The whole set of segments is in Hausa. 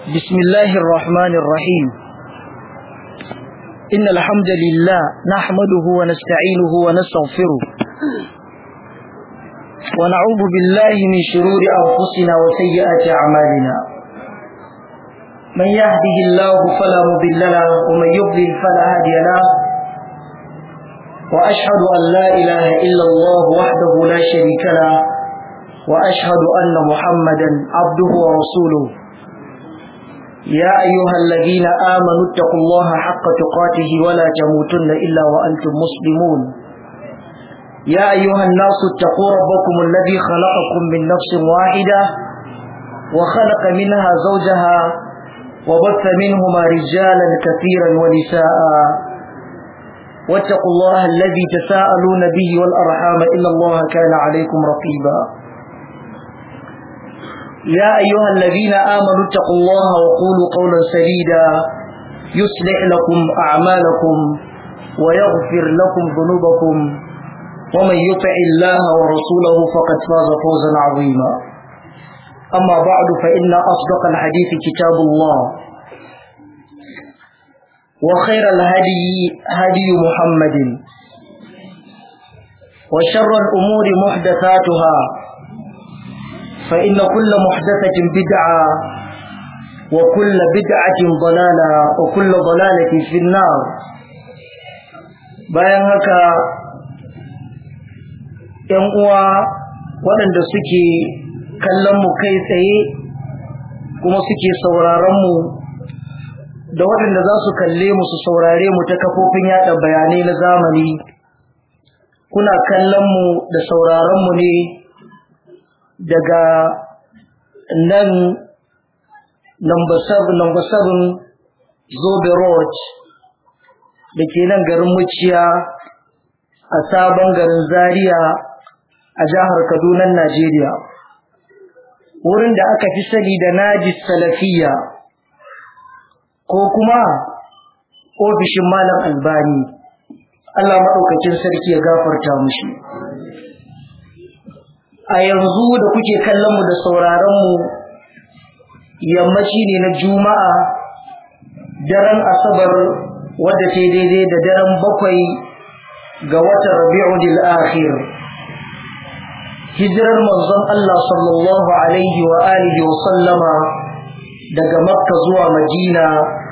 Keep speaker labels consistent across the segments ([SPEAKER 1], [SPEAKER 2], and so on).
[SPEAKER 1] بسم الله الرحمن الرحيم إن الحمد لله نحمده ونستعينه ونستغفره ونعوذ بالله من شرور أنفسنا وسيئات أعمالنا من يهده الله فلا مضل له ومن يضلل فلا هادي له وأشهد أن لا إله إلا الله وحده لا شريك له وأشهد أن محمدا عبده ورسوله يا أيها الذين آمنوا اتقوا الله حق تقاته ولا تموتن إلا وأنتم مسلمون يا أيها الناس اتقوا ربكم الذي خلقكم من نفس واحدة وخلق منها زوجها وبث منهما رجالا كثيرا ونساء واتقوا الله الذي تساءلون به والأرحام إن الله كان عليكم رقيبا يا أيها الذين آمنوا اتقوا الله وقولوا قولا سديدا يصلح لكم أعمالكم ويغفر لكم ذنوبكم ومن يطع الله ورسوله فقد فاز فوزا عظيما أما بعد فإن أصدق الحديث كتاب الله وخير الهدي هدي محمد وشر الأمور محدثاتها فإن كل محدثة بدعة وكل بدعة ضلالة وكل ضلالة في النار bayan haka ‘yan uwa waɗanda suke kallon mu kai tsaye kuma suke sauraron mu da waɗanda za su kalle mu su saurare mu ta kafofin yada bayanai na zamani kuna kallon mu da sauraron mu ne daga nan number 7 number 7 Zobe Road da ke nan garin Muciya a sabon garin Zaria a jihar Kaduna Najeriya wurin da aka fi sani da Najis Salafiya ko kuma ofishin Malam Albani Allah maɗaukacin sarki ya gafarta mushi a yanzu da kuke kallon mu da sauraron mu yammaci ne na juma'a daren asabar wadda ta daidai da daren bakwai ga watan rabi'ul akhir hijirar manzon Allah sallallahu alaihi wa alihi wa sallama daga makka zuwa madina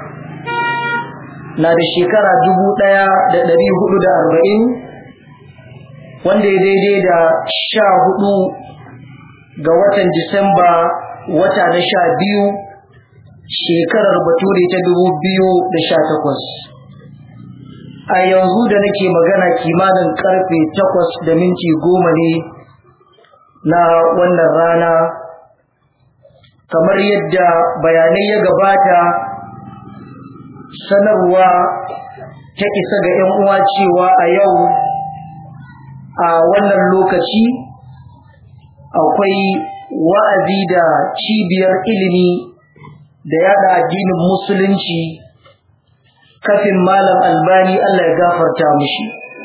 [SPEAKER 1] na da shekara dubu ɗaya da ɗari hudu da arba'in wanda ya daidai da sha hudu ga watan Disamba wata na sha biyu shekarar bature ta dubu biyu da sha takwas. A yanzu da nake magana kimanin karfe takwas da minti goma ne na wannan rana kamar yadda bayanai ya gabata sanarwa ta isa ga 'yan uwa cewa a yau a wannan lokaci akwai wa'azi da cibiyar ilimi da yada addinin musulunci kafin malam albani Allah ya gafarta mushi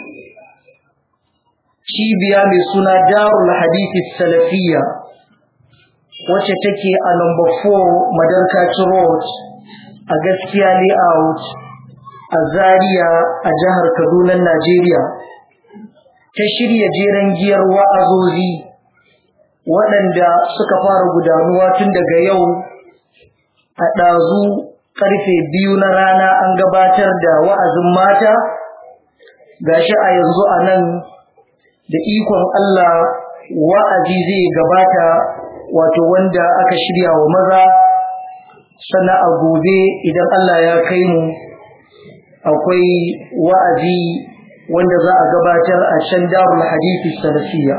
[SPEAKER 1] cibiya mai suna darul hadithi salafiyya wacce take a number 4 madarkaci road a gaskiya layout a zaria a jihar kaduna najeriya ta shirya jeren giyar wa'azozi waɗanda suka fara gudanuwa tun daga yau a ɗazu ƙarfe biyu na rana an gabatar da wa'azin mata gashi a yanzu a nan da ikon Allah wa'azi zai gabata wato wanda aka shirya wa maza sannan a gobe idan Allah ya kai mu akwai wa'azi wanda za a gabatar a can darul hadithi salafiya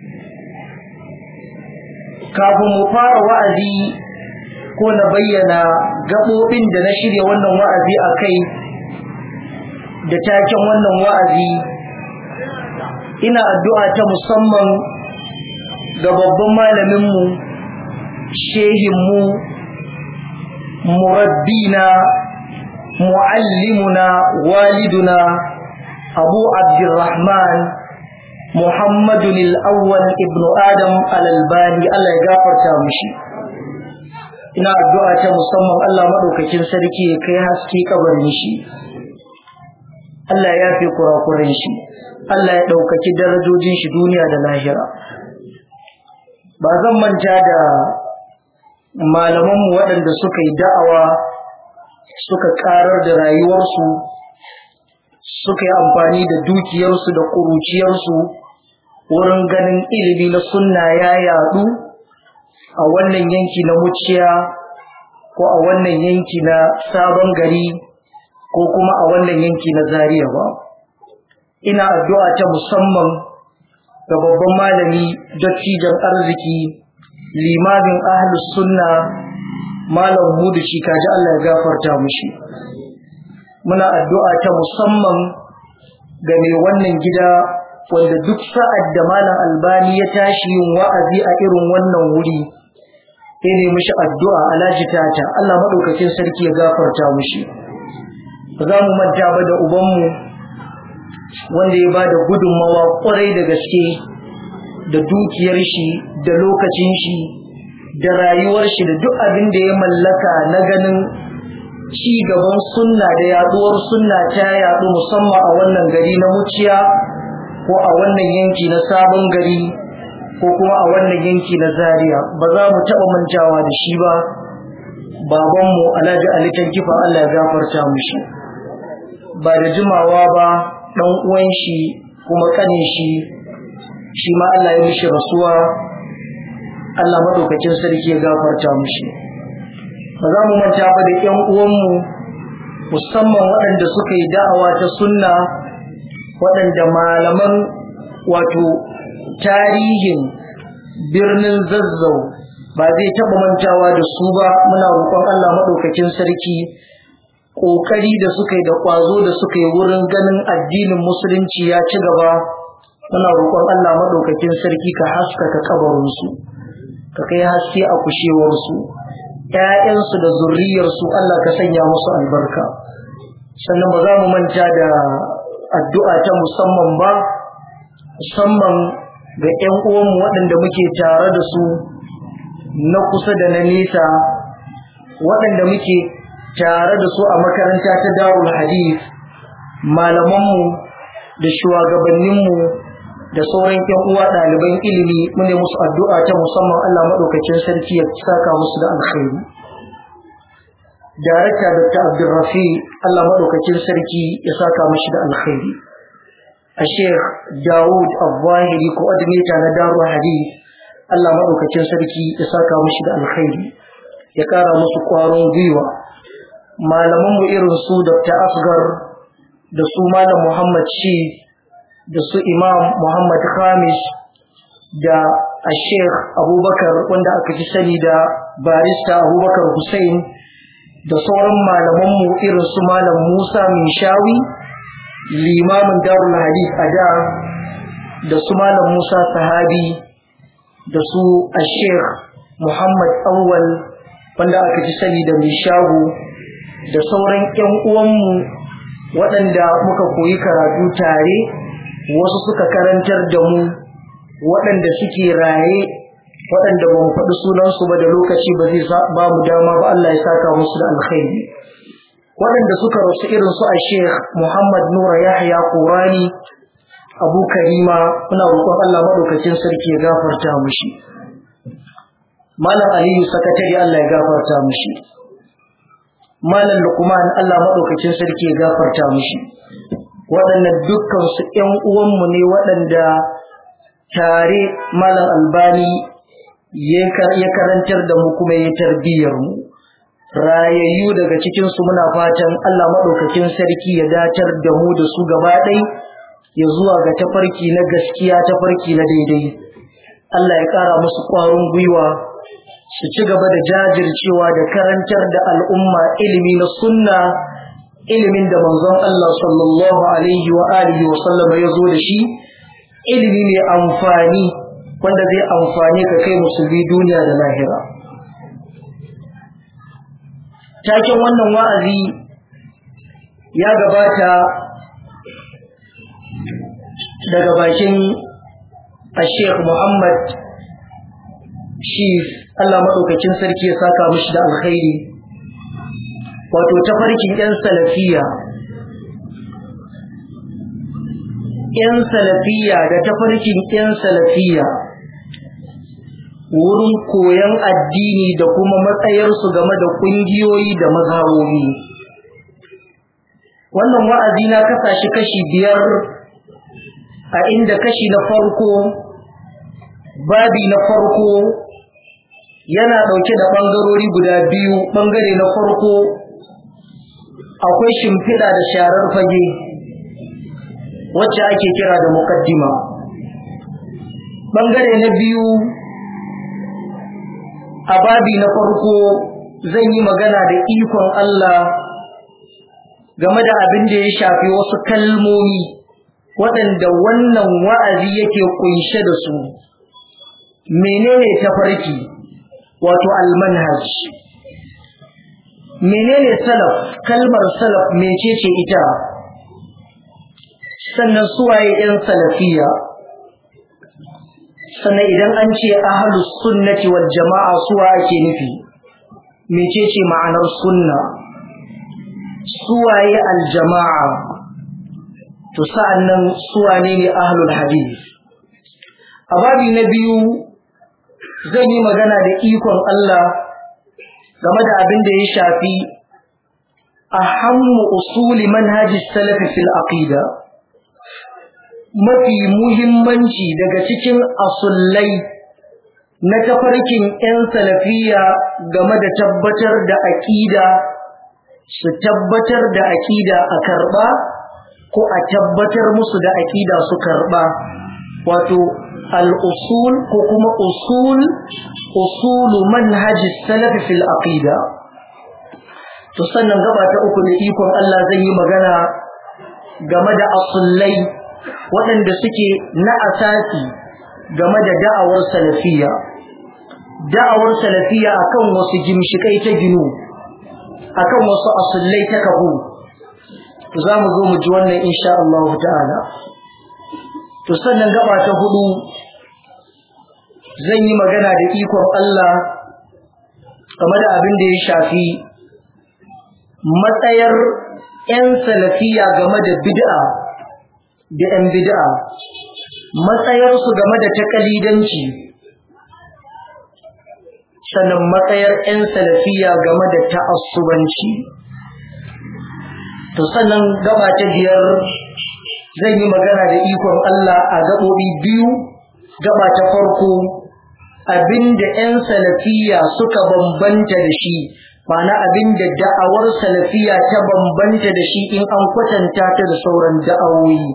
[SPEAKER 1] kafin mu fara wa'azi ko na bayyana gaɓoɓin da na shirya wannan wa'azi a kai da taken wannan wa'azi ina addu'a ta musamman ga babban malaminmu shehinmu murabbina mu'allimuna waliduna أبو عبد الرحمن محمد الأول ابن آدم الألباني الله يغفر تامشي ina addu'a ta musamman Allah maɗaukakin sarki ya kai haske kabarin shi Allah ya yafe kurakuren shi Allah ya ɗaukaki darajojin shi duniya da lahira ba zan manta da malamanmu waɗanda suka yi da'awa suka ƙarar da rayuwarsu suka yi amfani da dukiyarsu da ƙuruciyarsu wurin ganin ilimi na sunna ya yaɗu a wannan yanki na muciya ko a wannan yanki na sabon gari ko kuma a wannan yanki na zariya ba ina addu'a ta musamman ga babban malami dattijan arziki limamin ahlus sunna malam hudu shi kaji Allah ya gafarta mushi muna addu'a ta musamman ga mai wannan gida wanda duk sa'ad da malam albani ya tashi yin wa'azi a irin wannan wuri ya nemi shi addu'a alhaji tata Allah maɗaukakin sarki ya gafarta mushi ba za mu manta ba da ubanmu wanda ya ba da gudunmawa ƙwarai da gaske da dukiyar shi da lokacin shi da rayuwar shi da duk abin da ya mallaka na ganin ci gaban sunna da yaduwar sunna ta yadu musamman a wannan gari na muciya ko a wannan yanki na sabon gari ko kuma a wannan yanki na zaria ba za mu taɓa mantawa da shi ba babanmu alhaji ali kifa allah ya gafarta mushi ba da jimawa ba ɗan uwan shi kuma kanin shi shi ma allah ya mishi rasuwa allah maɗaukacin sarki ya gafarta mushi ba za mu manta ba da ƴan uwanmu musamman waɗanda suka yi da'awa ta sunna waɗanda malaman wato tarihin birnin zazzau ba zai taɓa mantawa da su ba muna roƙon Allah maɗaukakin sarki ƙoƙari da suka yi da ƙwazo da suka yi wurin ganin addinin musulunci ya ci gaba muna roƙon Allah maɗaukakin sarki ka haskaka kabarinsu ka kai haske a kushewarsu ‘ya'yansu da zurriyarsu Allah ka sanya musu albarka sannan ba za mu manta da addu'a ta musamman ba musamman ga ‘yan uwanmu waɗanda muke tare da su na kusa da na nesa waɗanda muke tare da su a makaranta ta darul hadith malamanmu da shugabanninmu da sauran ‘yan uwa ɗaliban ilimi mune musu addu'a ta musamman Allah maɗaukacin sarki ya saka musu da alkhairi. Darakta Dr. Abdulrafi Allah maɗaukacin sarki ya saka mashi da alkhairi. A Sheikh Dawud Abwahiri coordinator na Darul Hadith Allah maɗaukacin sarki ya saka mashi da alkhairi. Ya ƙara musu ƙwarin gwiwa. Malamanmu irin su Dr. Asgar da su Malam Muhammad Shi da su Imam Muhammad Khamis da a Sheikh Abubakar wanda aka fi sani da barista Abubakar Hussein da sauran malamanmu irin su Malam Musa Minshawi limamin Darul Hadith a da da su Malam Musa Sahabi da su a Sheikh Muhammad Awwal wanda aka fi sani da Mishago da sauran 'yan uwanmu waɗanda muka koyi karatu tare wasu suka karantar da mu waɗanda suke raye waɗanda ba mu faɗi sunansu ba da lokaci ba zai ba mu dama ba Allah ya saka musu da alkhairi waɗanda suka rasu irin su a Sheikh Muhammad Nura Yahya Qurani Abu Karima muna roƙon Allah madaukakin sarki ya gafarta mushi Malam Aliyu sakatare Allah ya gafarta mushi Malam Luqman Allah madaukakin sarki ya gafarta mushi waɗannan dukkansu ‘yan uwanmu ne waɗanda tare malam albani ya karantar da mu kuma ya tarbiyyar mu rayayyu daga cikinsu muna fatan Allah maɗaukakin sarki ya datar da mu da su gaba ɗai ya zuwa ga tafarki na gaskiya tafarki na daidai Allah ya ƙara musu ƙwarin gwiwa su ci gaba da jajircewa da karantar da al'umma ilimi na sunna ilimin da manzon Allah sallallahu alaihi wa alihi wa sallam ya zo da shi ilimi mai amfani wanda zai amfani ka kai musulmi duniya da lahira taken wannan wa'azi ya gabata daga bakin Sheikh Muhammad Shif Allah maɗaukakin sarki ya saka mishi da alkhairi wato tafarkin 'yan salafiya ‘yan salafiya da tafarkin ‘yan salafiya wurin koyon addini da kuma matsayarsu game da ƙungiyoyi da mazhabobi. Wannan wa'azi na kasa shi kashi biyar a inda kashi na farko, babi na farko yana ɗauke da ɓangarori guda biyu, ɓangare na farko akwai shimfiɗa da sharar fage. wacce ake kira da mukaddima bangare na biyu a babi na farko zan yi magana da ikon Allah game da abin da ya shafi wasu kalmomi waɗanda wannan wa'azi yake kunshe da su menene tafarki wato almanhaj menene salaf kalmar salaf mecece ita sannan suwaye ‘yan salafiya sannan idan an ce ahalus sunnati wal jama'a suwa ake nufi mecece ma'anar sunna suwaye aljama'a to sa'annan suwane ne ahlul hadith a babi na biyu zan yi magana da ikon Allah game da abin da ya shafi ahammu usuli manhajis salafi fil aqida mafi muhimmanci daga cikin asullai na tafarkin 'yan salafiya game da tabbatar da aƙida su tabbatar da aƙida a karɓa ko a tabbatar musu da aƙida su karɓa wato al'usul ko kuma usul usulu manhaji salafi fil aqida to sannan gaba ta uku da ikon Allah zai yi magana game da asullai waɗanda suke na asasi game da da'awar salafiya da'awar salafiya akan wasu gimshikai ta ginu akan wasu asullai ta kahu za mu zo mu ji wannan insha Allah ta'ala to sannan gaba ta hudu zan yi magana da ikon Allah game da abin da ya shafi matsayar 'yan salafiya game da bid'a da 'yan bid'a matsayarsu game da takalidanci sannan matsayar 'yan salafiya game da ta'assubanci to sannan gaba ta biyar zan yi magana da ikon Allah a gaɓoɓi biyu gaba ta farko abinda 'yan salafiya suka bambanta da shi ma'ana abinda da'awar salafiya ta bambanta da shi in an kwatanta ta da sauran da'awoyi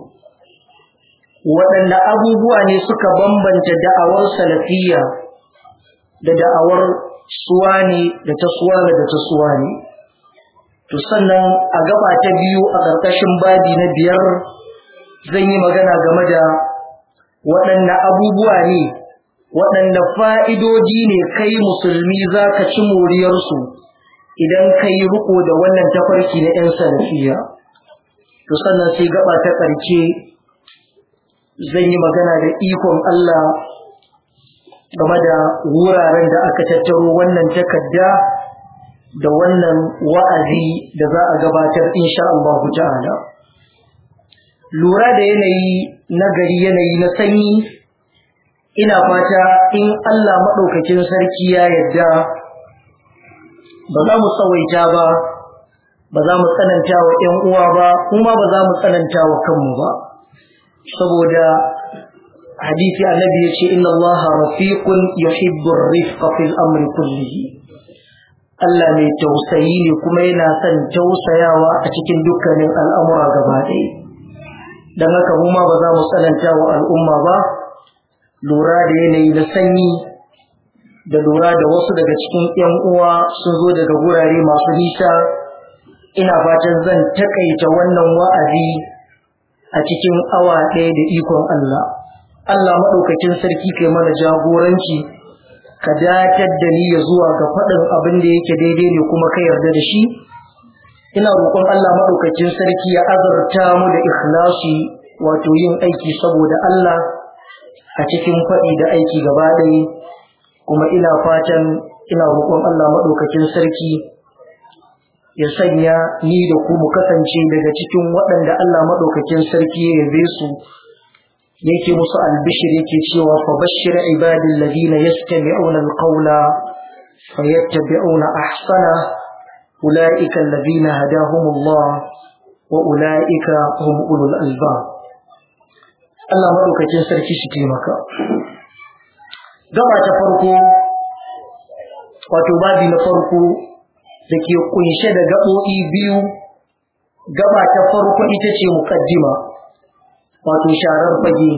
[SPEAKER 1] waɗanda abubuwa ne suka bambanta da'awar salafiya da da'awar suwani da ta suwana da ta suwani to sannan a gaba ta biyu a ƙarƙashin babi na biyar zan yi magana game da waɗanne abubuwa ne waɗanne fa'idoji ne kai musulmi za ka ci moriyarsu idan ka yi riko da wannan tafarki na ‘yan salafiya to sannan sai gaba ta ƙarshe zan yi magana da ikon Allah game da wuraren da aka tattaro wannan takarda da wannan wa'azi da za a gabatar insha Allah ta'ala. Lura da yanayi na gari yanayi na sanyi, ina fata in Allah maɗaukakin sarki ya yarda ba za mu tsawaita ba, ba za mu tsananta wa ‘yan uwa ba, kuma ba za mu tsananta wa kanmu ba. Saboda hadisi annabi ya ce, Inna Allah rafiqun yuhibbu rifqa fil amri kullihi. Allah mai tausayi ne kuma yana son tausayawa a cikin dukkanin al'amura gaba ɗaya. Don haka mu ma ba za mu tsananta wa al'umma ba, lura da yanayi na sanyi da lura da wasu daga cikin ‘yan uwa sun zo daga gurare masu nisa, ina fatan zan takaita wannan wa'azi a cikin awa ɗaya da ikon Allah. Allah maɗaukakin sarki kai mana jagoranci. ka datar da ni ya zuwa ga faɗin abin da yake daidai ne kuma ka yarda da shi ina roƙon Allah maɗaukacin sarki ya azurta mu da ikhlasi wato yin aiki saboda Allah a cikin faɗi da aiki gaba ɗaya kuma ina fatan ina roƙon Allah maɗaukakin sarki ya sanya ni da ku mu kasance daga cikin waɗanda Allah maɗaukakin sarki ya yabe su yake musu albishir yake cewa fa bashir ibadil ladina yastami'una alqawla fayattabi'una ahsana ulaika alladhina hadahumullah wa ulaika hum ulul albab Allah maɗaukakin sarki shi taimaka gaba ta farko wato babi na farko da ke kunshe da gaɓoɓi biyu gaba ta farko ita ce mukaddima wato sharar fage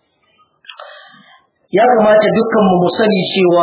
[SPEAKER 1] ya kamata dukkanmu mu sani cewa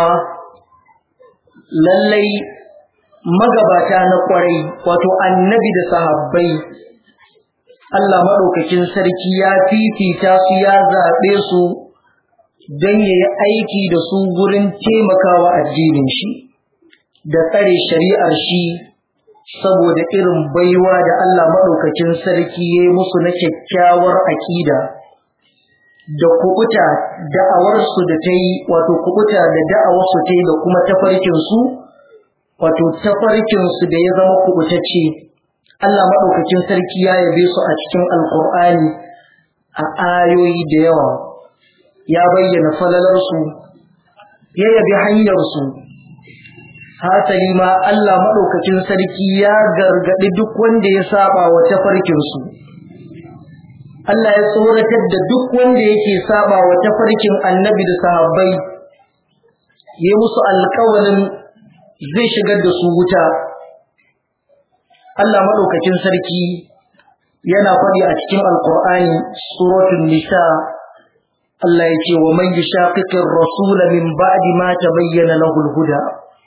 [SPEAKER 1] lallai magabata na kwarai wato annabi da sahabbai Allah maɗaukakin sarki ya fifita su ya zaɓe su don ya yi aiki da su gurin taimakawa addinin shi da tsare shari'ar shi saboda irin baiwa da Allah maɗaukakin sarki ya yi musu na kyakkyawar aƙida da kubuta da'awarsu da ta yi wato kubuta da da'awarsu ta yi da kuma tafarkinsu wato tafarkinsu da ya zama kubutacce Allah maɗaukakin sarki ya yabe su a cikin alƙur'ani a ayoyi da yawa ya bayyana falalarsu ya yabi hanyarsu hasali ma Allah maɗaukakin sarki ya gargaɗi duk wanda ya saba wa tafarkinsu Allah ya tsoratar da duk wanda yake saba wa tafarkin annabi da sahabbai ya musu alƙawalin zai shigar da su wuta Allah maɗaukakin sarki yana faɗi a cikin alƙur'ani suratul nisa Allah ya ce wa man yushaqiqir rasul min ba'di ma tabayyana lahu al-huda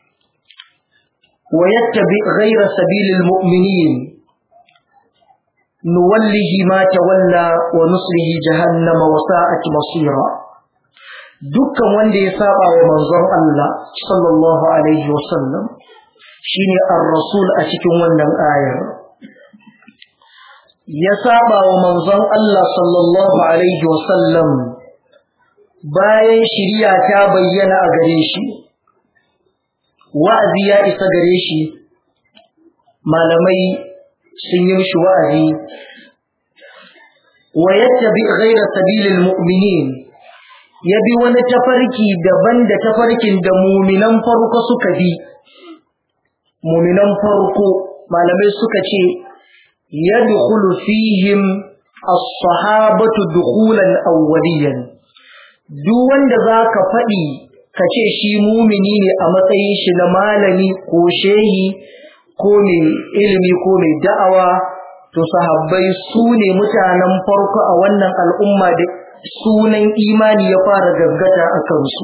[SPEAKER 1] wa yattabi ghayra sabilil mu'minin nuwallihi ma tawalla wa nuslihi jahannama wa sa'at masira dukkan wanda ya saba wa manzon Allah sallallahu alaihi wa sallam shine ar-rasul a cikin wannan ayar ya saba wa manzon Allah sallallahu alaihi wa sallam bayan shiriya ta bayyana a gare shi wa'azi ya isa gare shi malamai sun yi mishi wa'azi wa yattabi ghayra sabilil mu'minin ya bi wani tafarki daban da tafarkin da muminan farko suka bi muminan farko malamai suka ce yadkhulu fihim as-sahabatu dukhulan awwaliyan duk wanda zaka faɗi ka ce shi mumini ne a matsayin shi na malami ko shehi ko mai ilimi ko mai da'awa to sahabbai su ne mutanen farko a wannan al'umma da sunan imani ya fara gaggata a kansu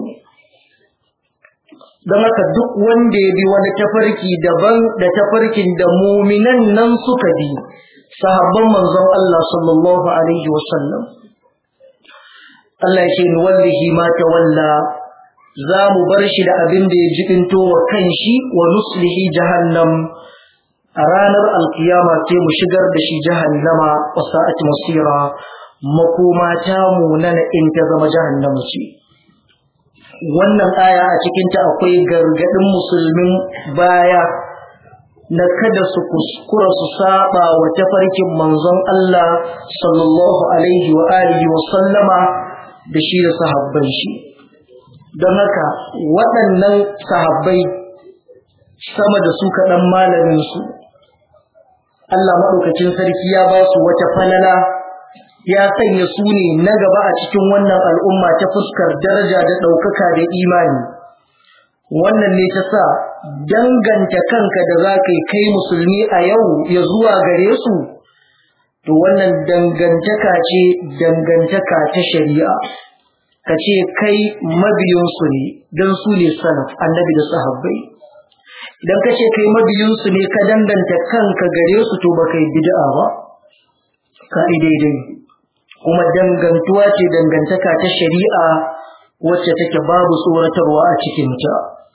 [SPEAKER 1] don haka duk wanda ya bi wani tafarki daban da tafarkin da muminan nan suka bi sahabban manzon Allah sallallahu alaihi wasallam Allah ya ce ni wallahi ma tawalla za mu bar shi da abin da ya jibinto wa kanshi wa nuslihi jahannam a ranar alkiyama sai mu shigar da shi jahannama wa sa'at masira makoma ta munana in ta zama jahannama ce wannan aya a cikinta akwai gargadin musulmin baya na kada su kuskura su saba wa tafarkin manzon Allah sallallahu alaihi wa alihi wa sallama da shi da sahabban shi don haka waɗannan sahabbai sama da su kaɗan malamin su Allah maɗaukacin sarki ya ba su wata falala ya sanya su ne na gaba a cikin wannan al'umma ta fuskar daraja da ɗaukaka da imani. Wannan ne ta sa danganta kanka da za ka kai musulmi a yau ya zuwa gare su, to wannan dangantaka ce dangantaka ta shari'a. Ka ce kai mabiyinsu ne don su ne salaf annabi da sahabbai. Idan ka ce kai mabiyinsu ne ka danganta kanka gare su to ba kai bid'a ba, ka daidai. kuma dangantuwa ce dangantaka ta shari'a wacce take babu tsoratarwa a cikinta.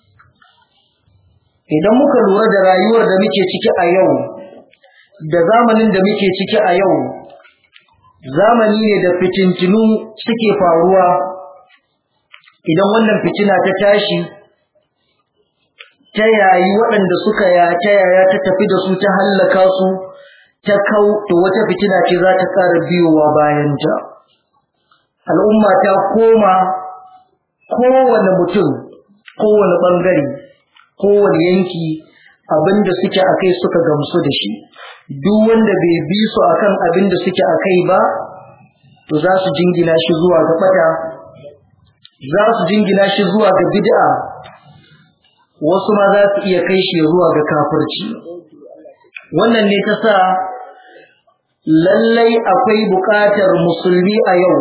[SPEAKER 1] Idan muka lura da rayuwar da muke ciki a yau, da zamanin da muke ciki a yau, zamani ne da fitintinu suke faruwa, idan wannan fitina ta tashi ta yayi waɗanda suka ya ta yaya ta tafi da su ta hallaka su ta kau to wata fitina ce za ta ƙara biyowa bayan ta al'umma ta koma kowane mutum kowane ɓangare kowane yanki abinda suke a kai suka gamsu da shi duk wanda bai bi su akan abinda suke a kai ba to za su jingina shi zuwa ga ɓata za su jingina shi zuwa ga bid'a wasu ma za su iya kai shi zuwa ga kafirci wannan ne ta sa lallai akwai buƙatar musulmi a yau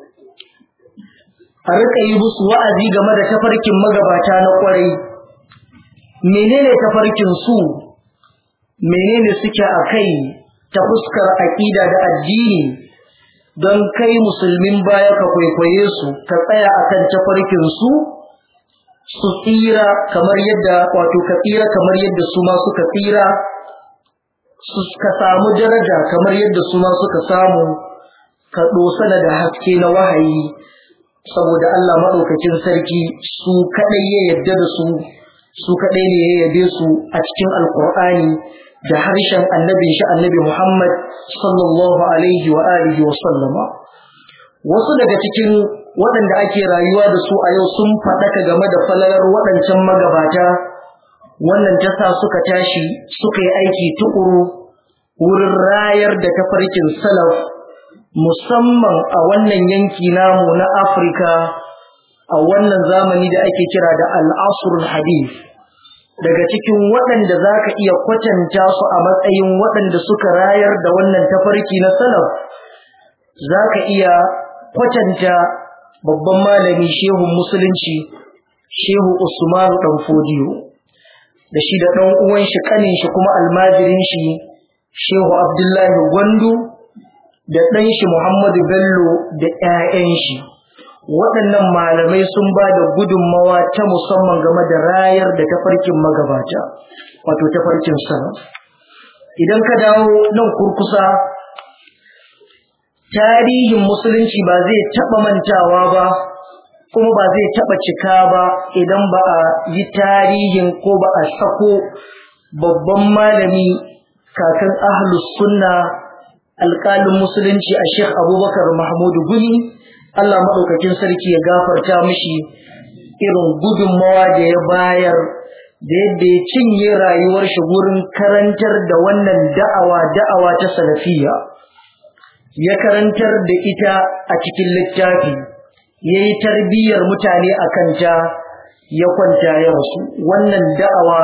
[SPEAKER 1] a rika yi musu wa'azi game da tafarkin magabata na ƙwarai menene tafarkin su menene suke a kai ta fuskar aƙida da addini don kai musulmin baya ka kwaikwaye su ka tsaya akan tafarkin su su tsira kamar yadda wato ka tsira kamar yadda su ma suka tsira su ka samu daraja kamar yadda su ma suka samu ka dosana da haske na wahayi saboda Allah maɗaukacin sarki su kaɗai ya yadda da su su kaɗai ne ya yabe su a cikin alkur'ani da harshen annabin shi annabi Muhammad sallallahu alaihi wa alihi wa sallama wasu daga cikin waɗanda ake rayuwa da su a yau sun faɗaka game da falalar waɗancan magabata wannan ta sa suka tashi suka yi aiki tukuru wurin rayar da tafarkin salaf musamman a wannan yanki namu na Afirka a wannan zamani da ake kira da al'asrul hadith daga cikin waɗanda za ka iya kwatanta su a matsayin waɗanda suka rayar da wannan tafarki na salaf za ka iya kwatanta babban malami shehun musulunci shehu usmanu ɗan fodiyo da shi da ɗan uwan shi ƙanin shi kuma almajirin shi shehu abdullahi gwandu da ɗan shi muhammadu bello da 'ya'yan shi waɗannan malamai sun ba da gudunmawa ta musamman game da rayar da tafarkin magabata wato tafarkin salaf idan ka dawo nan kurkusa tarihin musulunci ba zai taɓa mantawa ba kuma ba zai taɓa cika ba idan ba a yi tarihin ko ba a sako babban malami kakan ahlus sunna alƙalin musulunci a sheikh abubakar mahmudu guni Allah maɗaukakin sarki ya gafarta mishi irin gudunmawa da ya bayar da yadda ya cinye rayuwar shi gurin karantar da wannan da'awa da'awa ta salafiya ya karantar da ita a cikin littafi ya yi tarbiyyar mutane a kanta ya kwanta ya rasu wannan da'awa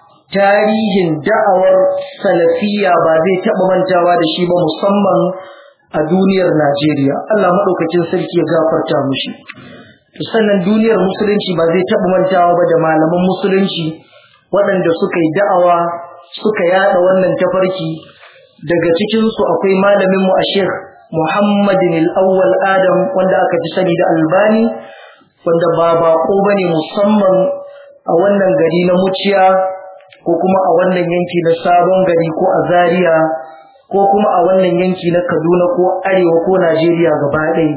[SPEAKER 1] tarihin da'awar salafiya ba zai taɓa mantawa da shi ba musamman a duniyar Najeriya Allah maɗaukacin sarki ya gafarta mushi sannan duniyar musulunci ba zai taɓa mantawa ba da malaman musulunci waɗanda suka yi da'awa suka yaɗa wannan tafarki daga cikinsu akwai malaminmu a Sheikh Muhammadin al-Awwal Adam wanda aka fi sani da Albani wanda ba bako bane musamman a wannan gari na Muciya ko kuma a wannan yanki na Sabon Gari ko a Zaria ko kuma a wannan yanki na Kaduna ko Arewa ko Najeriya gaba ɗaya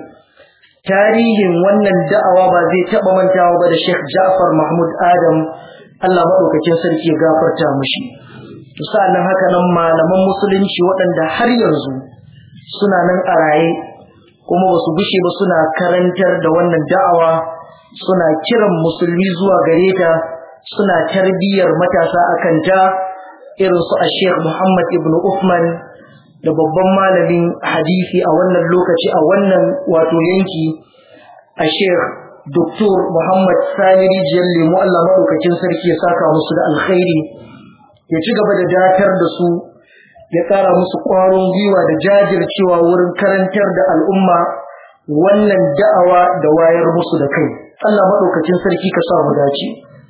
[SPEAKER 1] tarihin wannan da'awa ba zai taɓa mantawa ba da Sheikh Ja'far Mahmud Adam Allah maɗaukakin sarki ya gafarta mushi to sa'annan haka nan malaman musulunci waɗanda har yanzu suna nan a raye kuma ba su gushe ba suna karantar da wannan da'awa suna kiran musulmi zuwa gare ta suna tarbiyyar matasa akan ta irin su a Sheikh Muhammad ibn Uthman da babban malamin hadisi a wannan lokaci a wannan wato yanki a Sheikh Dr. Muhammad Sani Rijiyar Lemu Allah maɗaukakin sarki ya saka musu da alkhairi ya ci gaba da datar da su ya ƙara musu ƙwarin gwiwa da jajircewa wurin karantar da al'umma wannan da'awa da wayar musu da kai Allah maɗaukacin sarki ka sa mu dace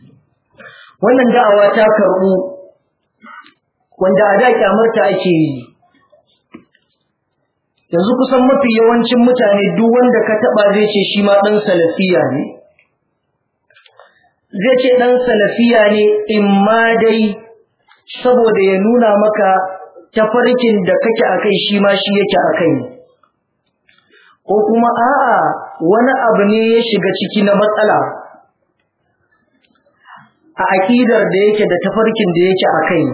[SPEAKER 1] wannan da'awa ta karɓu wanda a da kyamarta ake yi yanzu kusan mafi yawancin mutane duk wanda ka taɓa zai ce shi ma ɗan salafiya ne zai ce ɗan salafiya ne in ma dai saboda ya nuna maka tafarkin da kake a kai shi ma shi yake a kai ko kuma a'a wani abu ne ya shiga ciki na matsala a aƙidar da yake da tafarkin da yake a kai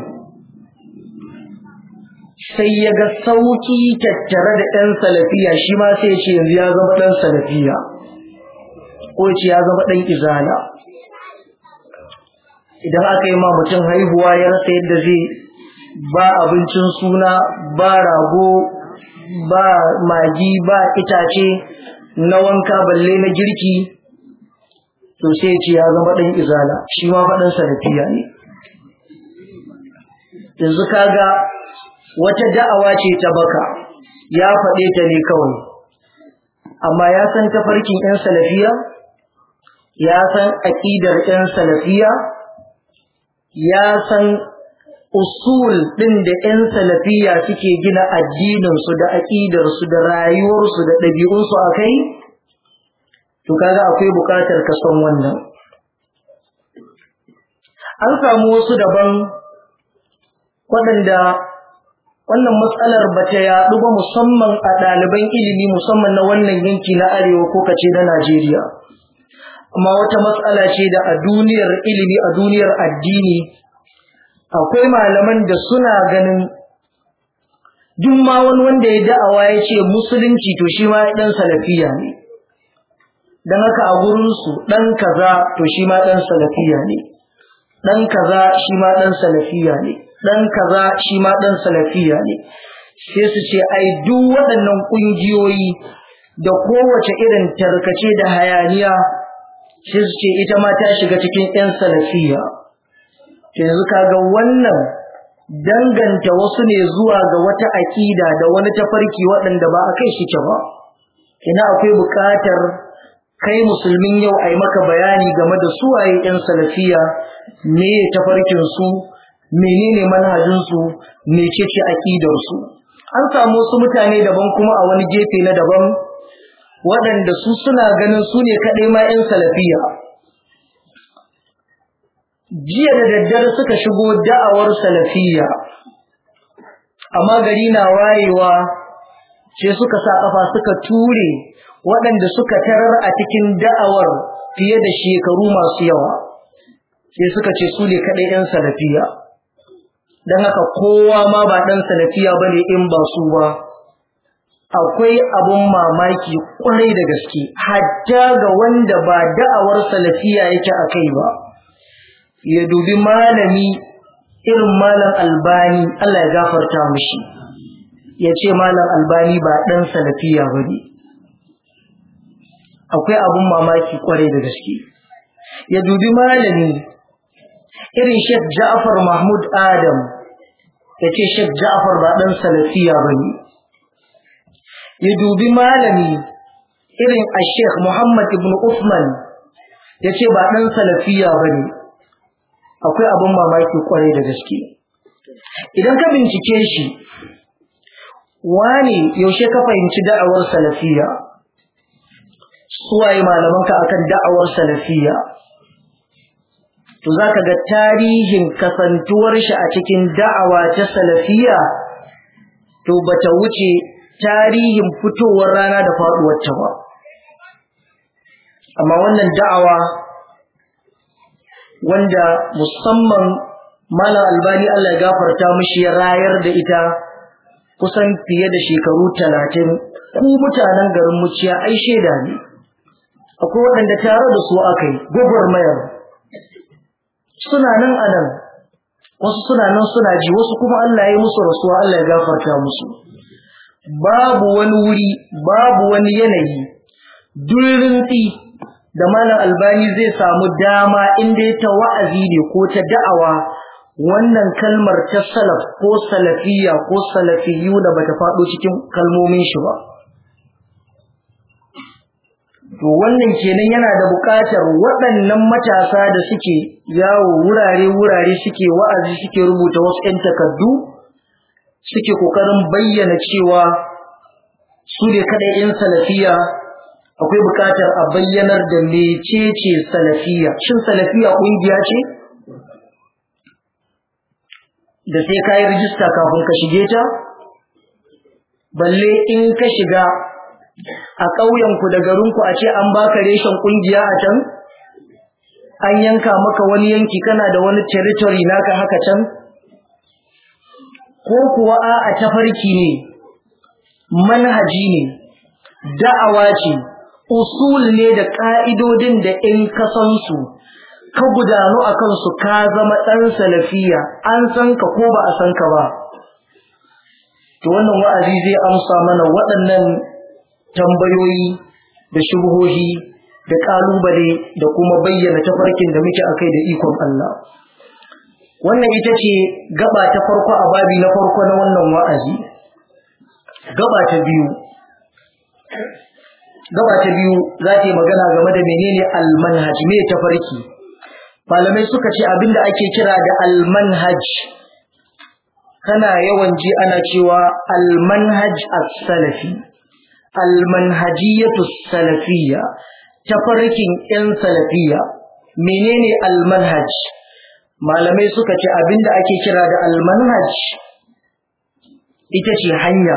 [SPEAKER 1] sai ya ga sauƙi tattare da ɗan salafiya shi ma sai ya ce yanzu ya zama ɗan salafiya ko ce ya zama ɗan izala idan aka yi ma mutum haihuwa ya rasa yadda zai ba abincin suna ba rago ba magi ba itace na wanka balle na girki to sai ce ya zama ɗan izala shi ma faɗin salafiya ne yanzu kaga wata da'awa ce ta baka ya faɗe ta ne kawai amma ya san tafarkin 'yan salafiya ya san aƙidar 'yan salafiya ya san usul ɗin da 'yan salafiya suke gina addininsu da aƙidarsu da rayuwarsu da ɗabi'unsu a kai to kaga akwai buƙatar ka san wannan an samu wasu daban waɗanda wannan matsalar ba ta yaɗu ba musamman a ɗaliban ilimi musamman na wannan yanki na arewa ko kace na Najeriya amma wata matsala ce da a duniyar ilimi a duniyar addini akwai malaman da suna ganin duk ma wani wanda ya da'awa ya ce musulunci to shi ma ɗan salafiya ne don haka a gurinsu ɗan kaza to shi ma ɗan salafiya ne ɗan kaza shi ma ɗan salafiya ne ɗan kaza shi ma ɗan salafiya ne sai su ce ai duk waɗannan ƙungiyoyi da kowace irin tarkace da hayaniya sai su ce ita ma ta shiga cikin 'yan salafiya yanzu kaga wannan danganta wasu ne zuwa ga wata aƙida da wani tafarki waɗanda ba a kai shi ba ina akwai buƙatar kai musulmin yau a yi maka bayani game da suwaye 'yan salafiya me tafarkinsu menene manhajinsu mecece aƙidarsu an samu wasu mutane daban kuma a wani gefe na daban waɗanda su suna ganin su ne kaɗai ma 'yan salafiya jiya da daddare suka shigo da'awar salafiya amma gari na wayewa sai suka sa ƙafa suka ture waɗanda suka tarar a cikin da'awar fiye da shekaru masu yawa sai suka ce su ne kaɗai 'yan salafiya don haka kowa ma ba ɗan salafiya ba ne in ba su ba akwai abun mamaki ƙwarai da gaske hatta ga wanda ba da'awar salafiya yake a kai ba ya dubi malami irin malam albani Allah ya gafarta mishi ya ce malam albani ba ɗan salafiya ba ne akwai abun mamaki ƙwarai da gaske ya dubi malami irin Sheikh Ja'far Mahmud Adam ya ce Sheikh Ja'far ba ɗan salafiya ba ne. Ya dubi malami irin a Sheikh Muhammad ibn Uthman ya ce ba ɗan salafiya ba ne. Akwai abin mamaki kwarai da gaske. Idan ka bincike shi, wane yaushe ka fahimci da'awar salafiya? Suwaye malamanka akan da'awar salafiya? to za ka ga tarihin kasantuwar shi a cikin da'awa ta salafiya to bata wuce tarihin fitowar rana da faduwar ta ba amma wannan da'awa wanda musamman malam albani Allah ya gafarta mishi ya rayar da ita kusan fiye da shekaru talatin ku mutanen garin muciya ai shaida ne akwai waɗanda tare da su aka yi gwagwarmayar suna nan a nan wasu suna nan suna ji wasu kuma Allah ya musu rasuwa Allah ya gafarta musu babu wani wuri babu wani yanayi durinti da malam albani zai samu dama inda ta wa'azi ne ko ta da'awa wannan kalmar ta salaf ko salafiya ko salafiyu da bata faɗo cikin kalmomin shi ba to wannan kenan yana da buƙatar waɗannan matasa da suke yawo wurare-wurare suke wa'azi suke rubuta wasu 'yan takardu suke ƙoƙarin bayyana cewa su ne kaɗai 'yan salafiya akwai buƙatar a bayyanar da mecece salafiya shin salafiya ƙungiya ce da sai ka yi rijista kafin ka shige ta balle in ka shiga a ƙauyenku da garinku a ce an baka reshen ƙungiya a can an yanka maka wani yanki kana da wani territory naka haka can ko kuwa a tafarki ne manhaji ne da'awa ce usul ne da ka'idodin da in ka san su ka gudanu a kansu ka zama ɗan salafiya an san ka ko ba a san ka ba to wannan wa'azi zai amsa mana waɗannan tambayoyi da shubuhohi da ƙalubale da kuma bayyana tafarkin da muke akai da ikon Allah wannan ita ce gaba ta farko a babi na farko na wannan wa'azi gaba ta biyu gaba ta biyu za ta yi magana game da menene almanhaj me tafarki malamai suka ce abinda ake kira da almanhaj kana yawan ji ana cewa almanhaj as-salafi almanhajiyatu salafiyya tafarkin yan salafiyya menene almanhaj malamai suka ce abinda ake kira da almanhaj ita ce hanya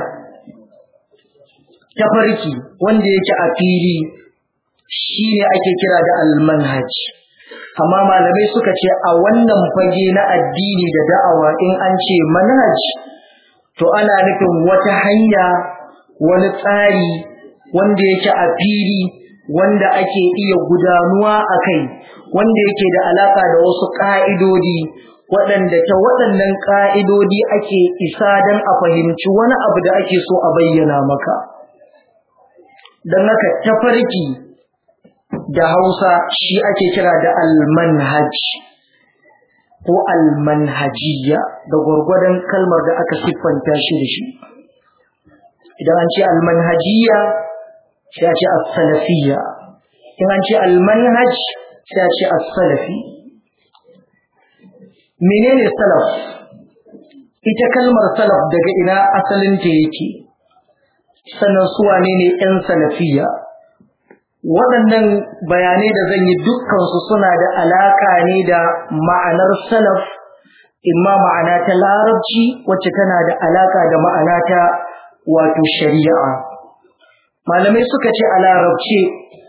[SPEAKER 1] tafarki wanda yake a fili shine ake kira da almanhaj amma malamai suka ce a wannan fage na addini da da'awa in an ce manhaj to ana nufin wata hanya wani tsari wanda yake a fili wanda ake iya gudanuwa a kai wanda yake da alaka da wasu ƙa'idodi waɗanda ta waɗannan ƙa'idodi ake isa don a fahimci wani abu da ake so a bayyana maka don haka tafarki da hausa shi ake kira da almanhaj ko almanhajiya da gwargwadon kalmar da aka siffanta shi da shi idan an ce almanhajiya sai a ce as-salafiyya in an ce almanhaj sai a ce as-salafi menene salaf ita kalmar salaf daga ina asalin ta yake sannan su wane ne yan salafiyya waɗannan bayanai da zan yi dukkansu suna da alaƙa ne da ma'anar salaf imma ma'ana ta larabci wacce tana da alaƙa da ma'ana ta wato shari'a malamai suka ce a larabce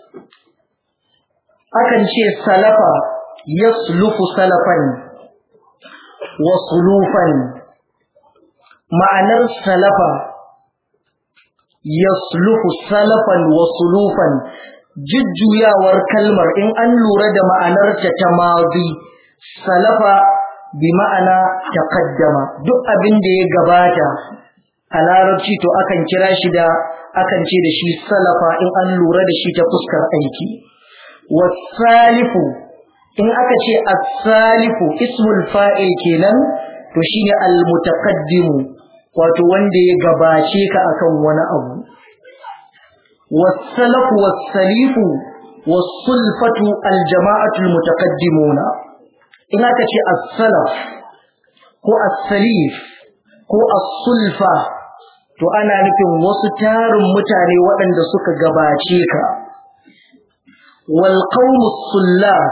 [SPEAKER 1] akan ce salafa yaslufu salafan wa sulufan ma'anar salafa yaslufu salafan wa sulufan jujjuyawar kalmar in an lura da ma'anarta ta mazi salafa bi ma'ana taqaddama duk abin da ya gabata a larabci to akan kira shi da akan ce da shi salafa in an lura da shi ta fuskar aiki wasalifu in aka ce as-salifu ismul fa'il kenan to shine al-mutaqaddimu wato wanda ya gabace ka akan wani abu والسلف والسليف والصلفة الجماعة المتقدمون إن أكتش السلف هو السليف هو الصلفة to ana nufin wasu tarin mutane waɗanda suka gabace ka wal qawmus sullaf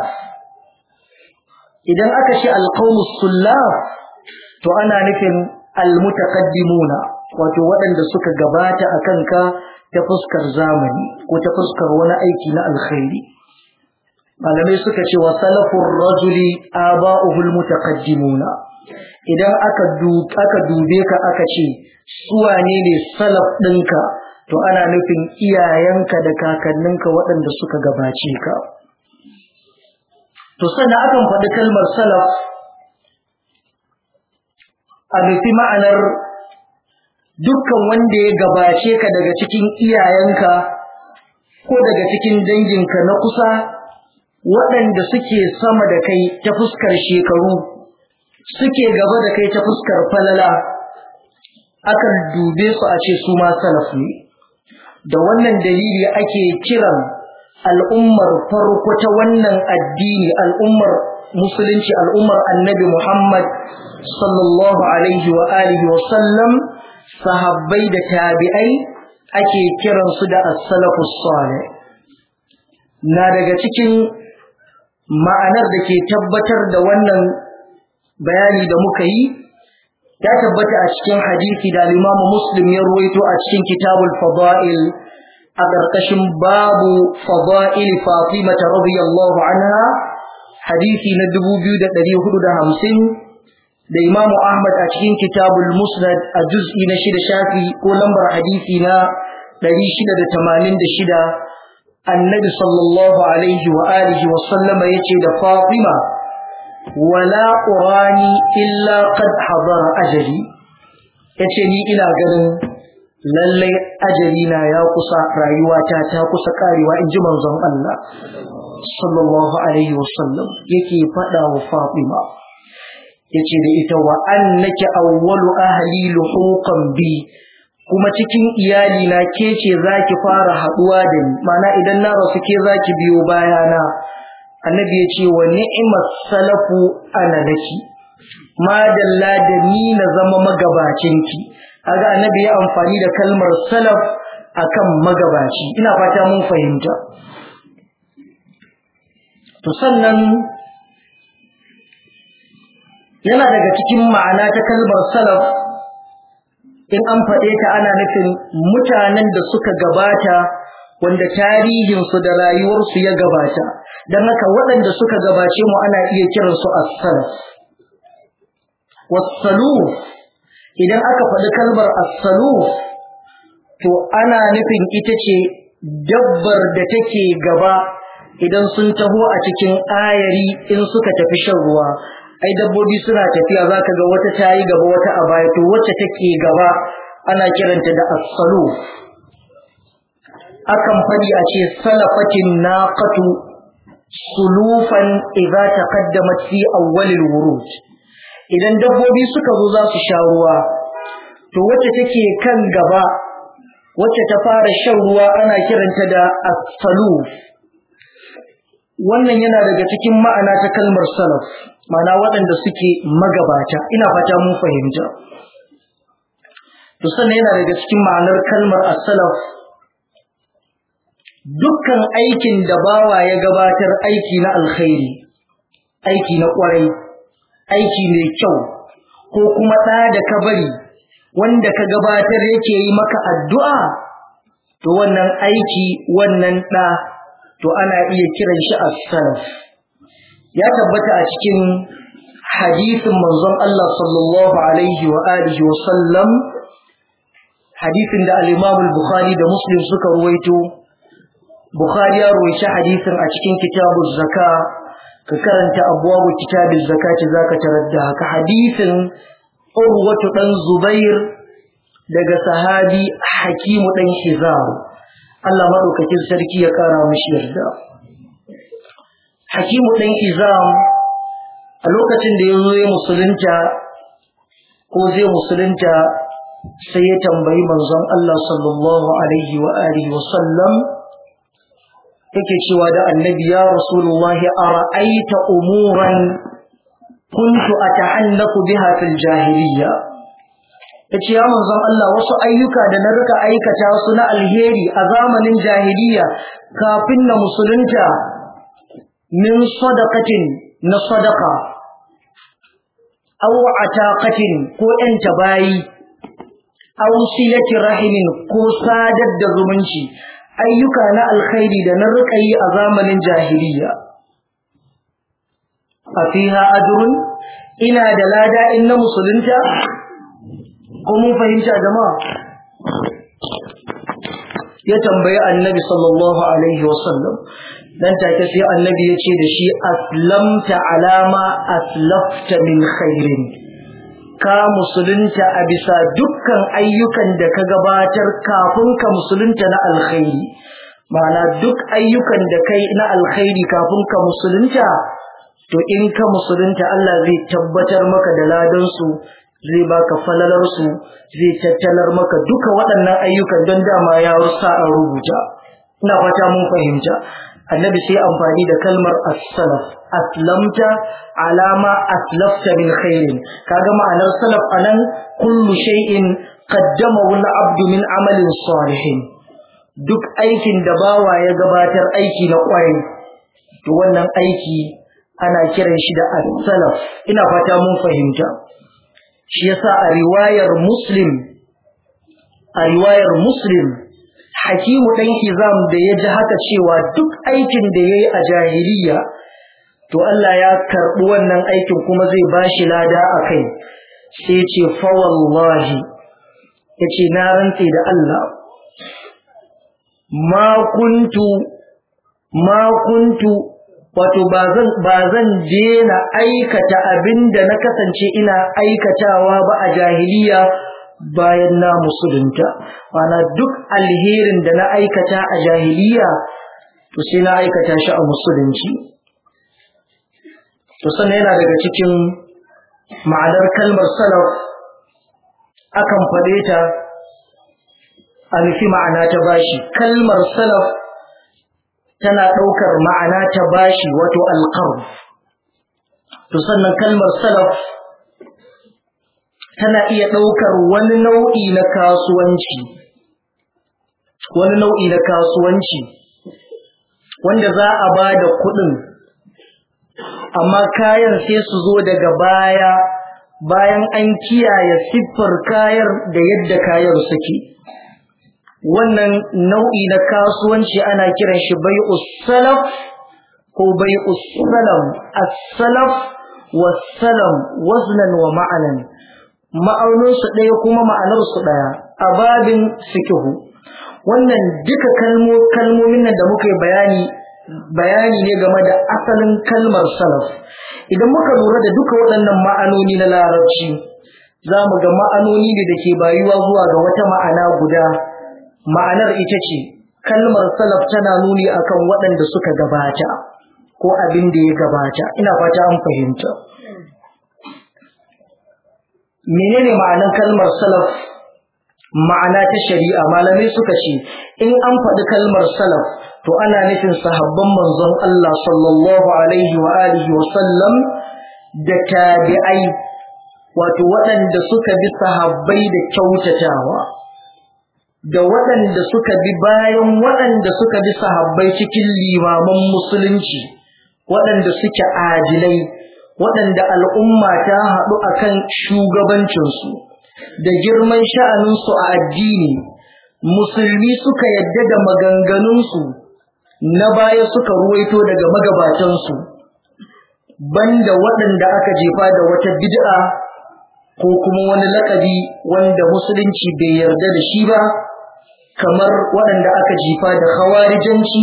[SPEAKER 1] idan aka ce al qawmus sullaf to ana nufin al mutaqaddimuna wato waɗanda suka gabata akan ka ta fuskar zamani ko ta fuskar wani aiki na alkhairi malamai suka ce wa salafur rajuli aba'uhul mutaqaddimuna idan aka aka dube ka aka ce su wane ne salaf ɗinka to ana nufin iyayenka da kakanninka waɗanda suka gabace ka to sannan akan faɗi kalmar salaf a nufi ma'anar dukkan wanda ya gabace ka daga cikin iyayenka ko daga cikin danginka na kusa waɗanda suke sama da kai ta fuskar shekaru suke gaba da kai ta fuskar falala akan dube su a ce su ma salaf ne da wannan dalili ake kiran al'ummar farko ta wannan addini al'ummar musulunci al'ummar annabi Muhammad sallallahu alaihi wa alihi wa sallam sahabbai da tabi'ai ake kiransu da as-salafus salih na daga cikin ma'anar da ke tabbatar da wannan bayani da muka yi ya tabbata a cikin hadisi da Imam Muslim ya ruwaito a cikin Kitabul Fada'il a ƙarƙashin babu Fada'il Fatima radiyallahu anha hadisi na 2450 da Imam Ahmad a cikin Kitabul Musnad a juz'i na shida shafi ko lambar hadisi na 686 Annabi sallallahu alaihi wa alihi wa sallama yace da Fatima wala urani illa qad hadara ajali yace ni ina ganin lallai ajali na ya kusa rayuwata ta kusa karewa in ji manzon Allah sallallahu alaihi wasallam yake faɗa wa Fatima yace da ita wa annaki awwalu ahli luhuqan bi kuma cikin iyali na ke ce zaki fara haduwa da ni mana idan na rasu ke zaki biyo bayana annabi yace wa ni'mas salafu ana laki madalla da ni na zama magabacinki kaga annabi ya amfani da kalmar salaf akan magabaci ina fata mun fahimta to sannan yana daga cikin ma'ana ta kalmar salaf in an faɗe ta ana nufin mutanen da suka gabata wanda tarihinsu da rayuwarsu ya gabata don haka waɗanda suka gabace mu ana iya kiransu as-salaf was-saluf idan aka faɗi kalmar as-saluf to ana nufin ita ce dabbar da take gaba idan sun taho a cikin ayari in suka tafi shan ruwa ai dabbobi suna tafiya zaka ga wata tayi gaba wata a baya to wacce take gaba ana kiranta da as-saluf akan fadi a ce salafatin naqatu sulufan idza taqaddamat fi awwal al-wurud idan dabbobi suka zo za su sha ruwa to wacce take kan gaba wacce ta fara shan ruwa ana kiranta da as-saluf wannan yana daga cikin ma'ana ta kalmar salaf ma'ana waɗanda suke magabata ina fata mun fahimta to sannan yana daga cikin ma'anar kalmar as-salaf dukkan aikin da bawa ya gabatar aiki na alkhairi aiki na kwarai aiki mai kyau ko kuma ɗa da ka bari wanda ka gabatar yake yi maka addu'a to wannan aiki wannan ɗa to ana iya kiran shi as-salaf ya tabbata a cikin hadisin manzon Allah sallallahu alaihi wa alihi wa sallam hadisin da al-Imam al-Bukhari da Muslim suka ruwaito Bukhari ya ruwaici hadisin a cikin kitabuz zaka ka karanta abwabu kitabiz zakati zaka tarar da haka hadisin Urwatu dan Zubair daga sahabi Hakimu dan Hizam Allah madaukakin sarki ya kara mishi yarda Hakimu dan Hizam a lokacin da yazo ya musulunta ko zai musulunta sai ya tambayi manzon Allah sallallahu alaihi wa alihi wa sallam yake cewa da annabi ya rasulullahi ara'aita umuran kuntu atahannaku biha fil jahiliyya yace ya manzon Allah wasu ayyuka da na rika aikata su na alheri a zamanin jahiliya kafin na musulunta min sadaqatin na sadaqa aw ataqatin ko yan tabayi aw silati rahimin ko sadar da zumunci ayyuka na alkhairi da na rika yi a zamanin jahiliya a fiha ajrun ina da lada in na musulunta ko mun fahimta jama'a ya tambayi annabi sallallahu alaihi wasallam dan take sai annabi ya ce da shi aslamta alama aslafta min khairin ka musulunta a bisa dukkan ayyukan da ka gabatar kafin ka musulunta na alkhairi ma'ana duk ayyukan da kai na alkhairi kafin ka musulunta to in ka musulunta Allah zai tabbatar maka da ladansu zai baka falalarsu zai tattalar maka duka waɗannan ayyukan don dama ya rusa a rubuta ina fata mun fahimta annabi sai amfani da kalmar as-salaf aslamta alama aslafta min khairin kaga ma'anar salaf anan kullu shay'in qaddamahu al-abdu min amalin salihin duk aikin da bawa ya gabatar aiki na kwarai to wannan aiki ana kiran shi da as-salaf ina fata mun fahimta shi yasa a riwayar muslim a riwayar muslim hakimu dan hizam da ya ji haka cewa duk aikin da yayi a jahiliya to Allah ya karɓi wannan aikin kuma zai bashi lada a kai sai ce fa wallahi yace na rantse da Allah ma kuntu ma kuntu wato ba zan ba zan dena aikata abinda na kasance ina aikatawa ba a jahiliya bayan na musulunta mana duk alherin da na aikata a jahiliya to sai na aikata shi a musulunci to sannan yana daga cikin ma'anar kalmar salaf akan faɗe ta a nufi ma'ana ta bashi kalmar salaf tana ɗaukar ma'ana ta bashi wato alƙarf to sannan kalmar salaf tana iya ɗaukar wani nau'i na kasuwanci wani nau'i na kasuwanci wanda za a ba da kuɗin amma kayan sai su zo daga baya bayan an kiyaye siffar kayan da yadda kayan suke wannan nau'i na kasuwanci ana kiran shi bai'us salaf ko bai'us salam as-salaf was-salam waznan wa ma'anan ma'aunin su ɗaya kuma ma'anar su ɗaya a babin fikihu wannan duka kalmomin nan da muka yi bayani bayani ne game da asalin kalmar salaf idan muka lura da duka waɗannan ma'anoni na larabci za mu ga ma'anoni ne da ke bayuwa zuwa ga wata ma'ana guda ma'anar ita ce kalmar salaf tana nuni akan waɗanda suka gabata ko abin da ya gabata ina fata an fahimta menene ma'anar kalmar salaf ma'ana ta shari'a malamai suka ce in an faɗi kalmar salaf to ana nufin sahabban manzon Allah sallallahu alaihi wa alihi wa sallam da tabi'ai wato waɗanda suka bi sahabbai da kyautatawa da waɗanda suka bi bayan waɗanda suka bi sahabbai cikin limaman musulunci waɗanda suke adilai waɗanda al'umma ta haɗu akan shugabancinsu da girman sha'aninsu a addini musulmi suka yadda da maganganunsu na baya suka ruwaito daga magabatansu banda waɗanda aka jefa da wata bid'a ko kuma wani laƙabi wanda musulunci bai yarda da shi ba kamar waɗanda aka jifa da khawarijanci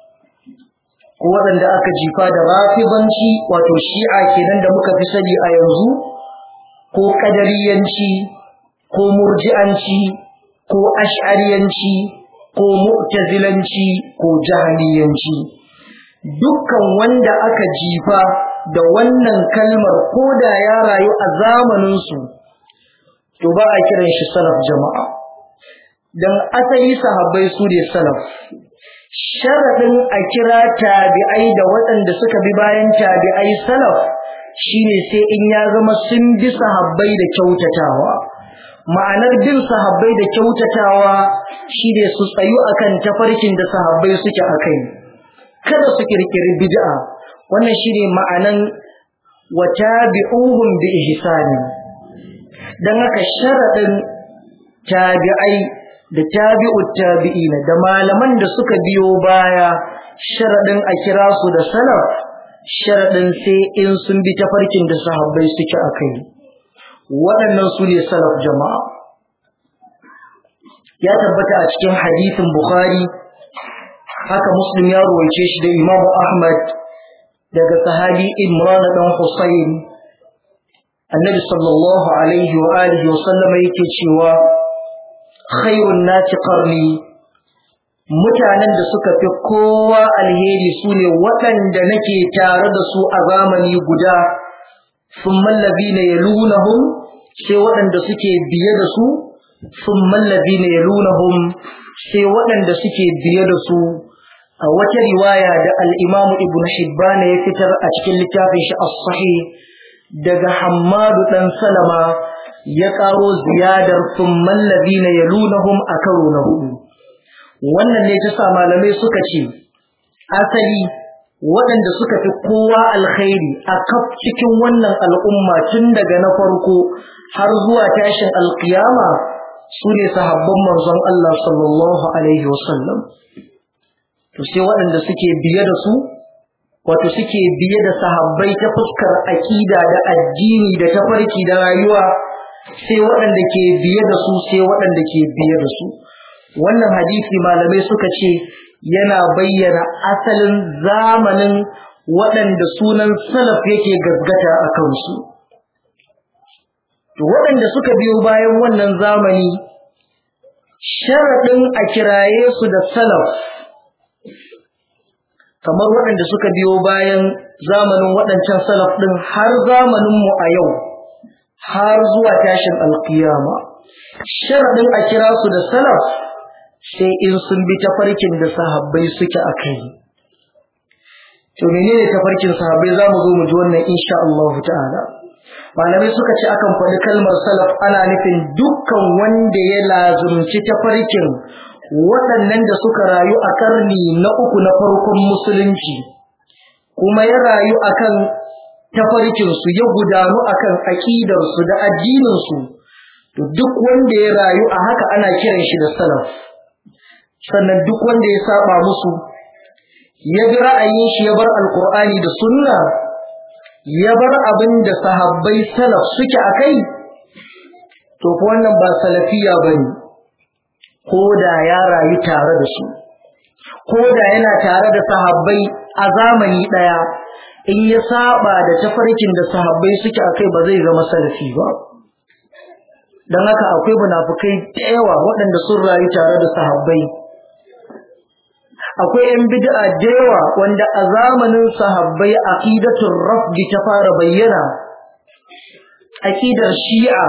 [SPEAKER 1] ko waɗanda aka jifa da rafibanci wato shi'a kenan da muka fi sani a yanzu ko ƙadariyanci ko murji'anci ko ash'ariyanci ko mu'tazilanci ko jahiliyanci dukkan wanda aka jifa da wannan kalmar ko da ya rayu a zamaninsu to ba a kiran shi salaf jama'a don asali sahabbai su ne salaf sharaɗin a kira tabi'ai da waɗanda suka bi bayan tabi'ai salaf shine sai in ya zama sun bi sahabbai da kyautatawa ma'anar bin sahabbai da kyautatawa shine su tsayu akan tafarkin da sahabbai suke akai kada su kirkiri bid'a wannan shine ma'anan wa tabi'uhum bi ihsani dan haka sharadin tabi'ai da tabi'ut tabi'ina da malaman da suka biyo baya sharadin a kira su da salaf sharadin sai in sun bi tafarkin da sahabbai suke akai waɗannan su ne salaf jama'a ya tabbata a cikin hadisin bukhari haka muslim ya ruwaice shi da imam ahmad daga sahabi imran dan husayn annabi sallallahu alaihi wa alihi wa sallam yake cewa khairun nasi qarni mutanen da suka fi kowa alheri sune waɗanda nake tare da su a zamani guda thumma alladhina yalunahum sai waɗanda suke biye da su thumma alladhina yalunahum sai waɗanda suke biye da su a wata riwaya da al-Imam Ibn Hibban ya fitar a cikin littafin shi as-Sahih daga Hammadu dan Salama ya karo ziyadar thumman ladina yalunhum a karo na hudu wannan ne ta sa malamai suka ce asali waɗanda suka fi kowa alkhairi a kaf cikin wannan al'umma tun daga na farko har zuwa tashin alkiyama su ne sahabban manzon Allah sallallahu alaihi wasallam to sai waɗanda suke biye da su wato suke biye da sahabbai ta fuskar aƙida da addini da tafarki da rayuwa sai waɗanda ke biye da su sai waɗanda ke biye da su wannan hadisi malamai suka ce yana bayyana asalin zamanin waɗanda sunan salaf yake gaggata a kansu to waɗanda suka biyo bayan wannan zamani sharaɗin a kiraye su da salaf kamar waɗanda suka biyo bayan zamanin waɗancan salaf ɗin har zamaninmu a yau har zuwa tashin alkiyama sharaɗin a kira su da salaf sai in sun bi tafarkin da sahabbai suke a kai to menene tafarkin sahabbai za mu zo mu ji wannan insha Allah ta'ala malamai suka ce akan faɗi kalmar salaf ana nufin dukkan wanda ya lazumci tafarkin waɗannan da suka rayu a ƙarni na uku na farkon musulunci kuma ya rayu akan tafarkinsu ya gudanu akan aƙidarsu da addininsu to duk wanda ya rayu a haka ana kiran shi da salaf sannan duk wanda ya saba musu ya bi ra'ayin shi ya bar alkur'ani da sunna ya bar abin da sahabbai salaf suke a kai to fa wannan ba salafiya bane ko da ya rayu tare da su ko da yana tare da sahabbai a zamani daya in ya saba da tafarkin da sahabbai suke a kai ba zai zama salafi ba don haka akwai munafukai da yawa waɗanda sun rayu tare da sahabbai akwai yan bid'a da yawa wanda a zamanin sahabbai aqidatul rafdi ta fara bayyana aqidar shi'a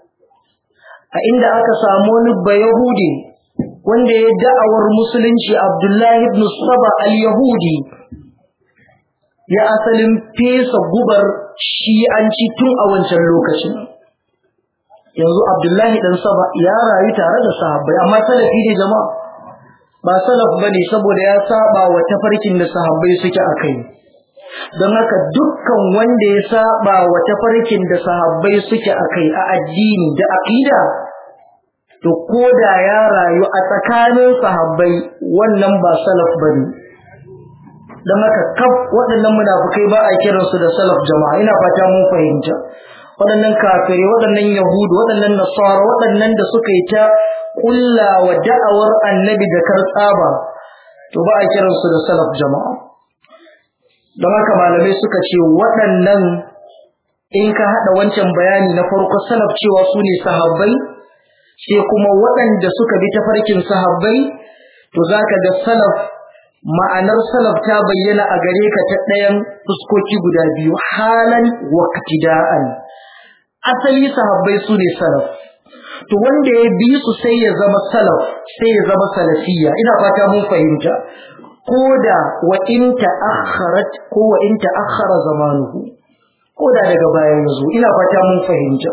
[SPEAKER 1] a inda aka samu wani bayahudi wanda ya da'awar musulunci abdullahi ibn saba al-yahudi ya asalin fesa gubar shi'anci tun a wancan lokacin yanzu abdullahi dan saba ya rayu tare da sahabbai amma salafi ne jama'a ba salaf bane saboda ya saba wa tafarkin da sahabbai suke akai don haka dukkan wanda ya saba wa tafarkin da sahabbai suke akai a addini da aqida to koda ya rayu a tsakanin sahabbai wannan ba salaf bane don haka kaf waɗannan munafukai ba a kiransu da salaf jama'a ina fata mun fahimta waɗannan kafirai waɗannan yahudu waɗannan nasara waɗannan da suka yi ta kulla wa da'awar annabi da kartsaba to ba a kiransu da salaf jama'a don haka malamai suka ce waɗannan in ka haɗa wancan bayani na farko salaf cewa su ne sahabbai sai kuma waɗanda suka bi tafarkin sahabbai to za ka ga salaf ma'anar salaf ta bayyana a gare ka ta ɗayan fuskoki guda biyu halan wa katida'an asali sahabbai su ne salaf to wanda ya bi su sai ya zama salaf sai ya zama salafiyya ina fata mun fahimta ko da wa in ta'akhkharat ko wa in ta'akhkhara zamanuhu ko da daga baya yazo ina fata mun fahimta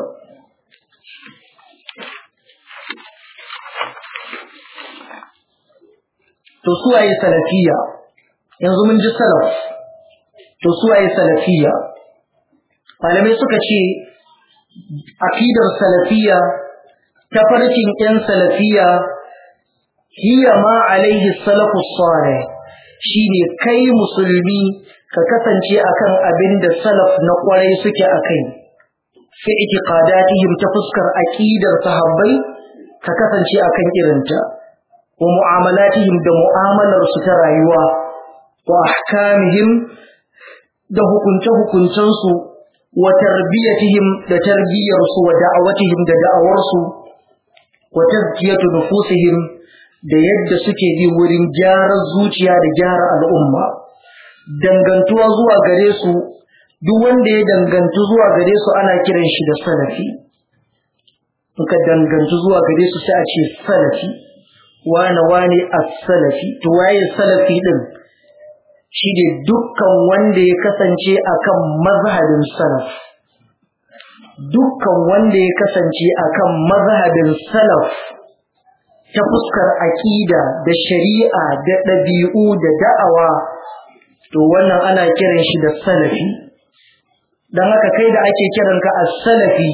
[SPEAKER 1] to suwaye salafiyya yanzu mun ji salaf to suwaye salafiyya malamai suka ce aqidar salafiyya tafarkin ‘yan salafiya hiya ma alaihi salafu salih shi ne kai musulmi ka kasance akan abin da salaf na kwarai suke a kai fi itiqadatihim ta fuskar aqidar sahabbai ka kasance akan irinta wa mu'amalatihim da mu'amalar su ta rayuwa wa ahkamihim da hukunce hukuncensu wa tarbiyatihim da tarbiyarsu wa da'awatihim da da'awarsu wa tazkiyatu nufusihim da yadda suke bi wurin gyaran zuciya da gyara al'umma dangantuwa zuwa gare su duk wanda ya dangantu zuwa gare su ana kiran shi da salafi ka dangantu zuwa gare su sai a ce salafi wane wane as-salafi to waye salafi din shi ne dukkan wanda ya kasance akan mazhabin salaf dukkan wanda ya kasance akan mazhabin salaf ta fuskar aƙida da shari'a da ɗabi'u da da'awa to wannan ana kiran shi da salafi don haka kai da ake kiranka a salafi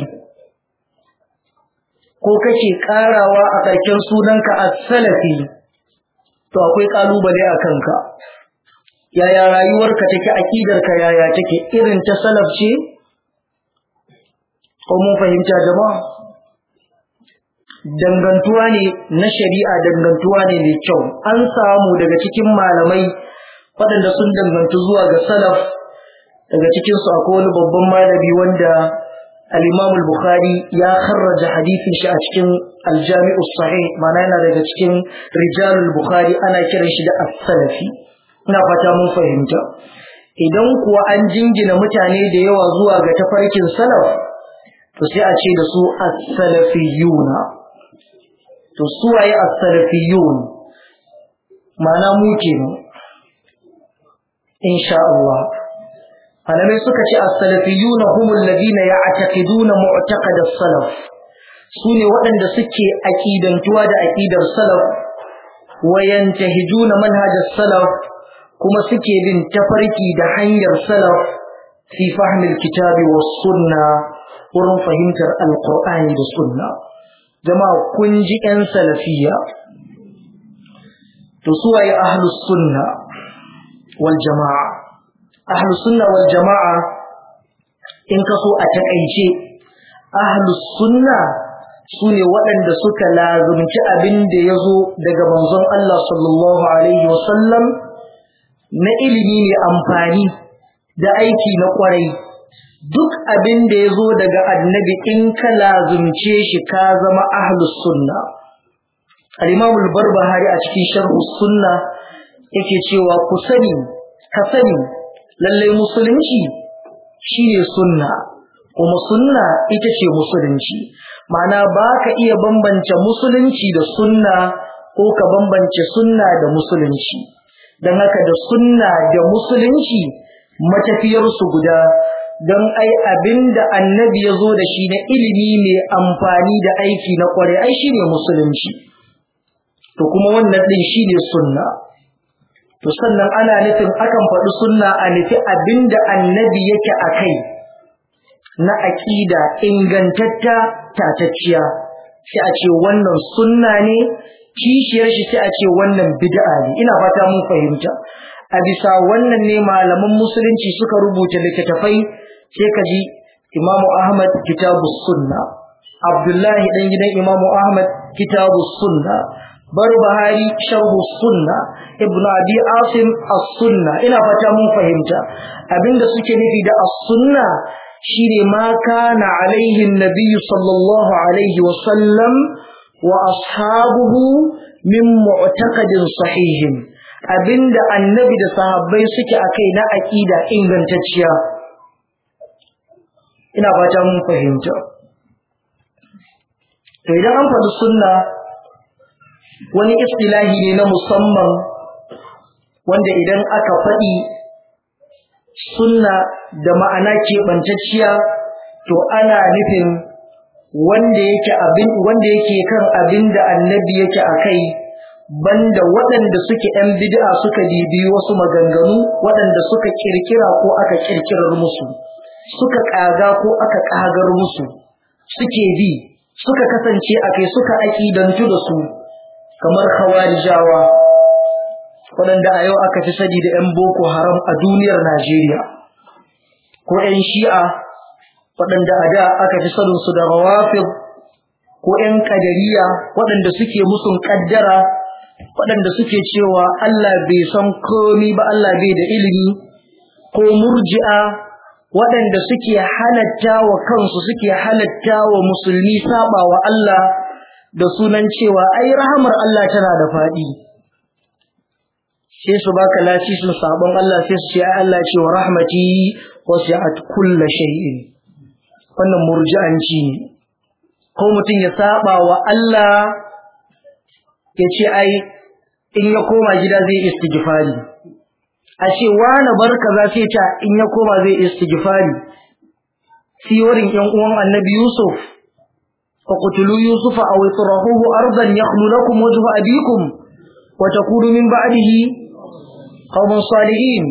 [SPEAKER 1] ko kake ƙarawa a ƙarshen sunanka a salafi to akwai ƙalubale a kanka yaya rayuwarka take aqidarka yaya take irin ta salaf ce ko mun fahimta jama'a dangantuwa ne na shari'a dangantuwa ne mai kyau an samu daga cikin malamai waɗanda sun dangantu zuwa ga salaf daga cikin su akwai wani babban malami wanda al-Imam al-Bukhari ya kharraja hadisin shi a cikin al-Jami' sahih mana yana daga cikin rijalul Bukhari ana kiran shi da as-Salafi ina fata mun fahimta idan kuwa an jingina mutane da yawa zuwa ga tafarkin salaf to sai a ce da su as-salafiyuna to su waye as-salafiyun ma'ana mu kenan insha Allah malamai suka ce as-salafiyuna humul ladina ya'taqiduna mu'taqad as-salaf sune waɗanda suke aqidantuwa da aqidar salaf wa yantahijuna manhaj as-salaf kuma suke bin tafarki da hanyar salaf fi fahmi al-kitabi was-sunna wurin fahimtar al-qur'ani da sunna jama'a kun ji ƴan salafiya to suwaye ahlus sunna wal jama'a ahlus sunna wal jama'a in kaso a takaice ahlus sunna sune waɗanda suka lazumci abin da ya zo daga manzon Allah sallallahu alaihi wasallam na ilimi mai amfani da aiki na kwarai duk abin da ya zo daga annabi in ka lazumce shi ka zama ahlus sunna al-imam al-barbahari a cikin sharh sunna yake cewa ku sani ka sani lalle musulunci shine sunna kuma sunna ita ce musulunci ma'ana ba ka iya bambance musulunci da sunna ko ka bambance sunna da musulunci don haka da sunna da musulunci matafiyarsu guda don ai abinda annabi ya zo da shi na ilimi mai amfani da aiki na kware ai shi ne musulunci to kuma wannan ɗin shi ne sunna to sannan ana nufin akan faɗi sunna a nufi abinda annabi yake a kai na aƙida ingantatta tatacciya sai a ce wannan sunna ne kishiyar shi sai a ce wannan bid'a ne ina fata mun fahimta a bisa wannan ne malaman musulunci suka rubuta littattafai sai ka ji imamu ahmad kitabu sunna abdullahi dan gidan imamu ahmad kitabu sunna barbahari sharhu sunna ibnu abi asim as-sunna ina fata mun fahimta abinda suke nufi da as-sunna shine ma kana alaihi an-nabiy sallallahu alaihi wa sallam wa ashabuhu min mu'taqadin sahihin abinda annabi da sahabbai suke akai na aqida ingantacciya ina fata mun fahimta to idan an faɗi sunna wani istilahi ne na musamman wanda idan aka faɗi sunna da ma'ana keɓantacciya to ana nufin wanda yake abin wanda yake kan abin da annabi yake a kai banda waɗanda suke ‘yan bid'a suka bibi wasu maganganu waɗanda suka kirkira ko aka kirkirar musu suka ƙaga ko aka ƙagar musu suke bi suka kasance a kai suka aƙidantu da su kamar khawarijawa waɗanda a yau aka fi sani da ‘yan boko haram a duniyar Najeriya ko ‘yan shi'a waɗanda a da aka fi saninsu da rawafid ko ‘yan ƙadariya waɗanda suke musun ƙaddara waɗanda suke cewa Allah bai san komi ba Allah bai da ilimi ko murji'a waɗanda suke halatta wa kansu suke halatta wa musulmi saba wa Allah da sunan cewa ai rahamar Allah tana da faɗi sai su baka lasisin sabon Allah sai su ce ai Allah ce wa rahmati wasi'at kulla shay'in wannan murji'anci ne ko mutum ya saba wa Allah ya ce ai in ya koma gida zai istighfari a ce wani barka za sai ta in ya koma zai istighfari siyorin yan uwan annabi Yusuf fa qutulu Yusuf aw itrahuhu ardan yakhlu lakum wajhu abikum wa takunu min ba'dihi qauman salihin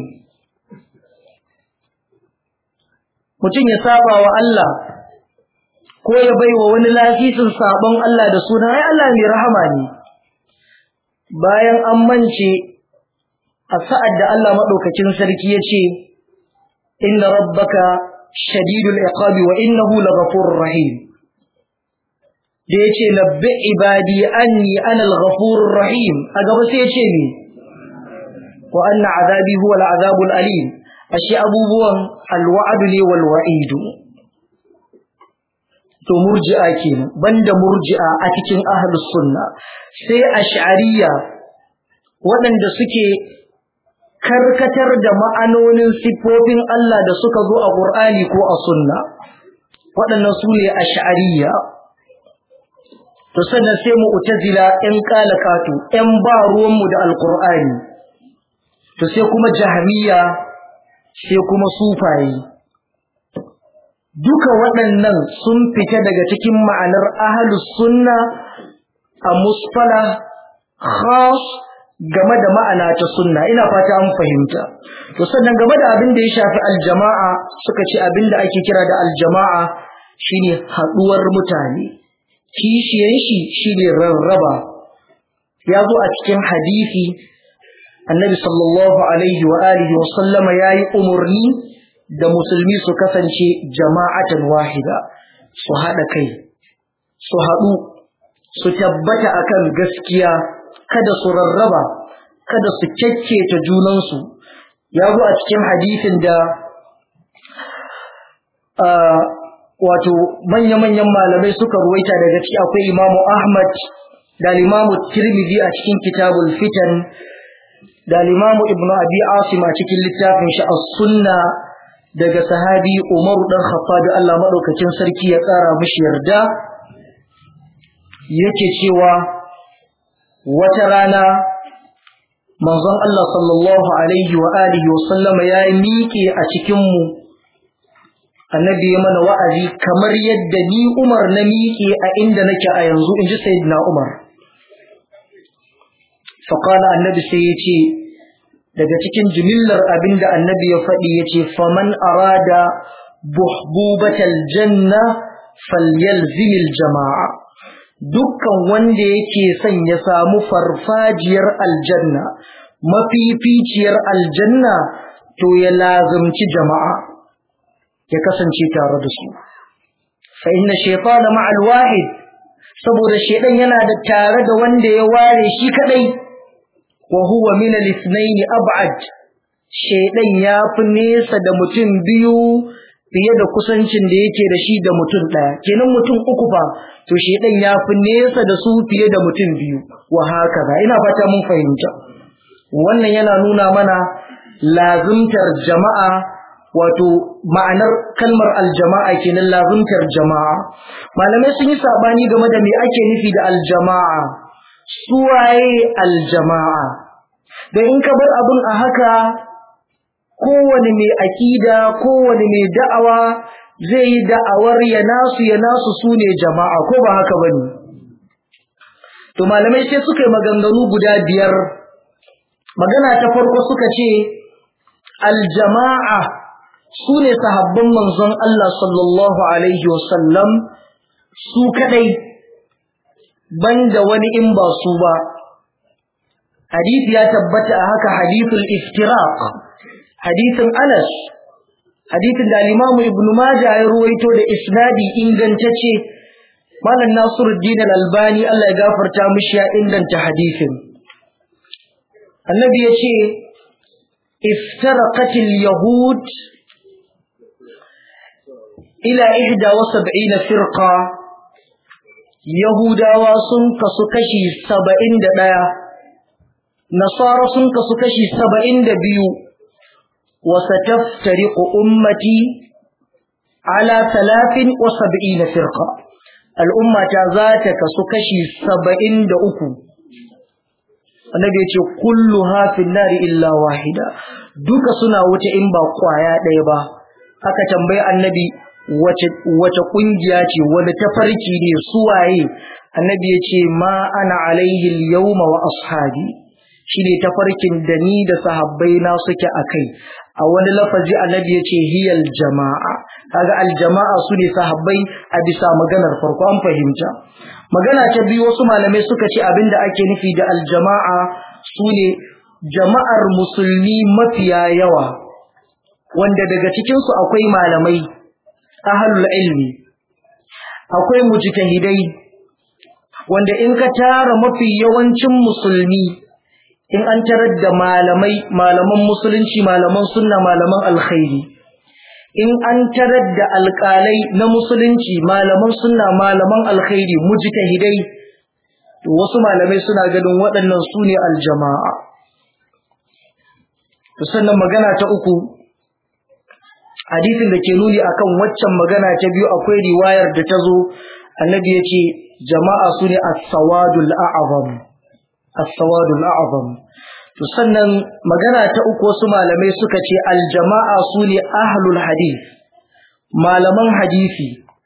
[SPEAKER 1] mutum ya saba wa Allah ko ya baiwa wani lafisin sabon Allah da sunan ai Allah mai rahama ne bayan an mance a sa'ad da Allah maɗaukakin sarki ya ce inna rabbaka shadidul iqabi wa innahu laghafurur rahim da ya ce labbi ibadi anni ana al-ghafurur rahim a gaba sai ya ce ni wa anna azabi huwa al-azabul alim ashe abubuwan alwa'adu ne wal wa'idu to murji'a kenan banda murji'a a cikin ahlus sunna sai ash'ariyya waɗanda suke karkatar da ma'anonin siffofin Allah da suka zo a Qur'ani ko a sunna waɗannan su ne ash'ariyya to sannan sai mu'tazila ƴan kalakatu ƴan ba ruwanmu da alqur'ani to sai kuma jahmiya sai kuma sufaye duka waɗannan sun fita daga cikin ma'anar ahlus sunna a musfala khas game da ma'ana ta sunna ina fata an fahimta to sannan game da abin da ya shafi aljama'a suka ce abin da ake kira da aljama'a shine haɗuwar mutane kishiyan shi shine rarraba ya zo a cikin hadisi annabi sallallahu alaihi wa alihi wa sallama yayi umurni da musulmi su kasance jama'atan wahida su haɗa kai su haɗu su tabbata akan gaskiya kada su rarraba kada su kyakketa junansu ya zo a cikin hadisin da wato manya-manyan malamai suka ruwaita daga ciki akwai imamu ahmad da limamu tirmidhi a cikin kitabul fitan da limamu ibnu abi asim a cikin littafin shi as-sunna daga sahabi umaru dan khattab Allah madaukakin sarki ya tsara mishi yarda yake cewa wata rana manzon Allah sallallahu alaihi wa alihi wa sallama ya miƙe a cikin mu annabi ya mana wa'azi kamar yadda ni Umar na miƙe a inda nake a yanzu inji sayyidina Umar fa qala annabi sai ya ce daga cikin jimillar abinda annabi ya faɗi ya ce faman arada buhbubatal janna falyalzimil jama'a dukkan wanda yake son ya samu farfajiyar aljanna mafificiyar aljanna to ya lazumci jama'a ya kasance tare da su fa inna shaytana ma'al wahid saboda shedan yana da tare da wanda ya ware shi kadai wa huwa min al-ithnayn ab'ad shedan ya fi nesa da mutum biyu fiye da kusancin da yake da shi da mutum ɗaya kenan mutum uku fa to shedan ya fi nesa da su fiye da mutum biyu wa haka ba ina fata mun fahimta wannan yana nuna mana lazimtar jama'a wato ma'anar kalmar aljama'a kenan lazimtar jama'a malamai sun yi sabani game da me ake nufi da aljama'a suwaye aljama'a da in ka bar abun a haka kowane mai akida kowane mai da'awa zai yi da'awar ya nasu ya nasu su ne jama'a ko ba haka ba ne to malamai sai suka yi maganganu guda biyar magana ta farko suka ce aljama'a su ne sahabban manzon Allah sallallahu alaihi wasallam su kadai banda wani in ba su ba hadisi ya tabbata a haka hadithul iftiraq hadithin Anas hadithin da Imam Ibn Majah ya ruwaito da isnadi ingantacce Malam Nasiruddin Al-Albani Allah ya gafarta mishi ya inganta hadithin Annabi ya ce iftaraqat al-yahud ila 71 firqa Yahudawa sun kasu kashi 71 Nasara sun kasu kashi 72 وستفترق أمتي على ثلاث وسبعين فرقة الأمة ذاتك سكشي سبعين دأكو النبي يقول كلها في النار إلا واحدة دوك سنة وتئنبا قوايا ديبا aka tambayi annabi wace kungiya ce wani tafarki ne suwaye annabi ya ce ma ana alaihi yawma wa ashabi shine tafarkin da ni da sahabbai na suke akai a wani lafazi annabi yace hiyal jama'a kaga aljama'a su ne sahabbai a bisa maganar farko an fahimta magana ta biyu wasu malamai suka ce abinda ake nufi da aljama'a su ne jama'ar musulmi mafiya yawa wanda daga cikinsu akwai malamai ahlul ilmi akwai mujtahidai wanda in ka tara mafi yawancin musulmi in an tarar da malamai malaman musulunci malaman sunna malaman alkhairi in an tarar da alƙalai na musulunci malaman sunna malaman alkhairi mujtahidai to wasu malamai suna ganin waɗannan su ne aljama'a to sannan magana ta uku hadisin da ke nuni akan waccan magana ta biyu akwai riwayar da ta zo annabi ya ce jama'a su ne as-sawadul a'zam as-sawadul a'zam to sannan magana ta uku wasu malamai suka ce aljama'a su ne ahlul hadith malaman hadisi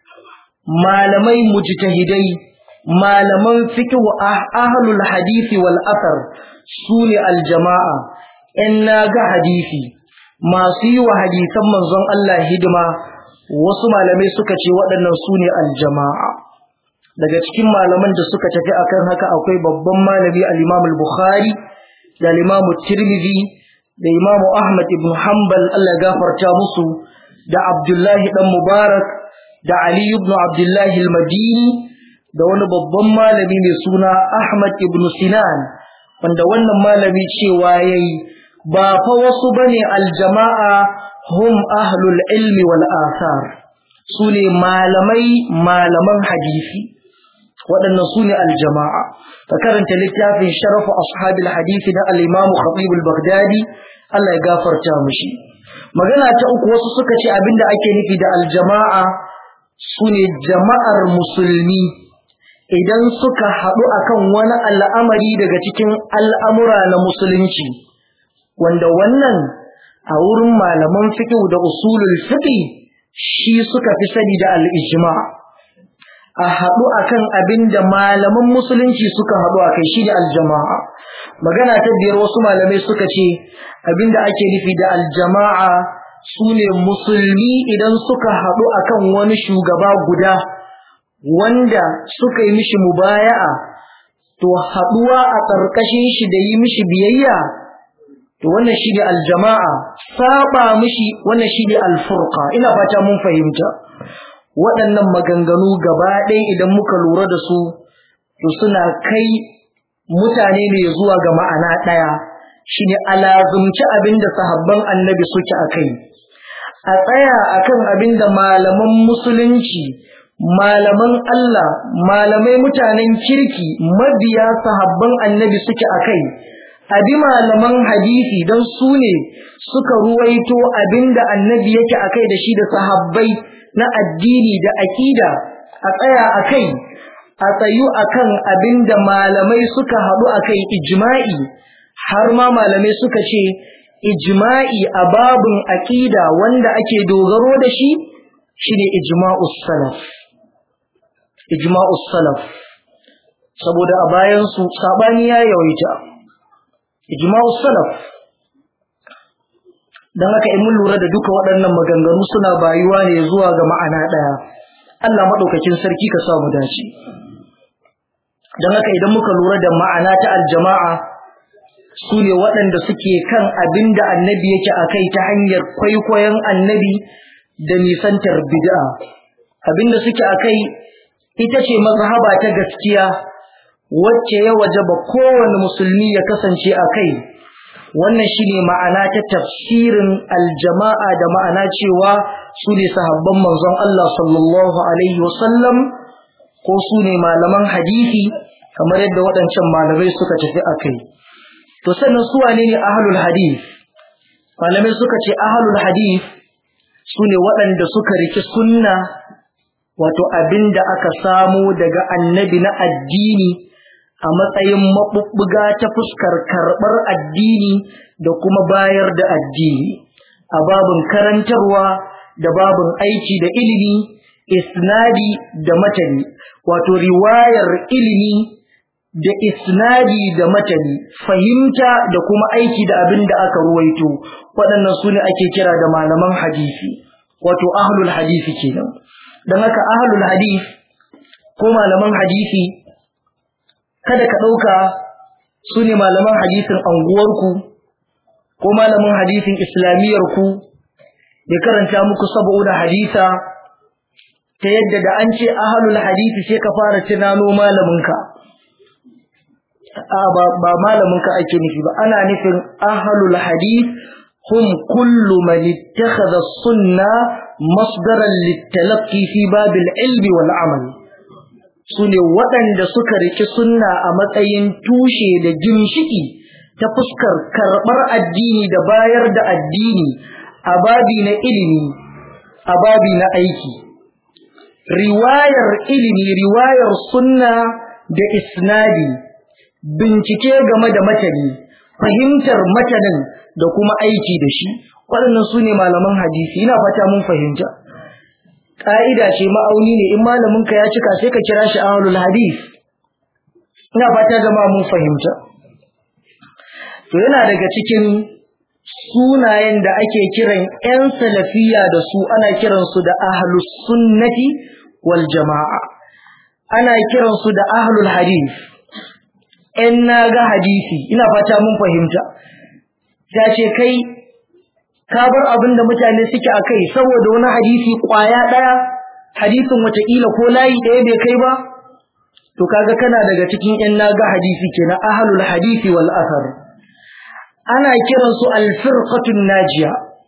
[SPEAKER 1] malamai mujtahidai malaman fiqh ahlul hadisi wal athar su ne aljama'a in na ga hadisi masu yi wa hadisan manzon Allah hidima wasu malamai suka ce waɗannan su ne aljama'a daga cikin malaman da suka tafi akan haka akwai babban malami al-Imam al-Bukhari da al-Imam Tirmidhi da Imam Ahmad ibn Hanbal Allah gafarta musu da Abdullahi dan Mubarak da Ali ibn Abdullahi al-Madini da wani babban malami mai suna Ahmad ibn Sinan wanda wannan malami cewa yayi ba fa wasu bane aljama'a hum ahlul ilmi wal athar sune malamai malaman hadisi waɗannan sune aljama'a ka karanta littafin sharafu ashabil hadisi na al-imam khatib al-baghdadi Allah ya gafarta mushi magana ta uku wasu suka ce abinda ake nufi da aljama'a sune jama'ar musulmi idan suka haɗu akan wani al'amari daga cikin al'amura na musulunci wanda wannan a wurin malaman fiqh da usulul fiqh shi suka fi sani da al-ijma a haɗu akan abinda malaman musulunci suka haɗu akai shi da al-jama'a magana ta biyar wasu malamai suka ce abinda ake nufi da al-jama'a sune musulmi idan suka haɗu akan wani shugaba guda wanda suka yi mishi mubaya'a to haɗuwa a ƙarƙashin shi da yi mishi biyayya to wannan shine aljama'a saba mishi wannan shine alfurqa ina fata mun fahimta waɗannan maganganu gaba ɗaya idan muka lura da su to suna kai mutane ne zuwa ga ma'ana ɗaya shine alazumci abinda sahabban annabi suke akai a tsaya akan abinda malaman musulunci malaman Allah malamai mutanen kirki mabiya sahabban annabi suke akai abi malaman hadisi don su ne suka ruwaito abinda annabi yake akai da shi da sahabbai na addini da akida a tsaya akai a tsayu akan abinda malamai suka haɗu akai ijma'i har ma malamai suka ce ijma'i a babun akida wanda ake dogaro da shi shine ijma'us salaf ijma'us salaf saboda a bayan su sabani ya yawaita ijma'u salaf dan haka in mun lura da duka waɗannan maganganu suna bayuwa ne zuwa ga ma'ana ɗaya Allah madaukakin sarki ka sa mu dace dan haka idan muka lura da ma'ana ta aljama'a su ne waɗanda suke kan abin da annabi yake a kai ta hanyar kwaikwayon annabi da nisantar bid'a abin da suke a kai ita ce mazhaba ta gaskiya wacce ya wajaba kowane musulmi ya kasance a kai wannan shine ma'ana ta tafsirin aljama'a da ma'ana cewa su ne sahabban manzon Allah sallallahu alaihi wasallam ko su ne malaman hadisi kamar yadda waɗancan malamai suka tafi a kai to sannan su wane ne ahlul hadith malamai suka ce ahlul hadith su ne waɗanda suka riki sunna wato abinda aka samo daga annabi na addini a matsayin maɓuɓɓuga ta fuskar karɓar addini da kuma bayar da addini a babin karantarwa da babin aiki da ilimi isnadi da matani wato riwayar ilimi da isnadi da matani fahimta da kuma aiki da abin da aka ruwaito waɗannan su ne ake kira da malaman hadisi wato ahlul hadisi kenan don haka ahlul hadis ko malaman hadisi kada ka ɗauka su ne malaman hadisin anguwarku ko malamin hadisin islamiyyarku ya karanta muku saboda hadisa ta yadda da an ce ahalul hadisi sai ka fara tunano malaminka ba malaminka ake nufi ba ana nufin ahalul hadis hum kullu man ittakhadha sunna masdaran litalaqi fi babil ilmi wal amal sune waɗanda suka riki sunna a matsayin tushe da ginshiki ta fuskar karɓar addini da bayar da addini a babi na ilimi a babi na aiki riwayar ilimi riwayar sunna da isnadi bincike game da matani fahimtar matanin da kuma aiki da shi waɗannan su ne malaman hadisi ina fata mun fahimta ƙa'ida ce ma'auni ne in malaminka ya cika sai ka kira shi ahlul hadis ina fata jama'a mun fahimta to yana daga cikin sunayen da ake kiran 'yan salafiya da su ana kiransu da ahlus sunnati wal jama'a ana kiransu da ahlul hadith 'yan naga hadisi ina fata mun fahimta ta ce kai ka bar abin da mutane suke a kai saboda wani hadisi kwaya ɗaya hadisin wataƙila ko layi ɗaya bai kai ba to kaga kana daga cikin 'yan naga hadisi kenan ahlul hadisi wal athar ana kiransu alfirqatun najiya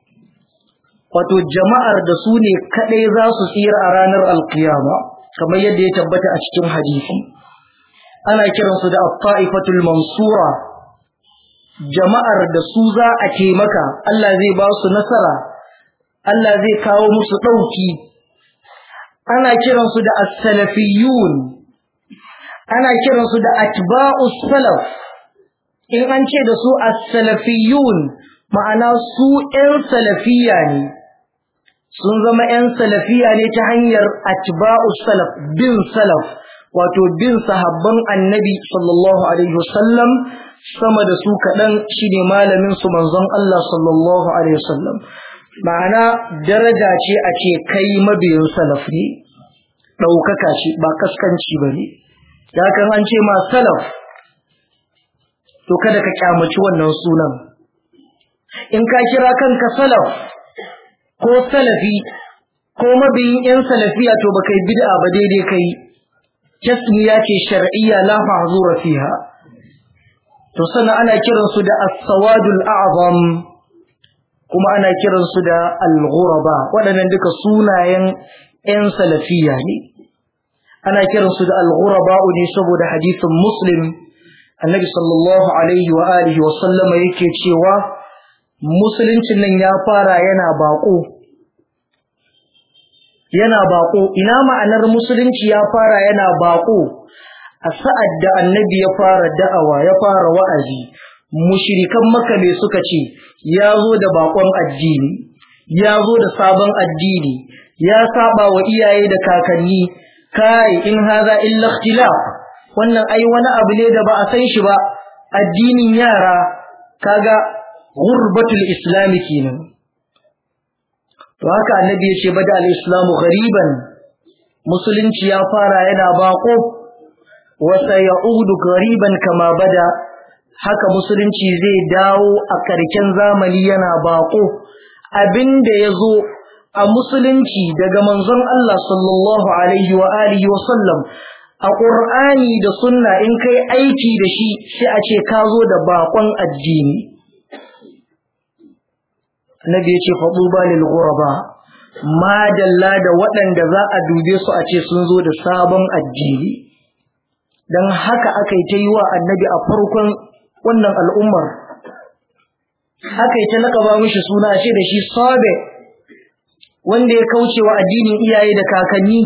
[SPEAKER 1] wato jama'ar da su ne kadai za su tsira a ranar alkiyama kamar yadda ya tabbata a cikin hadisi ana kiransu da at-ta'ifatul mansura jama'ar da su za a taimaka Allah zai ba su nasara Allah zai kawo musu dauki ana kiransu da as-salafiyyun ana kiransu da atba'us salaf in an ce da su as-salafiyun ma'ana su ƴan salafiya ne sun zama ƴan salafiya ne ta hanyar atba'u salaf bin salaf wato bin sahabban annabi sallallahu alaihi wasallam sama da su kaɗan shine malamin su manzon Allah sallallahu alaihi wasallam ma'ana daraja ce a ce kai mabiyin salaf ne ɗaukaka ce ba kaskanci ba ne ya kan an ce ma salaf to kada ka kyamaci wannan sunan in ka kira kanka salaf ko salafi ko mabiyin yan salafiya to baka yi bid'a ba daidai kai tasmiya ce shar'iyya la mahzura fiha to sannan ana kiran su da as-sawadul a'zam kuma ana kiran su da al-ghuraba waɗannan duka sunayen yan salafiya ne ana kiran su da al-ghuraba ne saboda hadisin muslim annabi sallallahu alaihi wa alihi wa sallama yake cewa musuluncin nan ya fara yana bako yana bako ina ma'anar musulunci ya fara yana bako a sa'ad da annabi ya fara da'awa ya fara wa'azi mushrikan maka ne suka ce ya zo da bakon addini ya zo da sabon addini ya saba wa iyaye da kakanni kai in haza illa ikhtilaf wannan ai wani abu ne da ba a san shi ba addinin yara kaga gurbatul islami kenan to haka annabi ya ce bada al-islamu ghariban musulunci ya fara yana bako wa sayaudu ghariban kama bada haka musulunci zai dawo a karken zamani yana bako abinda yazo a musulunci daga manzon Allah sallallahu alaihi wa alihi wa sallam a ƙur'ani da sunna in kai aiki da shi sai a ce ka zo da baƙon addini annabi ya ce faɗuba lil ghuraba madalla da waɗanda za a dube su a ce sun zo da sabon addini dan haka aka yi ta yi wa annabi a farkon wannan al'ummar aka yi ta laƙaba mishi suna ce da shi sabe wanda ya kauce wa addinin iyaye da kakanni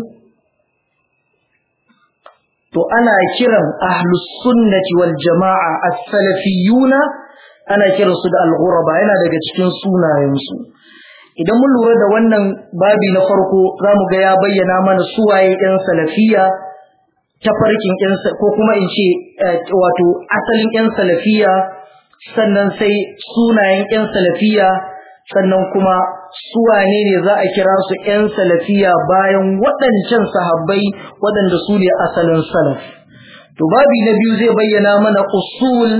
[SPEAKER 1] to ana kiran ahlus sunnati wal jama'a as-salafiyuna ana kiran su da al-ghuraba yana daga cikin sunayen su idan mun lura da wannan babi na farko zamu ga ya bayyana mana suwaye ɗan salafiya ta farkin ɗan ko kuma in ce wato asalin ɗan salafiya sannan sai sunayen ɗan salafiya sannan kuma suwane ne za a kira su ‘yan salafiya bayan waɗancan sahabbai waɗanda su ne asalin salaf. to babi na biyu zai bayyana mana usul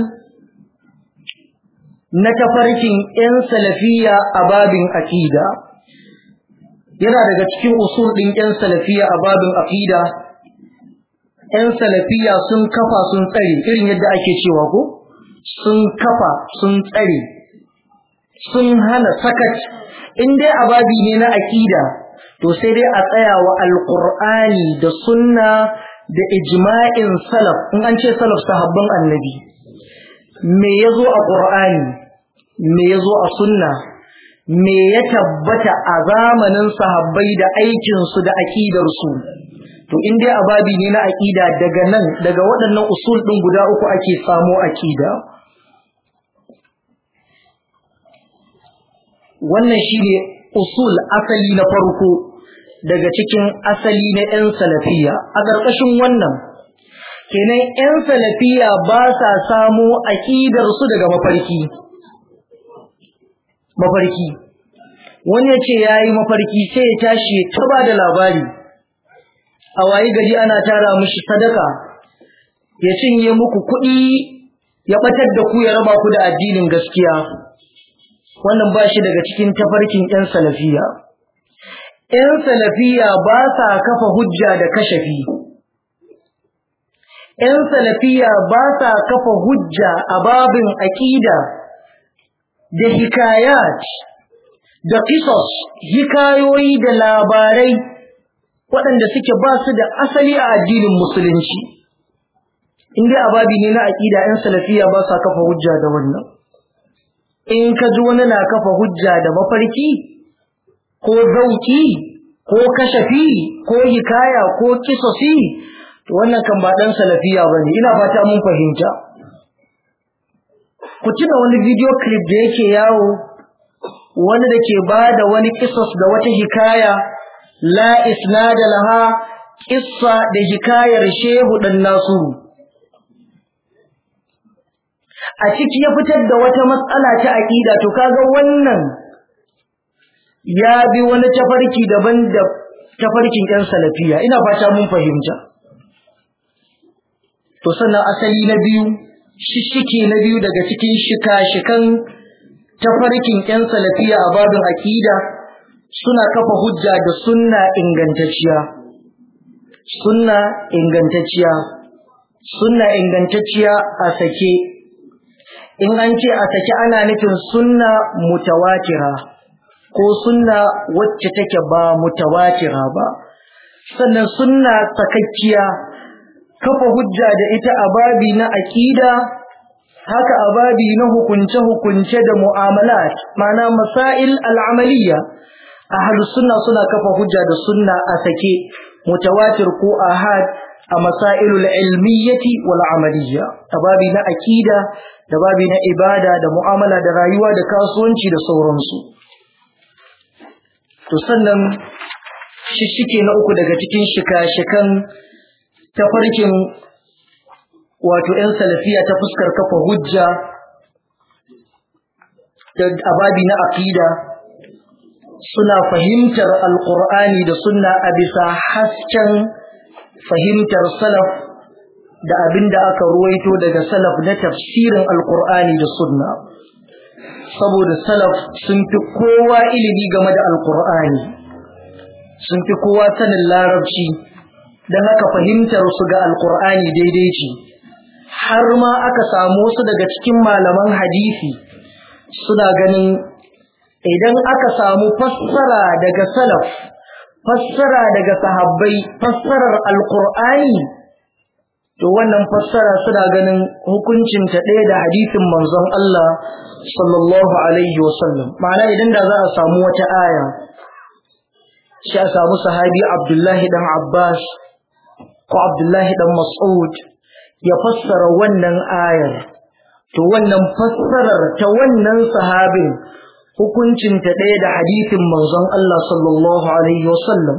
[SPEAKER 1] na tafarkin 'yan salafiya a babin aqida yana daga cikin usul ɗin 'yan salafiya a babin aqida 'yan salafiya sun kafa sun tsare irin yadda ake cewa ko sun kafa sun tsare sun hana sakat in dai ababi ne na aqida to sai dai a tsaya wa alqur'ani da sunna da ijma'in salaf in an ce salaf sahabban annabi me yazo a qur'ani me yazo a sunna me ya tabbata a zamanin sahabbai da aikin su da aqidar su to in dai ababi ne na aqida daga nan daga waɗannan usul din guda uku ake samo aqida wannan shine usul asali na farko daga cikin asali na 'yan salafiya a ƙarƙashin wannan kenan 'yan salafiya ba sa samo aƙidarsu daga mafarki mafarki wani ya ce ya yi mafarki sai ya tashi ta ba da labari a wayi gari ana tara mushi sadaka ya cinye muku kuɗi ya ɓatar da ku ya raba ku da addinin gaskiya wannan ba shi daga cikin tafarkin 'yan salafiya. 'yan salafiya ba sa kafa hujja da kashafi. 'yan salafiya ba sa kafa hujja a babin aƙida da hikayat da kisos hikayoyi da labarai waɗanda suke ba su da asali a addinin musulunci. In dai ababi ne na aƙida 'yan salafiya ba sa kafa hujja da wannan. in ka ji wani na kafa hujja da mafarki ko zauki ko kashafi ko hikaya ko kisosi to wannan kan ba dan salafiya bane ina fata mun fahimta ku tuna wani video clip da yake yawo wani da ke bada wani kisos da wata hikaya la isnada laha kissa da hikayar shehu dan nasuru a ciki ya fitar da wata matsala ta aƙida to kaga wannan ya bi wani tafarki daban da tafarkin ƴan salafiya ina fata mun fahimta to sannan asali na biyu shishike na biyu daga cikin shika-shikan tafarkin ƴan salafiya a babin aƙida suna kafa hujja da sunna ingantacciya sunna ingantacciya sunna ingantacciya a sake in an ce a saki ana nufin sunna mutawatira ko sunna wacce take ba mutawatira ba sannan sunna sakakkiya kafa hujja da ita a babi na aqida haka a babi na hukunce hukunce da mu'amalat ma'ana masail al'amaliya ahlus sunna suna kafa hujja da sunna a sake mutawatir ko ahad a masailul ilmiyyati wal amaliyya a babi na aqida da babi na ibada da mu'amala da rayuwa da kasuwanci da sauransu to sannan shishike na uku daga cikin shika-shikan tafarkin wato 'yan salafiya ta fuskar kafa hujja da ababi na aqida suna fahimtar alqur'ani da sunna a bisa hasken fahimtar salaf da abin da aka ruwaito daga salaf na tafsirin alqur'ani da sunna saboda salaf sun fi kowa ilimi game da alqur'ani sun fi kowa sanin larabci don haka fahimtar su ga alqur'ani daidai ce har ma aka samu wasu daga cikin malaman hadisi suna ganin idan aka samu fassara daga salaf fassara daga sahabbai fassarar alqur'ani to wannan fassara suna ganin hukuncin ta ɗaya da hadisin manzon Allah sallallahu alaihi wasallam ma'ana idan da za a samu wata aya shi a samu sahabi Abdullahi dan Abbas ko Abdullahi dan Mas'ud ya fassara wannan ayar to wannan fassarar ta wannan sahabin hukuncin ta ɗaya da hadisin manzon Allah sallallahu alaihi wasallam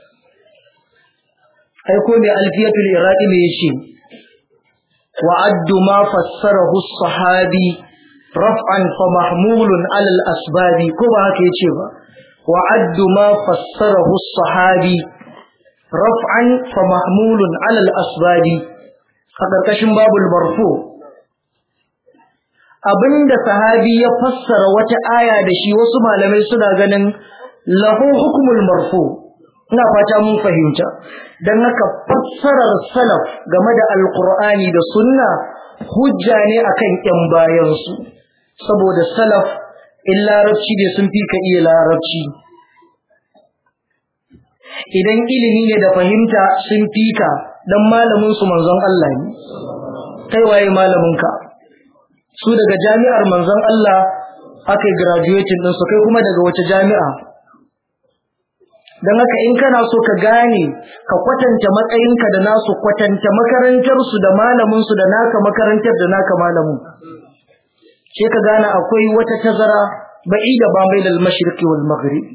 [SPEAKER 1] ai ko mai alfiyatul iraqi me yace وعد ما فسره الصحابي رفعا فمحمول على الأسباب كما كيتشبا وعد ما فسره الصحابي رفعا فمحمول على الأسباب a ƙarƙashin babul marfu abinda sahabi ya fassara wata aya da shi wasu malamai suna ganin lahu hukumul marfu ina fata mun fahimta dan haka fassarar salaf game da alqur'ani da sunna hujja ne akan ƴan bayan su saboda salaf in larabci ne sun fi ka iya larabci idan ilimi ne da fahimta sun fi ka dan malamin su manzon Allah ne kai waye malamin ka su daga jami'ar manzon Allah aka graduating din su kai kuma daga wace jami'a dan haka in kana so ka gane ka kwatanta matsayinka da nasu kwatanta makarantar su da malamin su da naka makarantar da naka malamin sai ka gane akwai wata tazara ba'ida ba mai dal mashriqi wal maghrib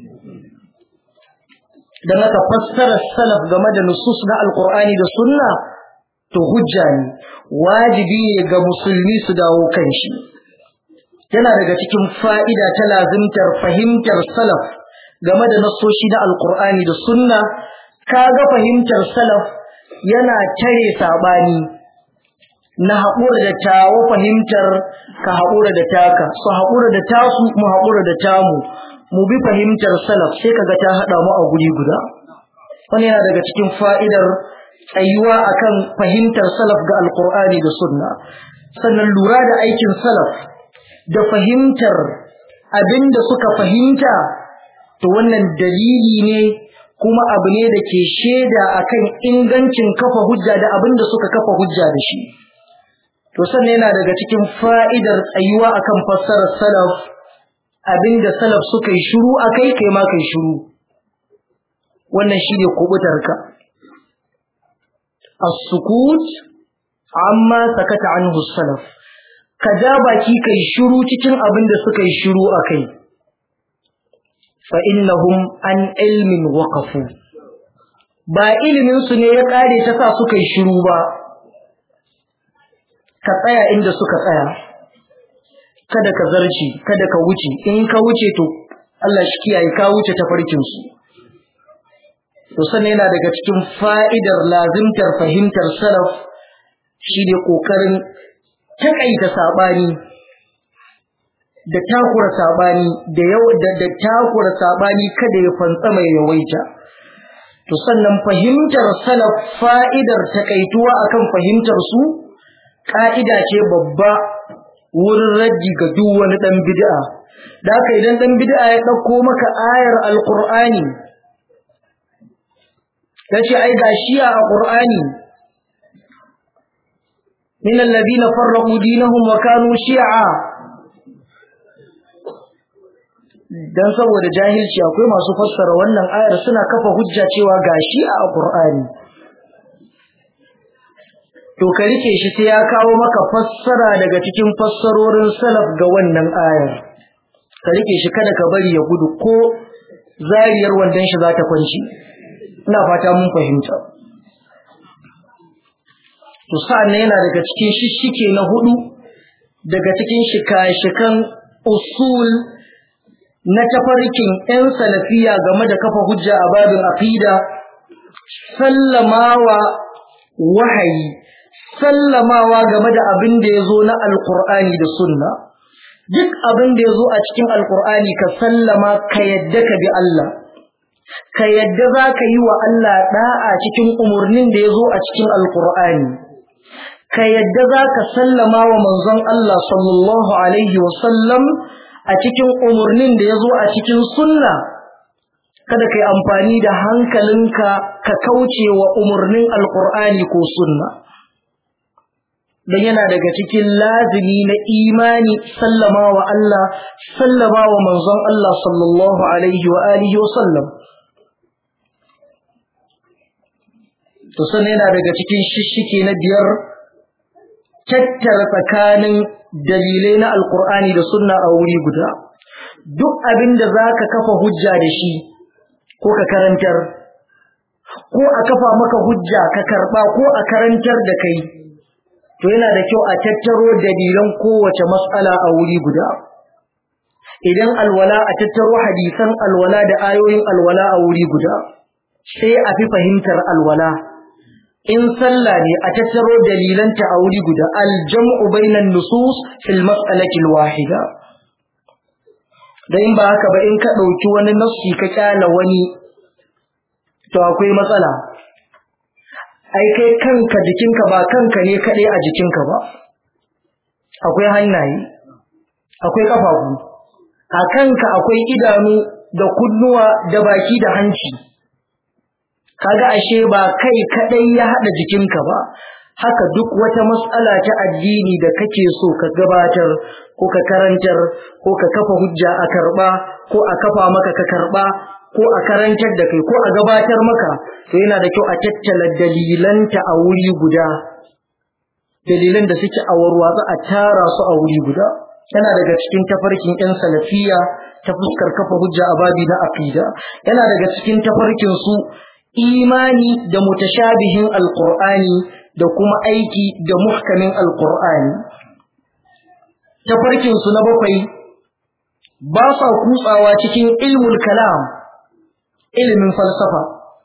[SPEAKER 1] dan haka fassara salaf game da nusus na alqur'ani da sunna to hujja ne wajibi ne ga musulmi su dawo kan shi yana daga cikin fa'ida ta lazimtar fahimtar salaf game da nasoshi na alqur'ani da sunna kaga fahimtar salaf yana tare sabani na haƙura da tawo fahimtar ka haƙura da taka su haƙura da tasu mu haƙura da tamu mu bi fahimtar salaf sai kaga ta haɗa mu a guri guda wani yana daga cikin fa'idar tsayuwa akan fahimtar salaf ga alqur'ani da sunna sannan lura da aikin salaf da fahimtar abinda suka fahimta to wannan dalili ne kuma abu ne da ke shaida akan ingancin kafa hujja da abinda suka kafa hujja da shi to sannan yana daga cikin fa'idar tsayuwa akan fassarar salaf abinda salaf suka yi shiru akai kai ma kai shiru wannan shine kubutarka as-sukut amma sakata anhu salaf ka ja baki kai shiru cikin abinda suka yi shiru akai fa innahum an ilmin waqafu ba ilimin su ne ya kare ta sa suka yi shiru ba ka tsaya inda suka tsaya kada ka zarci kada ka wuce in ka wuce to Allah shi kiyaye ka wuce ta farkin su to sannan yana daga cikin fa'idar lazimtar fahimtar salaf shine kokarin takaita sabani da takura sabani da yau da, da takura sabani kada ya fantsama ya yawaita to sannan fahimtar salaf fa'idar takaituwa akan fahimtar su ka'ida ce babba wurin raddi ga duk wani dan bid'a da haka idan dan bid'a ya dauko maka ayar alqur'ani yace ai gashi a qur'ani min alladhina farraqu dinahum wa kanu shi'a dan saboda jahilci akwai masu fassara wannan ayar suna kafa hujja cewa gashi a qur'ani to ka rike shi sai ya kawo maka fassara daga cikin fassarorin salaf ga wannan ayar ka rike shi kada ka bari ya gudu ko zariyar wandan shi za ta kwanci ina fata mun fahimta to sa'an yana daga cikin shishike na hudu daga cikin shika-shikan usul na tafarkin 'yan salafiya game da kafa hujja a babin aqida sallamawa wahayi sallamawa game da abin da ya zo na alkur'ani da sunna duk abin da ya zo a cikin alkur'ani ka sallama ka yadda ka bi Allah ka yadda za ka yi wa Allah da'a cikin umarnin da ya zo a cikin alkur'ani ka yadda za ka sallama wa manzon Allah sallallahu alaihi wasallam a cikin umarnin da ya zo a cikin sunna kada ka yi amfani da hankalinka ka kauce wa umarnin alkur'ani ko sunna don yana daga cikin lazimi na imani sallama wa Allah sallama wa manzon Allah sallallahu alaihi wa alihi wa sallam to sannan yana daga cikin shishike na biyar tattara tsakanin dalilai na alkur'ani da sunna a wuri guda duk abin da za ka kafa hujja da shi ko ka karantar ko a kafa maka hujja ka karba ko a karantar da kai to yana da kyau a tattaro dalilan kowace mas'ala a wuri guda idan alwala a tattaro hadisan alwala da ayoyin alwala a wuri guda sai a fi fahimtar alwala in sallah ne a tattaro dalilanta a wuri guda aljam'u bainan nusus fil mas'alati wahida da in ba haka ba in ka ɗauki wani nafsi ka kyala wani to akwai matsala ai kai kanka jikinka ba kanka ne kaɗai a jikinka ba akwai hannaye akwai ƙafafu a kanka akwai idanu da kunnuwa da baki da hanci kaga ashe ba kai kaɗai ya haɗa jikinka ba haka duk wata mas'ala ta addini da kake so ka gabatar ko ka karantar ko ka kafa hujja a karɓa ko a kafa maka ka karɓa ko a karantar da kai ko a gabatar maka to yana da kyau a tattala dalilanta a wuri guda dalilan da suke a warwatsa a tara su a wuri guda yana daga cikin tafarkin yan salafiya ta fuskar kafa hujja a babi na aqida yana daga cikin tafarkin su imani da mutashabihin alqur'ani da kuma aiki da muhkamin alqur'ani tafarkin su na bakwai ba sa kutsawa cikin ilmul kalam ilimin falsafa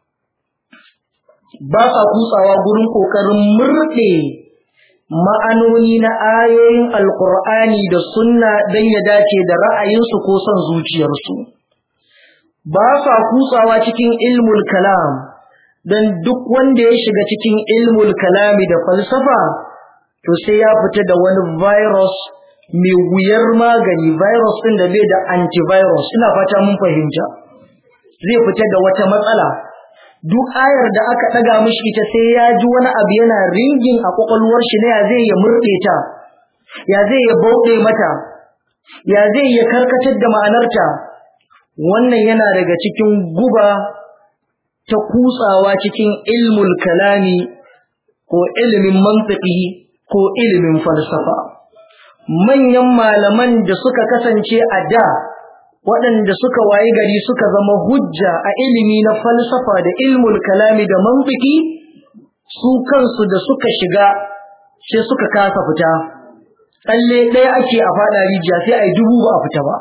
[SPEAKER 1] ba sa kutsawa gurin ƙoƙarin murɗe ma'anoni na ayoyin alƙur'ani da sunna don ya dace da ra'ayinsu ko son zuciyarsu ba sa kutsawa cikin ilmul kalam don duk wanda ya shiga cikin ilmul kalami da falsafa to sai ya fita da wani virus mai wuyar magani virus ɗin da bai da antivirus ina fata mun fahimta zai fita da wata matsala duk ayar da aka ɗaga mishi ita sai ya ji wani abu yana ringin a ƙwaƙwalwar shi na ya zai ya murɗe ta ya zai ya bauɗe mata ya zai ya karkatar da ma'anarta wannan yana daga cikin guba ta kutsawa cikin ilmul kalami ko ilimin mantiki ko ilimin falsafa manyan malaman da suka kasance a da waɗanda suka wayi gari suka zama hujja a ilimi na falsafa da ilmul kalami da mantiki su kansu da suka shiga sai suka kasa fita tsalle ɗaya ake a faɗa rijiya sai a yi dubu ba a fita ba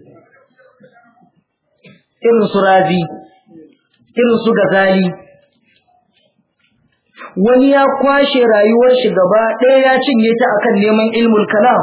[SPEAKER 1] irin su razi irin su gazali wani ya kwashe rayuwar shi gaba ɗaya ya cinye ta akan neman ilmul kalam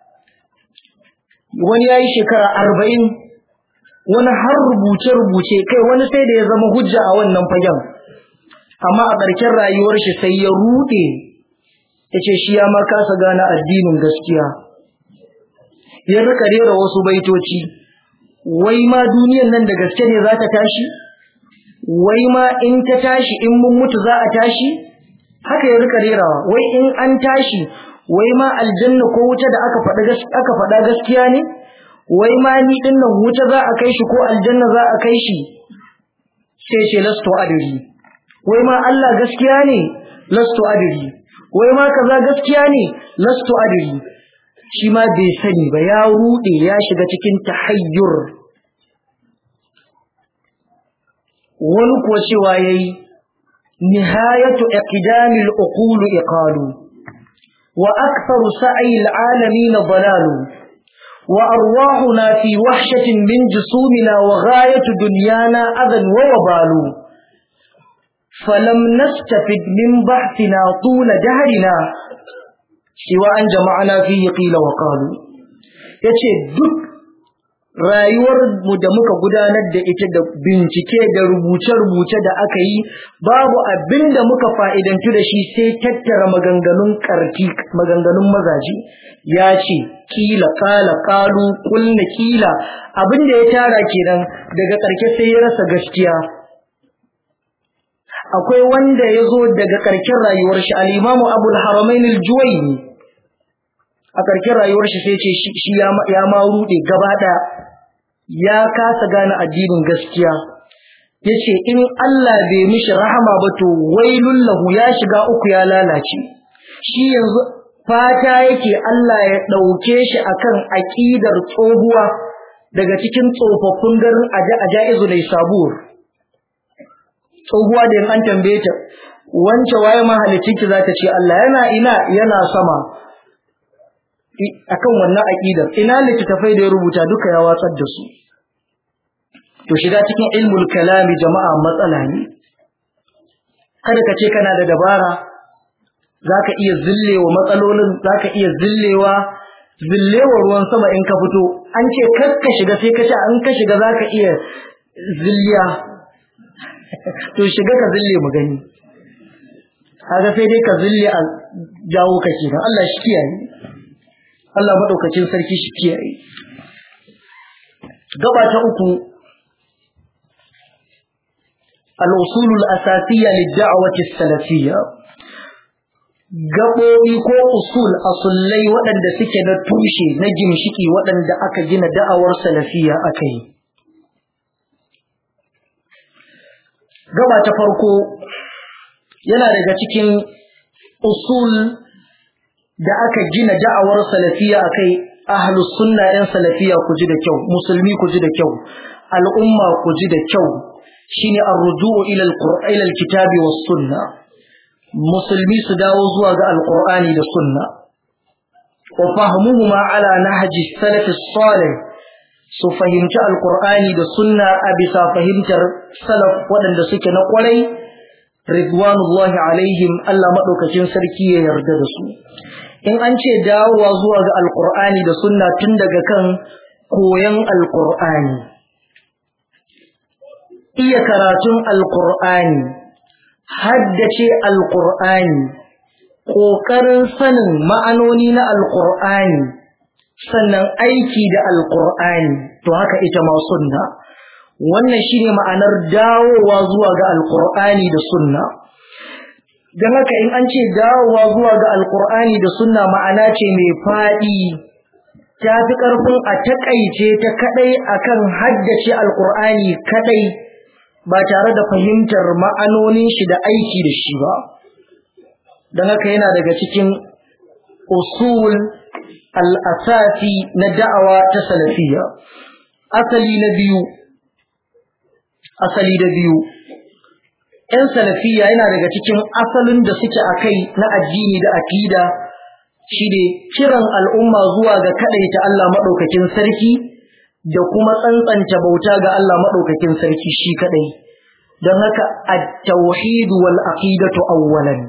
[SPEAKER 1] wani ya yi shekara arba'in wani har rubuce-rubuce kai wani sai da ya zama hujja a wannan fagen amma a ƙarshen rayuwar shi sai ya ruɗe ya ce shi ya ma kasa gane addinin gaskiya ya rika rera wasu baitoci wai ma duniyan nan da gaske ne za ta tashi wai ma in ta tashi in mun mutu za a tashi haka ya rika rerawa wai in an tashi wai ma aljanna ko wuta da aka faɗa aka faɗa gaskiya ne wai ma ni din nan wuta za a kai shi ko aljanna za a kai shi sai ce lasto adiri wai ma Allah gaskiya ne lasto adiri wai ma kaza gaskiya ne lasto adiri shi ma bai sani ba ya rude ya shiga cikin tahayyur wani ko cewa yayi nihayatu iqdamil uqul iqalu wa aktharu sa'i alalamin dalalu wa arwahuna fi wahshatin min jusumina wa ghayatu dunyana adan wa wabalu falam nastafid min bahthina tula dahrina siwa an jama'ana fihi qila wa qalu yace duk rayuwar mu da muka gudanar da ita da bincike da rubuce-rubuce da aka yi babu abin da muka fa'idantu da shi sai tattara maganganun karti maganganun mazaji ya ce kila kala kalu kulna kila abin da ya tara kenan daga ƙarshe sai ya rasa gaskiya akwai wanda ya zo daga ƙarshen rayuwar shi al-imamu abul haramain al-juwayni a ƙarshen rayuwar shi sai ce shi ya ma rude gaba ɗaya ya kasa gane addinin gaskiya yace in Allah bai mishi rahama ba to wailul lahu ya shiga uku ya lalace shi yanzu fata yake Allah ya ɗauke shi akan aƙidar tsohuwa daga cikin tsofaffin garin ajaizu ne sabur tsohuwa da an tambaye ta wance waye mahalicin ki zata ce Allah yana ina yana sama akan wannan aqidar ina littafai da ya rubuta duka ya watsar da su to shiga cikin ilmul kalami jama'a matsala ne kada ka ce kana da dabara zaka iya zillewa matsalolin zaka iya zillewa zillewa ruwan sama in ka fito an ce kar ka shiga sai ka ce an ka shiga zaka iya zilliya to shiga ka zille mu gani kaga sai dai ka zille a jawo ka kenan Allah shi kiyaye Allah madaukakin sarki shi kiyaye gaba ta uku al-usul al-asasiyya lid-da'wati as-salafiyya gaɓoɓi ko usul asullai waɗanda suke na tushe na gimshiki waɗanda aka gina da'awar salafiya aka yi gaba ta farko yana daga cikin usul da aka gina da'awar salafiya akai ahlus sunna ɗin salafiya ku ji da kyau musulmi ku ji da kyau al'umma ku ji da kyau shine ar-ruju'u ila al-qur'ani ila al-kitabi was sunna musulmi su dawo zuwa ga alqur'ani da sunna wa fahmuhuma ala nahji salaf salih su fahimci alqur'ani da sunna a bisa fahimtar salaf waɗanda suke na kwarai ridwanullahi alaihim Allah madaukakin sarki ya yarda da su in an ce dawowa zuwa ga alqur'ani da sunna tun daga kan koyan alqur'ani iya karatun alqur'ani haddace alqur'ani ƙoƙarin sanin ma'anoni na alqur'ani sannan aiki da alqur'ani to haka ita ma sunna wannan shine ma'anar dawowa zuwa ga alqur'ani da sunna dan haka in an ce dawowa zuwa ga alqur'ani da sunna ma'ana ce mai fadi ta fi karfin a takaice ta kadai akan haddace alqur'ani kadai ba tare da fahimtar ma'anonin shi da aiki da shi ba dan haka yana daga cikin usul al-asasi na da'awa ta salafiyya asali na biyu asali da biyu ‘yan salafiya yana daga cikin asalin da suke a kai na addini da akida shi ne kiran al'umma zuwa ga kaɗaita Allah maɗaukakin sarki da kuma tsantsanta bauta ga Allah maɗaukakin sarki shi kaɗai don haka a tauhidu wal aqidatu awwalan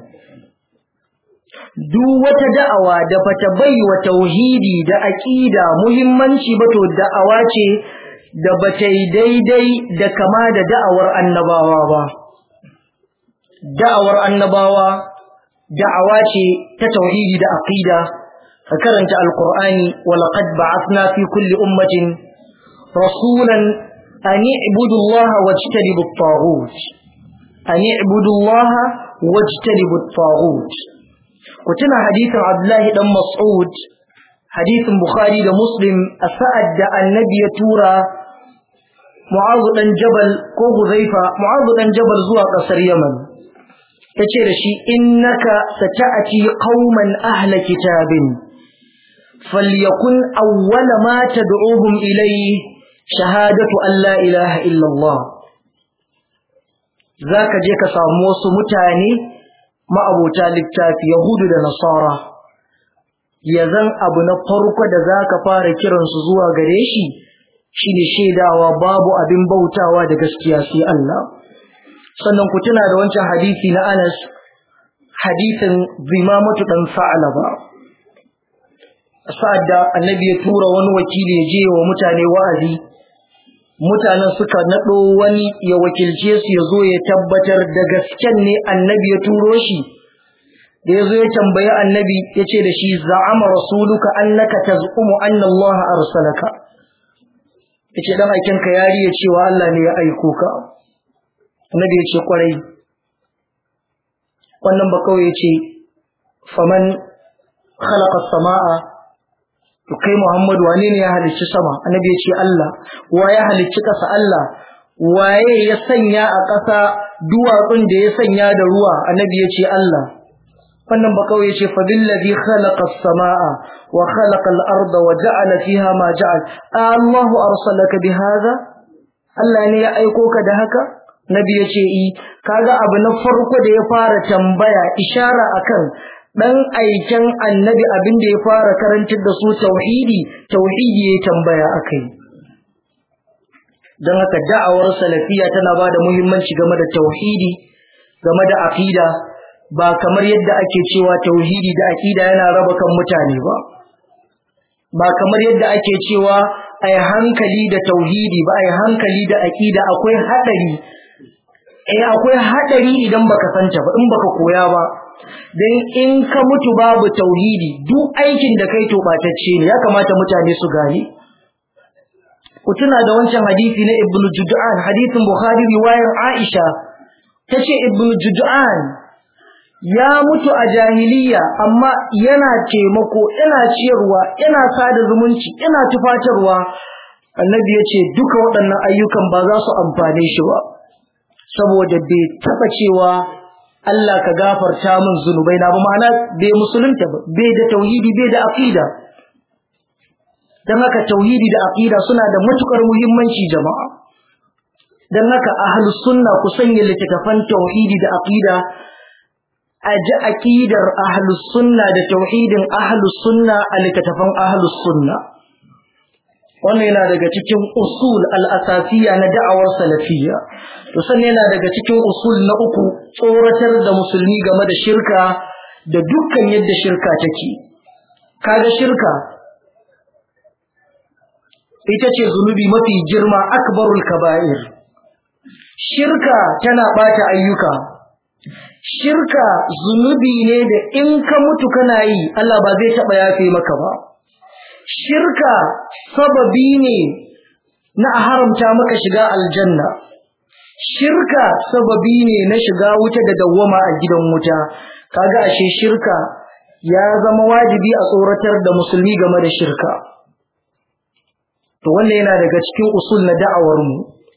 [SPEAKER 1] duk wata da'awa da bata bai wa tauhidi da aqida muhimmanci ba to da'awa ce da bata yi daidai da kama da da'awar annabawa ba da'awar annabawa da'awa ce ta tauhidi da aqida ka karanta alqur'ani wa laqad ba'athna fi kulli ummatin rasulan an i'budu allaha wajtanibu at-taghut an i'budu allaha wajtanibu at-taghut ku tuna hadisin abdullahi dan mas'ud hadisin bukhari da muslim a sa'ad da annabi ya tura mu'azu dan jabal ko huzaifa mu'azu dan jabal zuwa kasar yaman yace da shi innaka sata'ati qauman ahla kitabin falyakun awwala ma tad'uhum ilayhi shahadatu an la ilaha illa Allah zaka je ka samu wasu mutane ma'abota littafi yahudu da nasara yazan abu na farko da zaka fara kiransu zuwa gare shi shine shaidawa babu abin bautawa da gaskiya sai Allah sannan ku tuna da wancan hadisi na Anas hadisin Zimamatu dan Sa'laba sa'ad da annabi ya tura wani wakili ya je wa mutane wa'azi mutanen suka nado wani ya wakilce su ya zo ya tabbatar da gasken ne annabi ya turo shi da ya zo ya tambayi annabi ya ce da shi za'ama rasuluka annaka taz'umu anna Allah arsalaka yace dan aikin ka yari ya cewa Allah ne ya aiko ka annabi ya ce kwarai wannan ba kawai ya ce faman khalaqa samaa to kai Muhammadu wane ne ya halicci sama annabi ya ce Allah wa ya halicci ƙasa Allah waye ya sanya a ƙasa duwatsun da ya sanya da ruwa annabi ya ce Allah wannan ba kawai ya ce fa billazi khalaqa as-samaa wa khalaqa al-arda wa ja'ala fiha ma ja'al Allahu arsalaka bihadha Allah ne ya aiko ka da haka nabi ya ce i kaga abu na farko da ya fara tambaya ishara akan dan aiken annabi abin da ya fara karantar da su tauhidi tauhidi ya tambaya akai dan haka da'awar salafiya tana bada muhimmanci game da tauhidi game da aqida ba kamar yadda ake cewa tauhidi da aqida yana raba kan mutane ba ba kamar yadda ake cewa ai hankali da tauhidi ba ai hankali da aqida akwai hadari eh akwai hadari idan baka santa ba in baka koya ba dan in ka mutu babu tauhidi duk aikin da kai to batacce ne ya kamata mutane su gane ku tuna da wancan hadisi na ibnu jud'an hadisin bukhari riwayar aisha tace ibnu jud'an ya mutu a jahiliya amma yana taimako yana ciyarwa yana sada zumunci yana tufatarwa annabi yace duka waɗannan ayyukan ba za su amfane shi ba saboda bai taba cewa Allah ka gafarta min zunubai na ba ma'ana bai musulunta ba bai da tauhidi bai da aqida dan haka tauhidi da aqida suna da matukar muhimmanci jama'a dan haka ahlus sunna ku sanya littafan tauhidi da aqida aji aqidar ahlus sunna da tauhidin ahlus sunna a littafan ahlus sunna wannan yana daga cikin usul al-asasiyya na da'awar salafiyya to sannan yana daga cikin usul na uku tsoratar da musulmi game da shirka da dukkan yadda shirka take kaga shirka ita ce zunubi mafi girma akbarul kaba'ir shirka tana bata ayyuka shirka zunubi ne da in ka mutu kana yi Allah ba zai taba yafe maka ba shirka sababi ne na haramta maka shiga aljanna shirka sababi ne na shiga wuta da dawwama a gidan wuta kaga ashe shirka ya zama wajibi a tsoratar da musulmi game da shirka to wannan yana daga cikin usul na da'awar mu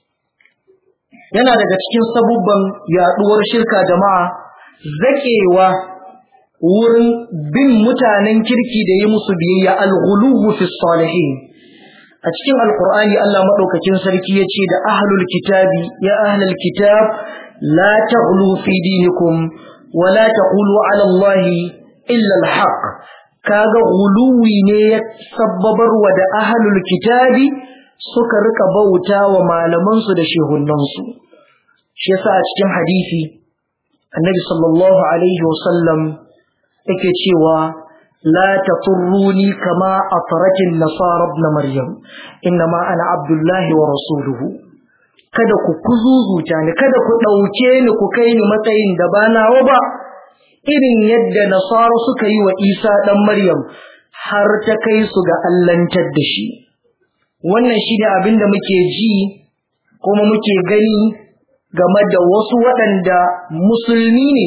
[SPEAKER 1] yana daga cikin sabubban yaduwar shirka jama'a zakewa wurin bin mutanen kirki da yi musu biyayya al-ghuluwu fi salihin a cikin alqur'ani Allah madaukakin sarki yace da ahlul kitabi ya ahlul kitab la taghlu fi dinikum wa la taqulu ala allahi illa al-haq kaga ghuluwi ne ya sabbabar wa da ahlul kitabi suka rika bauta wa malaman su da shehunan su shi yasa a cikin hadisi annabi sallallahu alaihi wasallam yake cewa la taturruni kama atratin nasara ibn maryam inma ana abdullahi wa rasuluhu kada ku kuzuzuta ni kada ku dauke ni ku kai ni matsayin da ba nawa ba irin yadda nasara suka yi wa isa dan maryam har ta kai su ga allantar da shi wannan shine abin da muke ji kuma muke gani game da wasu waɗanda musulmi ne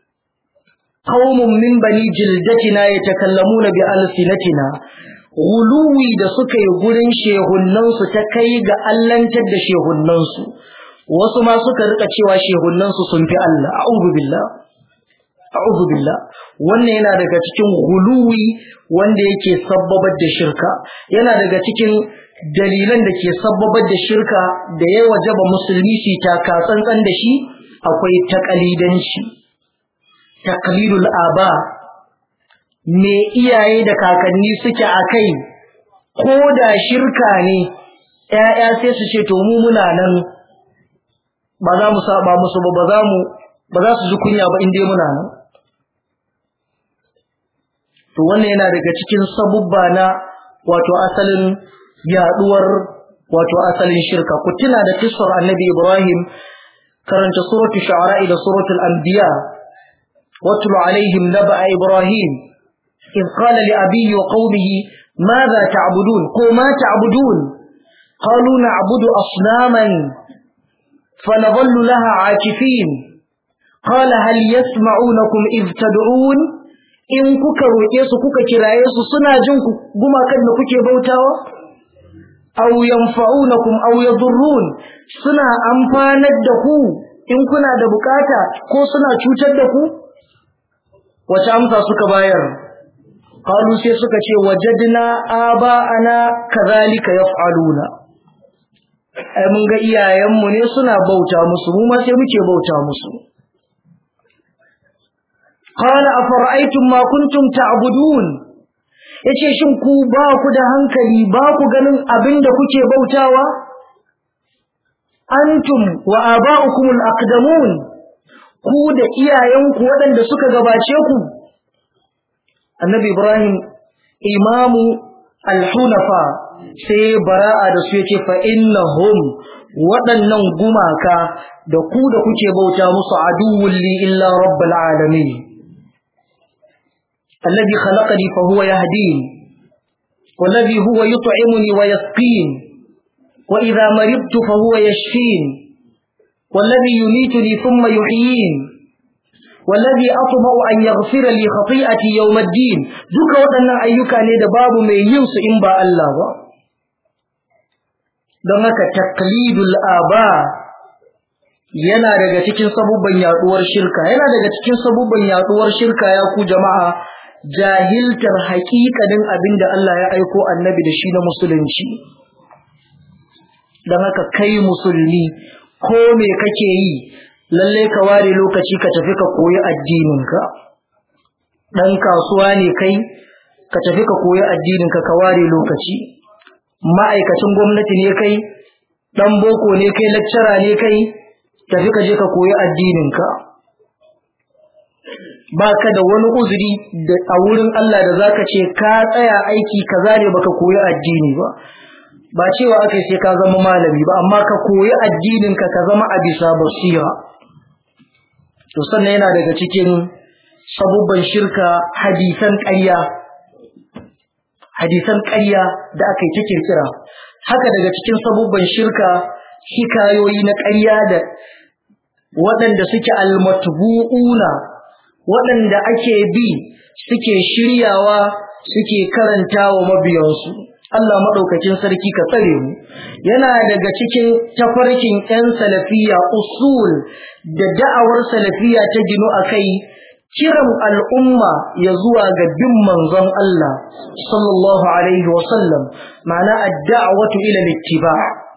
[SPEAKER 1] qaumun min bani jildatina yatakallamuna bi alsinatina guluwi da suka yi gurin shehunnansu ta kai ga allantar da shehunnansu wasu ma suka rika cewa shehunnansu sun fi Allah a'udhu billah a'udhu billah wannan yana daga cikin guluwi wanda yake sabbabar da shirka yana daga cikin dalilan da ke sabbabar da shirka da ya wajaba musulmi su taka tsantsan da shi akwai takalidanci taqlidul aba me iyaye da kakanni suke akai ko da shirka ne ƴaƴa sai su ce to mu muna nan ba za mu saba musu ba ba za mu ba za su ji kunya ba in dai muna nan to wannan yana daga cikin sabubba na wato asalin yaduwar wato asalin shirka ku tuna da kisar annabi Ibrahim karanta suratul shu'ara da suratul anbiya واتل عليهم نبأ إبراهيم إذ قال لأبيه وقومه ماذا تعبدون قوما تعبدون قالوا نعبد أصناما فنظل لها عاكفين قال هل يسمعونكم إذ تدعون إن كوكا روكيسو كوكا كرايسو سنا جنكو بما كان كوكي بوتاوا أو ينفعونكم أو يضرون سنا أمفاند دكو إن كنا دبكاتا كو سنا تشوتد دكو wace amsa suka bayar qalu sai suka ce wajadna aba'ana kadhalika yaf'aluna ai mun ga iyayenmu ne suna bauta musu mu ma sai muke bauta musu qala afara'aytum ma kuntum ta'budun yace shin ku ba ku da hankali ba ku ganin abinda kuke bautawa antum wa aba'ukumul aqdamun ku da iyayenku waɗanda suka gabace ku annabi ibrahim imamu al-hunafa sai bara'a da su yake fa innahum waɗannan gumaka da ku da kuke bauta musu aduwwul li illa rabbil alamin alladhi khalaqani fa huwa yahdini والذي هو يطعمني ويسقين وإذا مرضت فهو يشفين والذي يميتني ثم يحيين والذي أطمع أن يغفر لي خطيئتي يوم الدين duka waɗannan ayyuka ne da babu mai yin su in ba Allah ba don haka taqlidul aba yana daga cikin sabubban yaduwar shirka yana daga cikin sabubban yaduwar shirka ya ku jama'a jahiltar haƙiƙanin abin da Allah ya aiko annabi da shi na musulunci don haka kai musulmi ko me kake yi lalle ka ware lokaci ka tafi ka koyi addininka ɗan kasuwa ne kai ka tafi ka koyi addininka ka ware lokaci ma'aikacin gwamnati ne kai ɗan boko ne kai lecturer ne kai tafi ka je ka koyi addininka ba ka da wani uzuri da a wurin Allah da zaka ce ka tsaya aiki kaza ne baka koyi addini ba ba cewa aka sai ka zama malami ba amma ka koyi addinin ka ka zama a bisa basira to sannan yana daga cikin sabubban shirka hadisan ƙarya hadisan ƙarya da aka yi ta kirkira haka daga cikin sabubban shirka hikayoyi na ƙarya da waɗanda suke almatbu'una waɗanda ake bi suke shiryawa suke karanta wa mabiyansu Allah maɗaukacin sarki ka tsare mu yana daga cikin tafarkin 'yan salafiya usul da da'awar salafiya ta ginu a kai kiran al'umma ya zuwa ga bin manzon Allah sallallahu alaihi wasallam ma'ana ad-da'watu ila littiba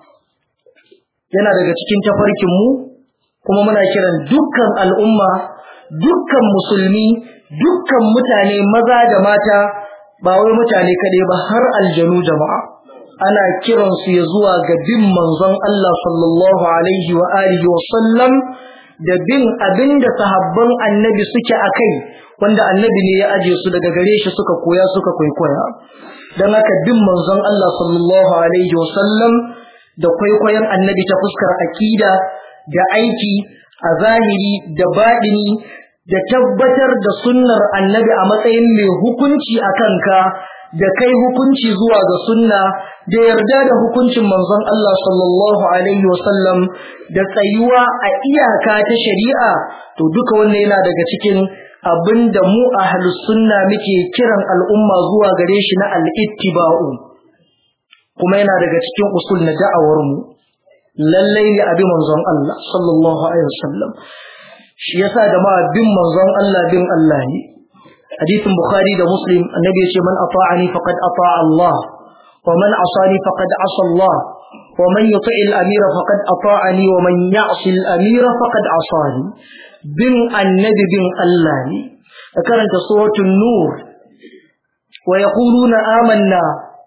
[SPEAKER 1] yana daga cikin tafarkin mu kuma muna kiran dukkan al'umma dukkan musulmi dukkan mutane maza da mata ba wai mutane kaɗai ba har aljanu jama'a ana kiransu ya zuwa ga bin manzon Allah sallallahu alaihi wa alihi wa sallam da bin abinda sahabban annabi suke a kai wanda annabi ne ya aje su daga gare shi suka koya suka kwaikwaya don haka bin manzon Allah sallallahu alaihi wa sallam da kwaikwayon annabi ta fuskar akida da aiki a zahiri da baɗini da tabbatar da sunnar annabi a matsayin mai hukunci a kanka da kai hukunci zuwa ga sunna da yarda da hukuncin manzon Allah sallallahu alaihi wasallam da tsayuwa a iyaka ta shari'a to duka wannan yana daga cikin abinda mu ahlus sunna muke kiran al'umma zuwa gare shi na al-ittiba'u kuma yana daga cikin usul na da'awar mu lallai ne abi manzon Allah sallallahu alaihi wasallam shi yasa da ma bin manzon Allah bin Allah ne hadisin bukhari da muslim annabi ya ce man ata'ani faqad ata'a Allah wa man asani faqad asa Allah wa man yuti' al-amira faqad ata'ani wa man ya'si al-amira faqad asani bin annabi bin Allah ne da karanta suratul nur wa yaquluna amanna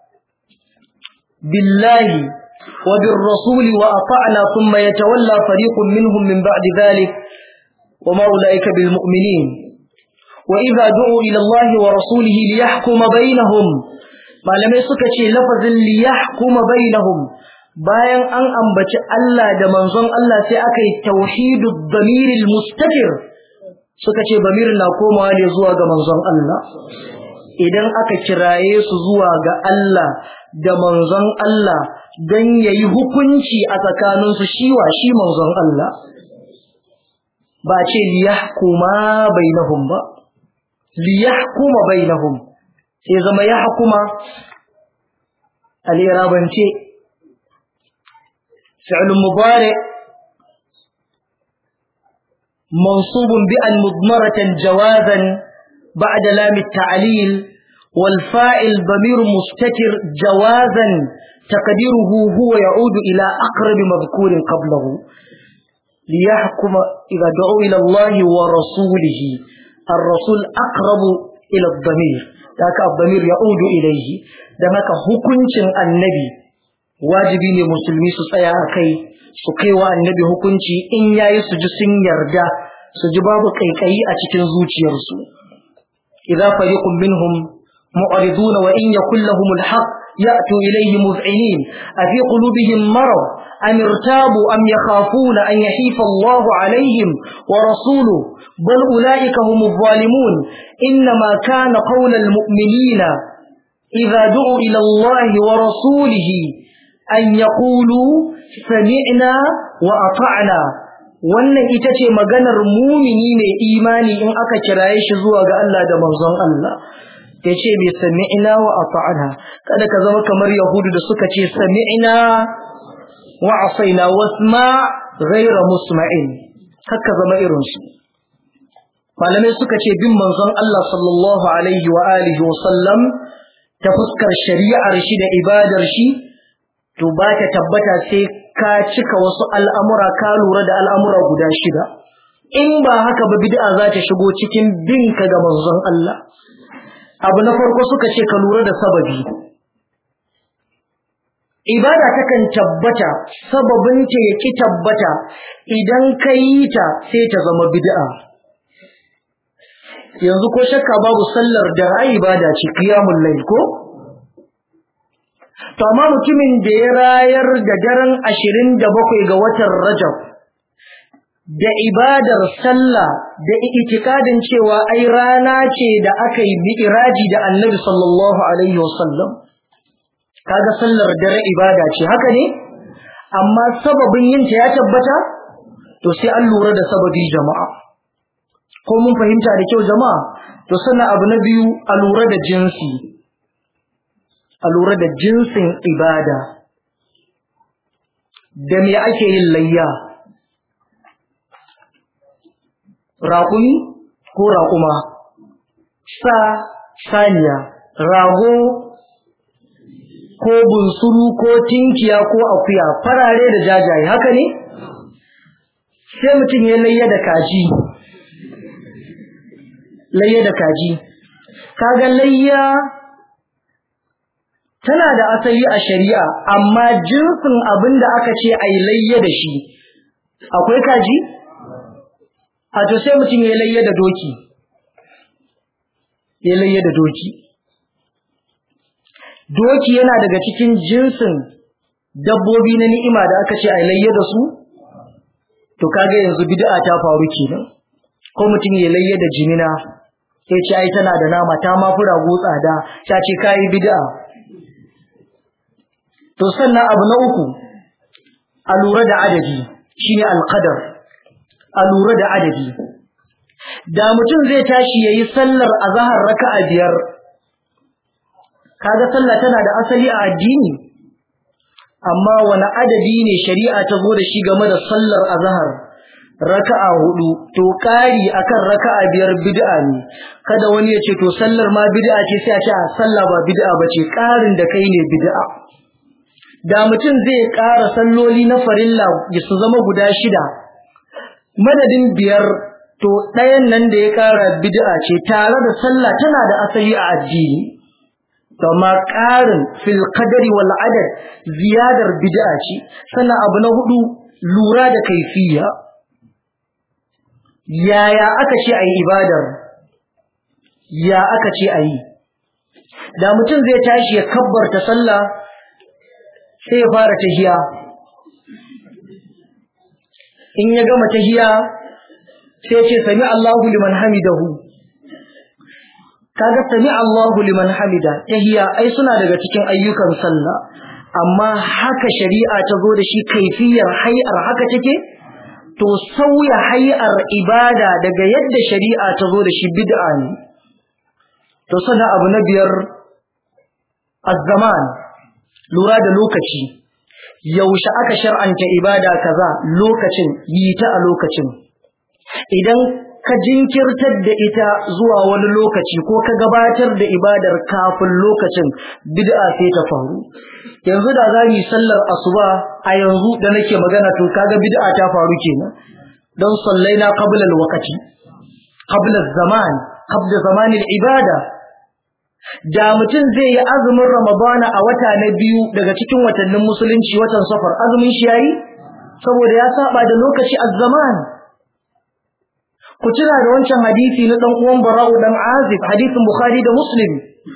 [SPEAKER 1] billahi وبالرسول وأطعنا ثم يتولى فريق منهم من بعد ذلك وما أولئك بالمؤمنين وإذا دعوا إلى الله ورسوله ليحكم بينهم ما لم يسكت لفظ ليحكم بينهم bayan an ambaci Allah da manzon Allah sai aka yi tauhidu damiril mustaqir suka ce damir na komawa ne zuwa ga manzon Allah idan aka kiraye su zuwa ga Allah da manzon Allah don yayi hukunci a tsakaninsu shiwa shi manzon Allah ba ce liyahkuma bainahum ba liyahkuma bainahum sai zama yahkuma al-irabance fi'l mudari منصوب بأن مضمرة جوازا بعد لام التعليل والفاعل ضمير مستتر جوازا تقديره هو يعود إلى أقرب مذكور قبله ليحكم إذا دعوا إلى الله ورسوله الرسول أقرب إلى الضمير ذاك الضمير يعود إليه ذاك حكمت النبي wajibi ne musulmi su tsaya a kai su kai wa annabi hukunci in yayi su ji sun yarda su ji babu kaikayi a cikin zuciyarsu idza fariqun minhum mu'ridun wa in yakul lahum alhaq ya'tu ilayhi muz'inin afi qulubihim marad am irtabu am yakhafuna an yahifa Allah alaihim wa rasuluhu bal ulaika humuz zalimun inma kana qawlal mu'minina idza du'u ila Allah wa rasulihi an yaqulu sami'na wa ata'na wannan ita ce maganar mumini mai imani in aka kiraye shi zuwa ga Allah da manzon Allah ya ce bai sami'na wa ata'na kada ka zama kamar yahudu da suka ce sami'na wa asaina wasma ghayra musma'in haka zama irin su malamai suka ce bin manzon Allah sallallahu alaihi wa alihi wa sallam ta fuskar shari'ar shi da ibadar shi to ba ta tabbata sai ka cika wasu al'amura ka lura da al'amura guda shida in ba haka ba bid'a za ta shigo cikin binka ga manzon Allah abu na farko suka ce ka lura da sababi ibada takan tabbata sababinta ya ki tabbata idan ka yi ta sai ta zama bid'a yanzu ko shakka babu sallar da ra'ayi ibada ce qiyamul layl ko to amma mutumin da ya rayar da daren 27 ga watan Rajab da ibadar sallah da itikadin cewa ai rana ce da aka yi mi'raji da Annabi sallallahu alaihi wasallam kaga sallar dare ibada ce haka ne amma sababin yin ta ya tabbata to sai an lura da sababi jama'a ko mun fahimta da kyau jama'a to sannan abu na biyu a lura da jinsi a lura da jinsin ibada da me ake yin layya raƙumi ko raƙuma sa saniya rago ko bunsuru ko tinkiya ko akuya farare da jajaye haka ne sai mutum ya layya da kaji layya da kaji kaga layya tana da asali a shari'a amma jinsin abin da aka ce a yi layya da shi akwai kaji a to sai mutum ya layya da doki ya layya da doki doki yana daga cikin jinsin dabbobi na ni'ima da aka ce a layya da su to kaga yanzu bid'a ta faru kenan ko mutum ya layya da jimina sai ce ai tana da nama ta ma fura go tsada ta ce kai bid'a to sannan abu na uku a lura da adadi shine alqadar a lura da adadi da mutum zai tashi yayi sallar azhar raka'a biyar kaga sallah tana da asali a addini amma wani adadi ne shari'a ta zo da shi game da sallar azhar raka'a hudu to kari akan raka'a biyar bid'a ne kada wani ya ce to sallar ma bid'a ce sai a ce sallah ba bid'a bace karin da kai ne bid'a da mutum zai ƙara salloli na farilla su zama guda shida madadin biyar to ɗayan nan da ya ƙara bid'a ce tare da sallah tana da asali a addini amma ƙarin fil qadari wal adad ziyadar bid'a ce sannan abu na hudu lura da kaifiya yaya aka ce ayi ibadar ya aka ce ayi da mutum zai tashi ya kabbarta sallah sai ya fara tahiya in ya gama tahiya sai ce sami Allahu liman hamidahu kaga sami Allahu liman hamida tahiya ai suna daga cikin ayyukan sallah amma haka shari'a ta zo da shi kaifiyar hay'ar haka take to sauya hay'ar ibada daga yadda shari'a ta zo da shi bid'a ne to sannan abu na biyar az-zaman lura da lokaci yaushe aka shar'anta ibada kaza lokacin yi ta a lokacin idan ka jinkirtar da ita zuwa wani lokaci ko ka gabatar da ibadar kafin lokacin bid'a sai ta faru yanzu da za mu sallar asuba a yanzu da nake magana to kaga bid'a ta faru kenan don sallaina qabla al-waqti qabla zaman qabla zaman al-ibada da mutum zai yi azumin ramadana a wata na biyu daga cikin watannin musulunci watan safar azumin shi yayi saboda ya saba da lokaci az-zaman ku tuna da wancan hadisi na dan uwan Bara'u dan Azib hadisin Bukhari da Muslim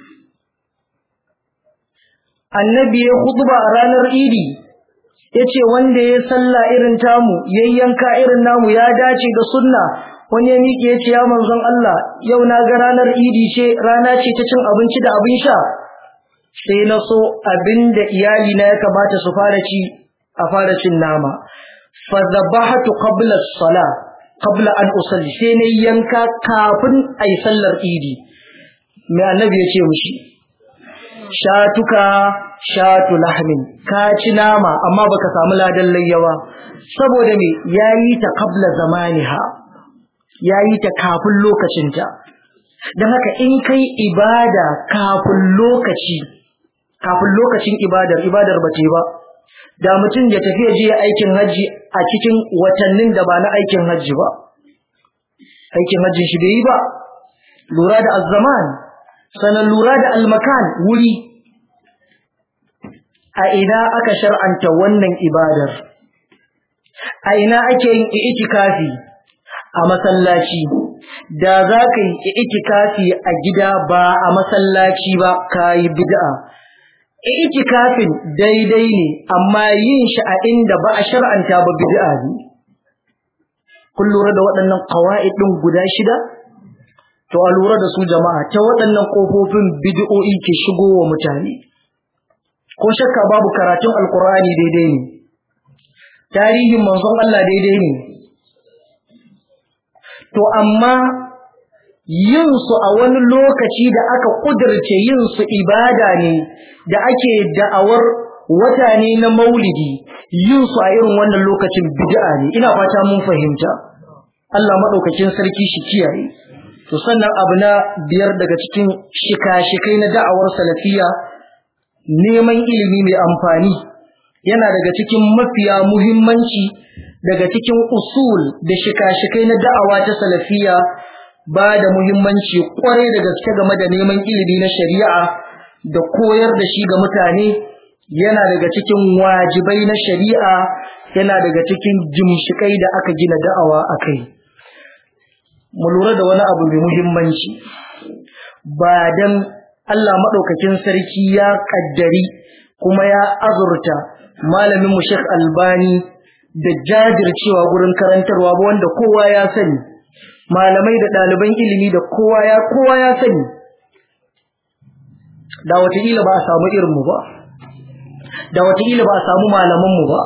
[SPEAKER 1] annabi ya khutba a ranar Idi yace wanda ya salla irin tamu yayyanka irin namu ya dace da sunna wani ya miƙe ya ce ya manzon Allah yau na ga ranar Idi ce rana ce ta cin abinci da abin sha sai na so abinda iyali na ya kamata su fara ci a fara cin nama fa dhabahtu qabla as-salah qabla an usalli sai na yanka kafin ayi sallar idi mai annabi ya ce mushi shatuka shatu lahmin ka ci nama amma baka samu ladan layyawa saboda me yayi ta qabla zamaniha yayi ta kafin lokacinta dan haka in kai ibada kafin lokaci kafin lokacin ibadar ibadar ba ta ba da mutum ya tafi ya je aikin haji a cikin watannin da ba na aikin haji ba aikin hajjin shi bai yi ba lura da azzaman sanan lura da almakan wuri a ina aka shar'anta wannan ibadar a ina ake yin itikafi a masallaci da za ka yi itikafi a gida ba a masallaci ba ka yi bid'a itikafin daidai ne amma yin shi a inda ba a shar'anta ba bid'a ne kun lura da waɗannan qawaid din guda shida to a lura da su jama'a ta waɗannan kofofin bid'o'i ke shigowa mutane ko shakka babu karatun alqur'ani daidai ne tarihin manzon Allah daidai ne to amma yin su a wani lokaci da aka kudirce yin su ibada ne da ake da'awar wata ne na maulidi yin su a irin wannan lokacin bid'a ne ina fata mun fahimta Allah madaukakin sarki shi kiyaye to sannan abu na biyar daga cikin shika-shikai na da'awar salafiya neman ilimi mai amfani yana daga cikin mafiya muhimmanci daga cikin usul da shika-shikai na da'awa ta salafiya ba da muhimmanci kwarai da gaske game da neman ilimi na shari'a da koyar da shi ga mutane yana daga cikin wajibai na shari'a yana daga cikin jimshikai da aka gina da'awa a kai mu lura da wani abu mai muhimmanci ba dan Allah maɗaukakin sarki ya ƙaddari kuma ya azurta malamin mu Sheikh Albani da jajircewa gurin karantarwa ba wanda kowa ya sani malamai da ɗaliban ilimi da kowa ya kowa ya sani da wataƙila ba a samu irinmu ba da wataƙila ba a samu malamanmu ba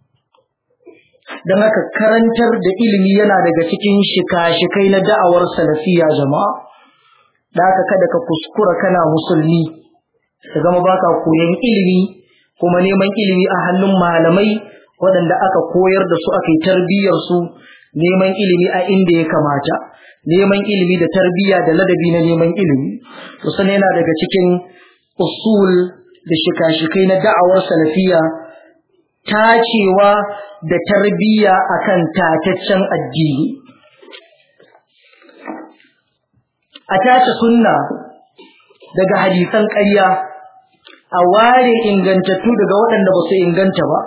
[SPEAKER 1] don haka karantar da ilimi yana daga cikin shika-shikai na da'awar salafiya jama'a da haka kada ka kuskura kana musulmi ka zama baka koyon ilimi kuma neman ilimi a hannun malamai waɗanda aka koyar da su aka yi tarbiyyar su neman ilimi a inda ya kamata neman ilimi da tarbiyya da ladabi na neman ilimi to sana yana daga cikin usul da shika-shikai na da'awar salafiya tacewa da tarbiyya akan tataccen addini a tace sunna daga hadisan ƙarya a ware ingantattu daga waɗanda ba su inganta ba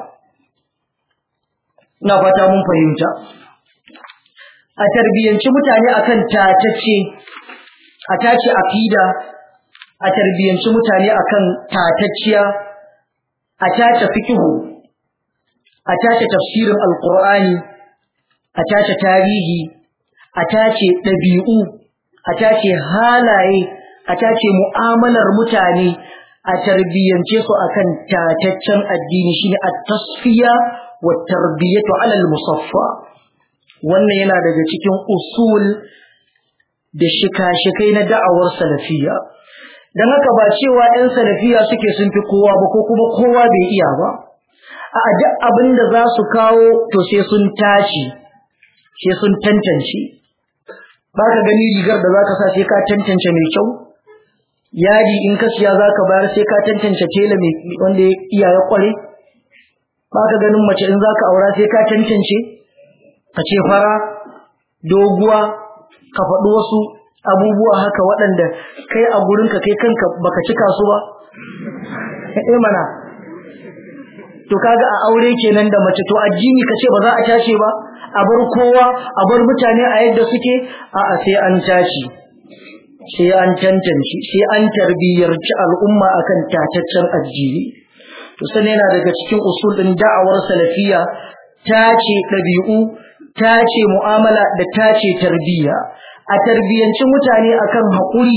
[SPEAKER 1] ina fata mun fahimta a tarbiyyanci mutane akan tatacce a tace aqida a tarbiyyanci mutane akan tatacciya a tace fiqhu a tace tafsirin alqur'ani a tace tarihi a tace dabi'u a tace halaye a tace mu'amalar mutane a tarbiyyance su akan tataccen addini shine at-tasfiya wa tarbiyatu 'ala al-musaffa wannan yana daga cikin usul da shika-shikai na da'awar salafiya dan haka ba cewa 'yan salafiya suke sun fi kowa ba ko kuma kowa bai iya ba a duk abin da za su kawo to sai sun tashi sai sun tantance ba ka gani rigar da za ka sa sai ka tantance mai kyau yadi in ka siya za ka bayar sai ka tantance tela mai wanda ya iya ya kware ba ka ganin mace in za ka aura sai ka tantance ka ce fara doguwa ka faɗi wasu abubuwa haka waɗanda kai a gurinka kai kanka baka cika su ba eh mana to kaga a aure kenan da mace to addini kace ba za a tace ba a bar kowa a bar mutane a yadda suke a'a sai an tashi sai an tantance sai an tarbiyyarci al'umma akan tataccen addini to sannan yana daga cikin usul din da'awar salafiya tace dabi'u tace mu'amala da tace tarbiyya a tarbiyyanci mutane akan haƙuri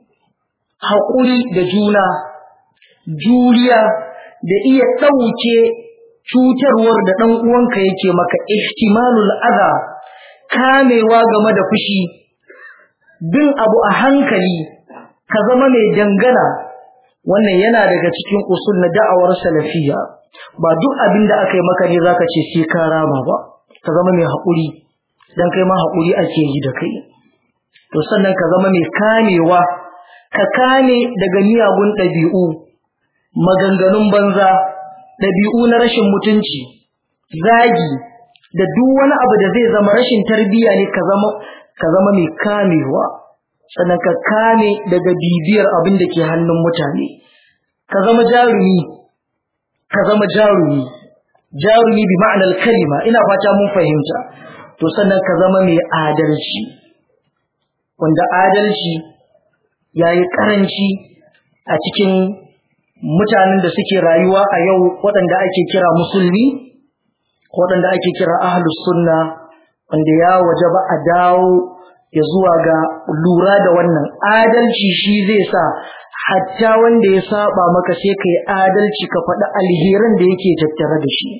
[SPEAKER 1] haƙuri da juna juriya da iya ɗauke cutarwar da ɗan uwanka yake maka ihtimalul adha kamewa game da fushi bin abu a hankali ka zama mai dangana wannan yana daga cikin usul na da'awar salafiya ba duk abin da aka yi maka ne zaka ce sai ka rama ba ka zama mai haƙuri dan kai ma haƙuri ake yi da kai to sannan ka zama mai kamewa ka kame daga miyagun ɗabi'u maganganun banza ɗabi'u na rashin mutunci zagi da duk wani abu da zai zama rashin tarbiyya ne ka zama ka zama mai kamewa sannan ka kame daga bibiyar abin da ke hannun mutane ka zama jarumi ka zama jarumi jarumi bi ma'anar kalima ina fata mun fahimta to sannan ka zama mai adalci wanda adalci yayi karanci a cikin mutanen da suke rayuwa a yau waɗanda ake kira musulmi waɗanda ake kira ahlus sunna wanda ya wajaba a dawo ya zuwa ga lura da wannan adalci shi zai sa hatta wanda ya saba maka sai ka yi adalci ka faɗi alherin da yake tattare da shi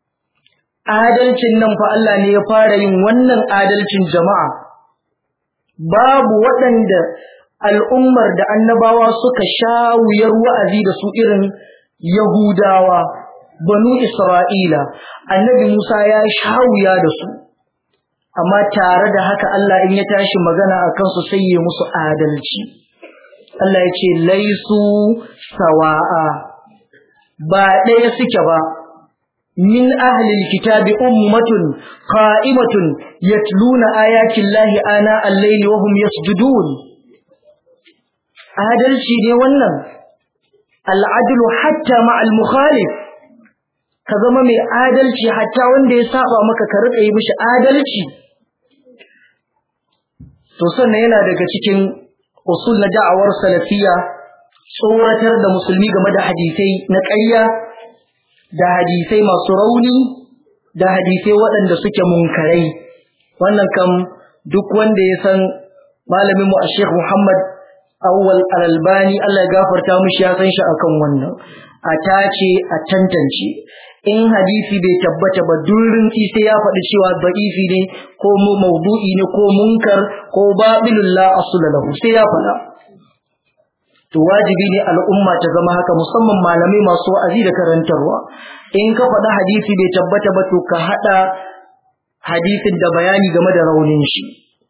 [SPEAKER 1] adalcin nan fa Allah ne ya fara yin wannan adalcin jama'a babu waɗanda al'ummar da annabawa suka sha wuyar wa'azi da su irin Yahudawa, banu Isra'ila, annabi Musa ya sha wuya da su, amma tare da haka Allah in ya tashi magana a kansu sai ya musu adalci. Allah ya ce, Laisu sawa'a, ba ɗaya suke ba, min ahlil kitabi ummatun qa'imatun yatluna ayatin lahi ana al-laili wa hum yasjudun. adalci ne wannan al'adlu hatta ma'al mukhalif ka zama mai adalci hatta wanda ya saba maka ka rika yi mishi adalci to sannan yana daga cikin usul na da'awar salafiya tsoratar da musulmi game da hadisai na ƙarya da hadisai masu rauni da hadisai waɗanda suke munkarai wannan kam duk wanda ya san malamin mu a Sheikh Muhammad awwal al-albani Allah ya gafarta mishi ya san shi akan wannan a tace a tantance in hadisi bai tabbata ba durin sai ya faɗi cewa da'ifi ne ko mu maudu'i ne ko munkar ko babilul la asla lahu sai ya faɗa to wajibi ne al'umma ta zama haka musamman malamai masu wa'azi da karantarwa in ka faɗi hadisi bai tabbata ba to ka haɗa hadisin da bayani game da raunin shi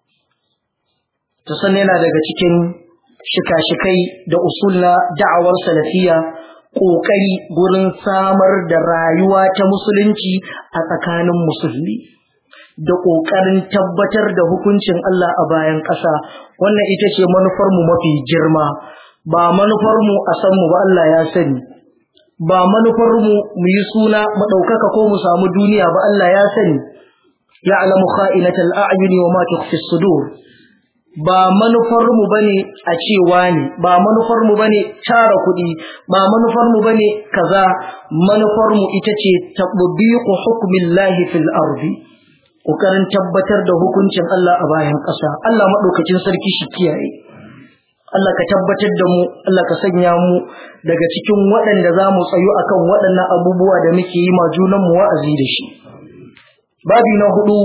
[SPEAKER 1] to sannan yana daga cikin shika-shikai da usul na da'awar salafiya ƙoƙari gurin samar da rayuwa ta musulunci a tsakanin musulmi da ƙoƙarin tabbatar da hukuncin Allah a bayan ƙasa wannan ita ce manufarmu mafi girma ba manufarmu a san mu ba Allah ya sani ba manufarmu mu yi suna mu ɗaukaka ko mu samu duniya ba Allah ya sani ya alamu kha'inatal a'yuni wa ma tukhfi sudur ba manufarmu bane a cewa ne ba manufarmu bane tara kuɗi ba manufarmu bane kaza manufarmu ita ce tatbiqu hukmillahi fil ardi kokarin tabbatar da hukuncin Allah a bayan ƙasa Allah madaukakin sarki shi kiyaye Allah ka tabbatar da mu Allah ka sanya mu daga cikin waɗanda za mu tsayu akan waɗannan abubuwa da muke yi ma junan mu wa'azi da shi babi na hudu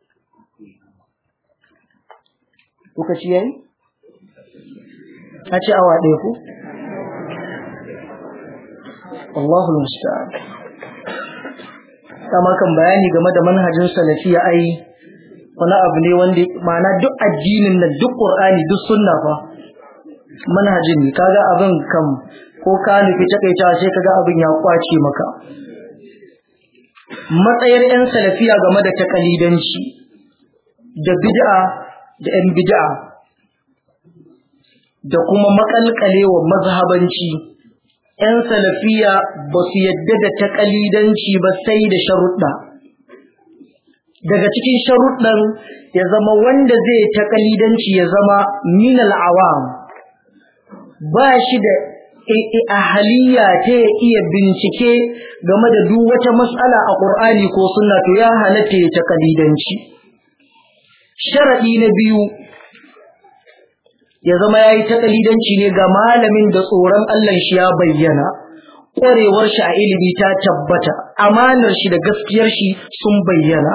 [SPEAKER 1] lokaci yayi a ce awa ɗaya ko Allahu musta'an kama kan bayani game da manhajin salafiya ai wani abu ne wanda ma'ana duk addinin nan duk qur'ani duk sunna fa manhajin ne kaga abin kam ko ka nufi takaita sai kaga abin ya kwace maka matsayar yan salafiya game da takalidanci da bid'a da ‘yan bid'a da kuma makalkalewa mazhabanci, ‘yan salafiya ba su yadda da taƙalidanci ba sai da sharuɗa. daga cikin sharuɗan ya zama wanda zai takalidanci ya zama minal awam ba shi da ahaliya ta ya iya bincike game da duk wata mas'ala a Qur'ani ko sunna to ya halatta ya takalidanci sharadi na biyu ya zama yayi takalidanci ne ga malamin da tsoron Allah shi ya bayyana ƙwarewar shi a ilimi ta tabbata amanar shi da gaskiyar shi sun bayyana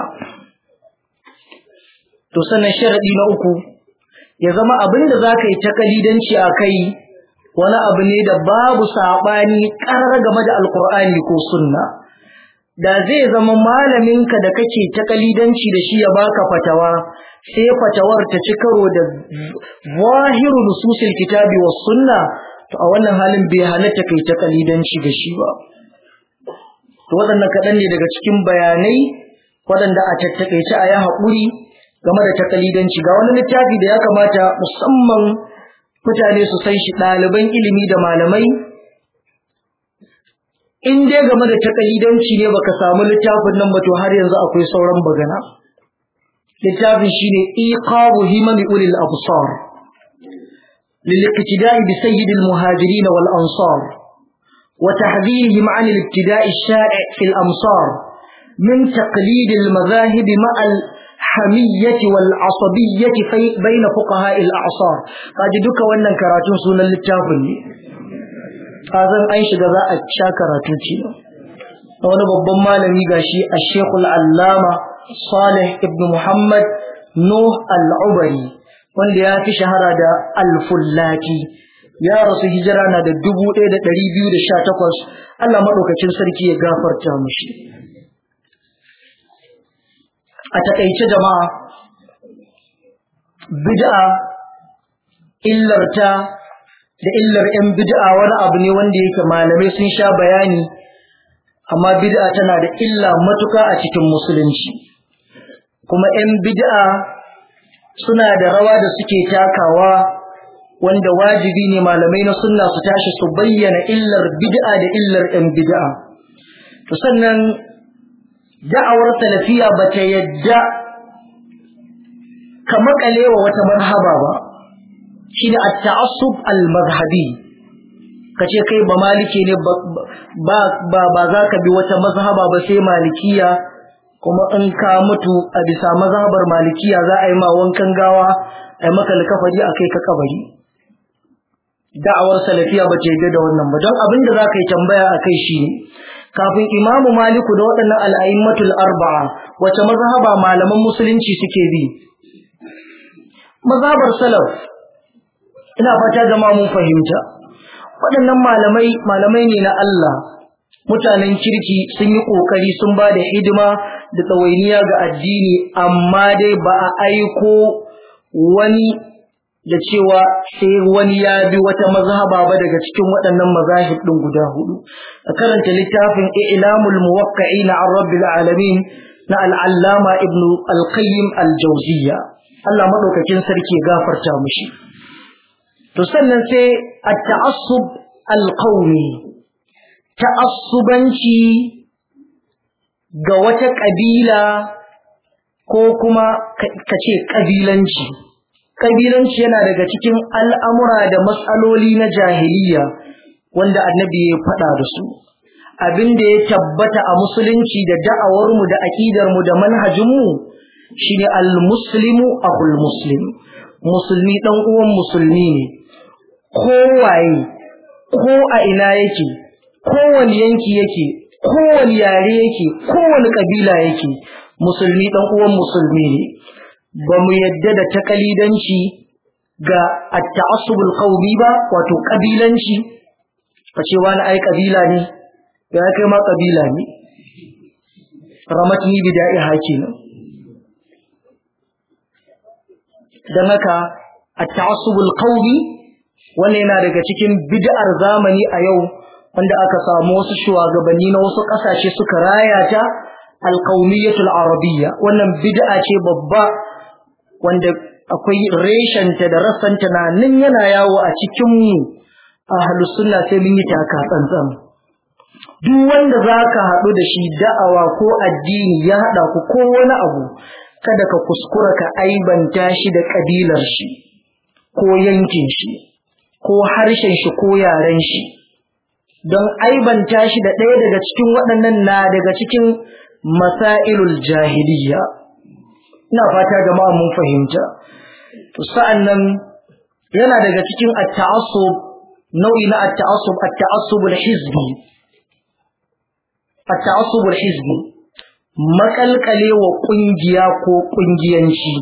[SPEAKER 1] to sannan sharadi na uku ya zama abin da zaka yi takalidanci a kai wani abu ne da babu saɓani ƙarar game da alkur'ani ko sunna da zai zama malaminka da kake ta kalidanci da shi ya baka fatawa sai fatawar ta ci karo da zahiru nususil kitabi was sunna to a wannan halin bai halatta kai ta kalidanci da shi ba to waɗannan kaɗan ne daga cikin bayanai waɗanda a tattakaice a yi haƙuri game da takalidanci ga wani littafi da ya kamata musamman mutane su san shi ɗaliban ilimi da malamai in dai game da takalidanci ne baka samu littafin nan ba to har yanzu akwai sauran bagana littafin shine iqabu himami ulil absar للاقتداء بسيد المهاجرين والأنصار وتحذيرهم عن الابتداء الشائع في الأمصار من تقليد المذاهب مع الحمية والعصبية بين فقهاء الأعصار قد دك وانا كراتون سنة للتافل azan an shiga za a sha karatu ce wani babban malami gashi a shekul allama salih ibn muhammad nuh al-ubari wanda ya fi shahara da al-fullaki ya rasu hijira na da dubu ɗaya da ɗari biyu da sha takwas allah maɗaukacin sarki ya gafarta mushi a taƙaice jama'a bid'a illarta da illar 'yan bid'a wani abu ne wanda yake malamai sun sha bayani amma bid'a tana da illa matuka a cikin musulunci kuma 'yan bid'a suna da rawa da suke takawa wanda wajibi ne malamai na sunna su tashi su bayyana illar bid'a da illar 'yan bid'a to sannan da'awar salafiya ba ta yadda ka makalewa wata marhaba ba shine at-ta'assub al-mazhabi kace kai ba maliki ne ba ba ba za ka bi wata mazhaba ba sai malikiya kuma in ka mutu a bisa mazhabar malikiya za a yi ma wankan gawa a yi maka likafari a kai ka kabari da'awar salafiya ba ta yi da wannan ba don abin da za ka yi tambaya a kai shi kafin imamu maliku da waɗannan al'aimmatul arba'a wace mazhaba malaman musulunci suke bi mazhabar salaf ina fata jama'a mun fahimta waɗannan malamai malamai ne na Allah mutanen kirki sun yi ƙoƙari sun ba da hidima da tsawainiya ga addini amma dai ba a aiko wani da cewa sai wani ya bi wata mazhaba ba daga cikin waɗannan mazahib ɗin guda hudu a karanta littafin ilamul muwaqqi'in an rabbil alamin na al'allama ibnu al-qayyim al-jawziyya Allah madaukakin sarki gafarta mushi to sannan sai at-ta'assub al-qawmi ta'assubanci ga wata kabila ko kuma kace kabilanci kabilanci yana daga cikin al'amura da matsaloli na jahiliya wanda annabi ya faɗa da su abin da ya tabbata a musulunci da da'awarmu da aƙidarmu da manhajinmu shine al-muslimu akhul muslim musulmi dan uwan musulmi ne kowaye ko a ina yake kowane yanki yake kowane yare yake kowane kabila yake musulmi dan uwan musulmi ne ba mu yadda da takalidanci ga at-ta'assubul qawmi ba wato kabilanci kace wani ai kabila ne ya kai ma kabila ne ramatni bida'i hakinan dan haka at-ta'assubul qawmi wannan yana daga cikin bid'ar zamani a yau wanda aka samu wasu shugabanni na wasu kasashe suka raya ta al-qawmiyatul arabiyya wannan bid'a ce babba wanda akwai reshenta da rassanta na nan yana yawo a cikin mu ahlus sunna sai mun yi taka tsantsan duk wanda zaka haɗu da shi da'awa ko addini ya haɗa ku ko wani abu kada ka kuskura ka aibanta shi da kabilar shi ko yankin shi ko harshen shi ko yaren shi don aibanta shi da ɗaya daga cikin waɗannan na daga cikin masailul jahiliya ina fata jama'a mun fahimta to sa'annan yana daga cikin at-ta'assub nau'i na at-ta'assub at-ta'assub al-hizbi at-ta'assub al-hizbi makalkale wa kungiya ko kungiyanci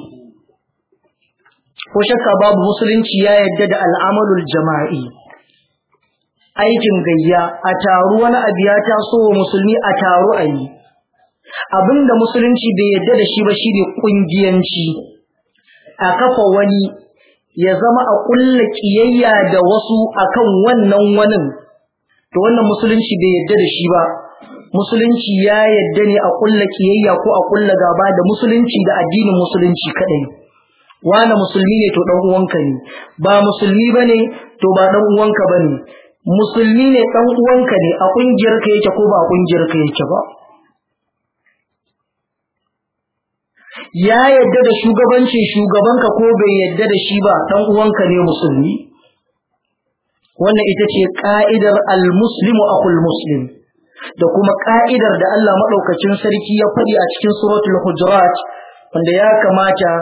[SPEAKER 1] ko shakka babu musulunci ya yadda da al'amalul jama'i aikin gayya a taru wani abu ya taso wa musulmi a taru a yi abinda musulunci bai yadda da shi ba shi ne kungiyanci a kafa wani ya zama a kulla kiyayya da wasu akan wannan wanin to wannan musulunci bai yadda da shi ba musulunci ya yadda ne a kulla kiyayya ko a kulla gaba da musulunci da addinin musulunci kadai wani musulmi ne to dan uwanka ne ba musulmi bane to ba dan uwanka bane musulmi ne dan uwanka ne a kungiyar ka yake ko ba a kungiyar ka yake ba ya yadda da shugabancin shugabanka ko bai yadda da shi ba dan uwanka ne musulmi wannan ita ce ka'idar al-muslimu akhul muslim da kuma ka'idar da Allah madaukakin sarki ya faɗi a cikin suratul hujurat wanda ya kamata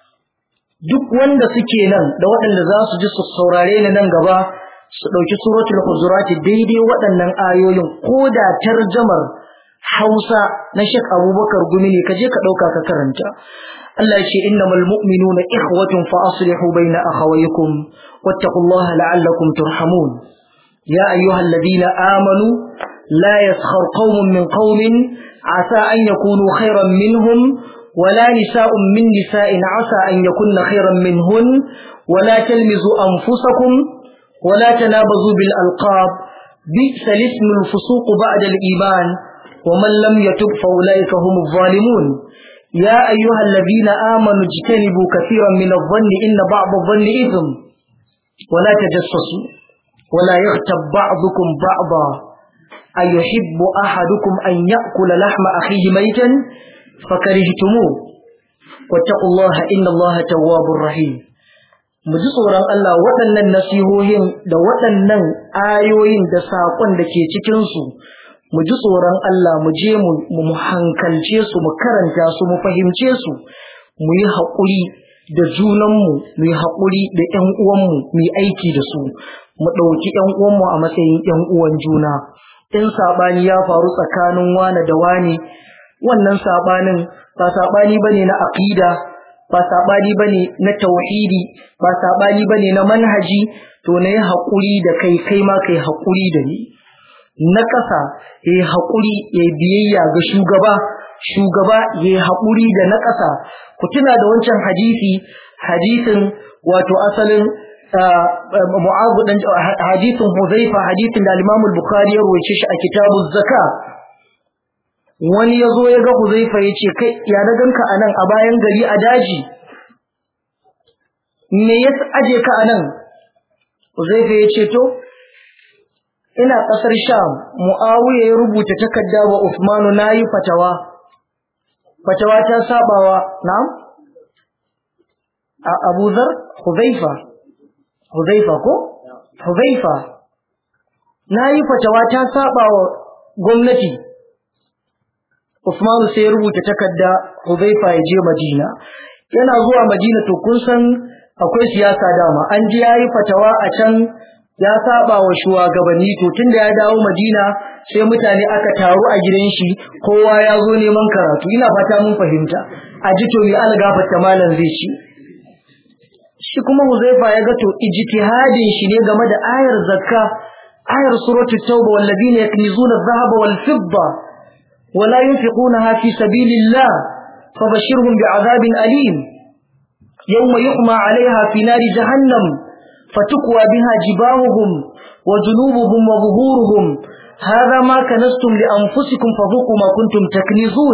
[SPEAKER 1] duk wanda suke nan da waɗanda za su ji su saurare ni nan gaba su ɗauki suratul hujurat daidai waɗannan ayoyin ko da tarjamar Hausa na Sheikh Abubakar Gumi ne kaje ka ɗauka ka karanta Allah ya ce innamal mu'minuna ikhwatun fa aslihu baina akhawaykum wattaqullaha la'allakum turhamun ya ayyuhalladhina amanu la yaskhar qaumun min qaumin asa an yakunu khayran minhum ولا نساء من نساء عسى أن يكن خيرا منهن ولا تلمزوا أنفسكم ولا تنابزوا بالألقاب بئس الاسم الفسوق بعد الإيمان ومن لم يتب فأولئك هم الظالمون يا أيها الذين آمنوا اجتنبوا كثيرا من الظن إن بعض الظن إثم ولا تجسسوا ولا يغتب بعضكم بعضا أيحب أحدكم أن يأكل لحم أخيه ميتا فكرهتموه واتقوا الله إن الله تواب رحيم mu ji tsoron Allah waɗannan nasihohin da waɗannan ayoyin da saƙon da ke cikinsu mu ji tsoron Allah mu je mu hankalce su mu karanta su mu fahimce su mu yi haƙuri da junanmu mu yi haƙuri da ƴan uwanmu mu yi aiki da su mu ɗauki ƴan uwanmu a matsayin ƴan uwan juna in saɓani ya faru tsakanin wane da wane wannan saɓanin ba saɓani bane na aqida ba saɓani bane na tauhidi ba saɓani bane na manhaji to na yi haƙuri da kai kai ma kai haƙuri da ni na ƙasa ya yi haƙuri ya biyayya ga shugaba shugaba ya yi haƙuri da na ƙasa ku tuna da wancan hadisi hadisin wato asalin mu'azu dan hadisin huzaifa hadisin da al-imam al-bukhari ya rawaito shi a kitabuz zaka wani ya zo ya ga huzaifa ya ce kai ya na ganka a nan a bayan gari a daji me ya aje ka a nan huzaifa ya ce to ina ƙasar Sham, Mu'awiya ya rubuta takarda wa Uthmanu na yi fatawa, fatawa ta sabawa, na'am? A Abu Zar, Huzaifa, Huzaifa ko? Huzaifa, na yi fatawa ta sabawa gwamnati. Uthmanu sai ya rubuta takarda Huzaifa ya je Madina. Yana zuwa Madina to kun san akwai siyasa dama, an ji ya yi fatawa a can ya saba wa shugabanni to tunda ya dawo Madina sai mutane aka taru a gidan shi kowa ya zo neman karatu ina fata mun fahimta a ji to mi algafata malam zai ci shi kuma Huzaifa ya ga to ijtihadin shi ne game da ayar zakka ayar suratul tauba walladina yaknizuna adh-dhahaba wal fidda wala yunfiqunaha fi sabilillah fabashirhum bi'adhabin alim yawma yuhma 'alayha fi nari jahannam فتكوى بها جباههم وجنوبهم وظهورهم هذا ما كنستم لأنفسكم فذوقوا ما كنتم تكنزون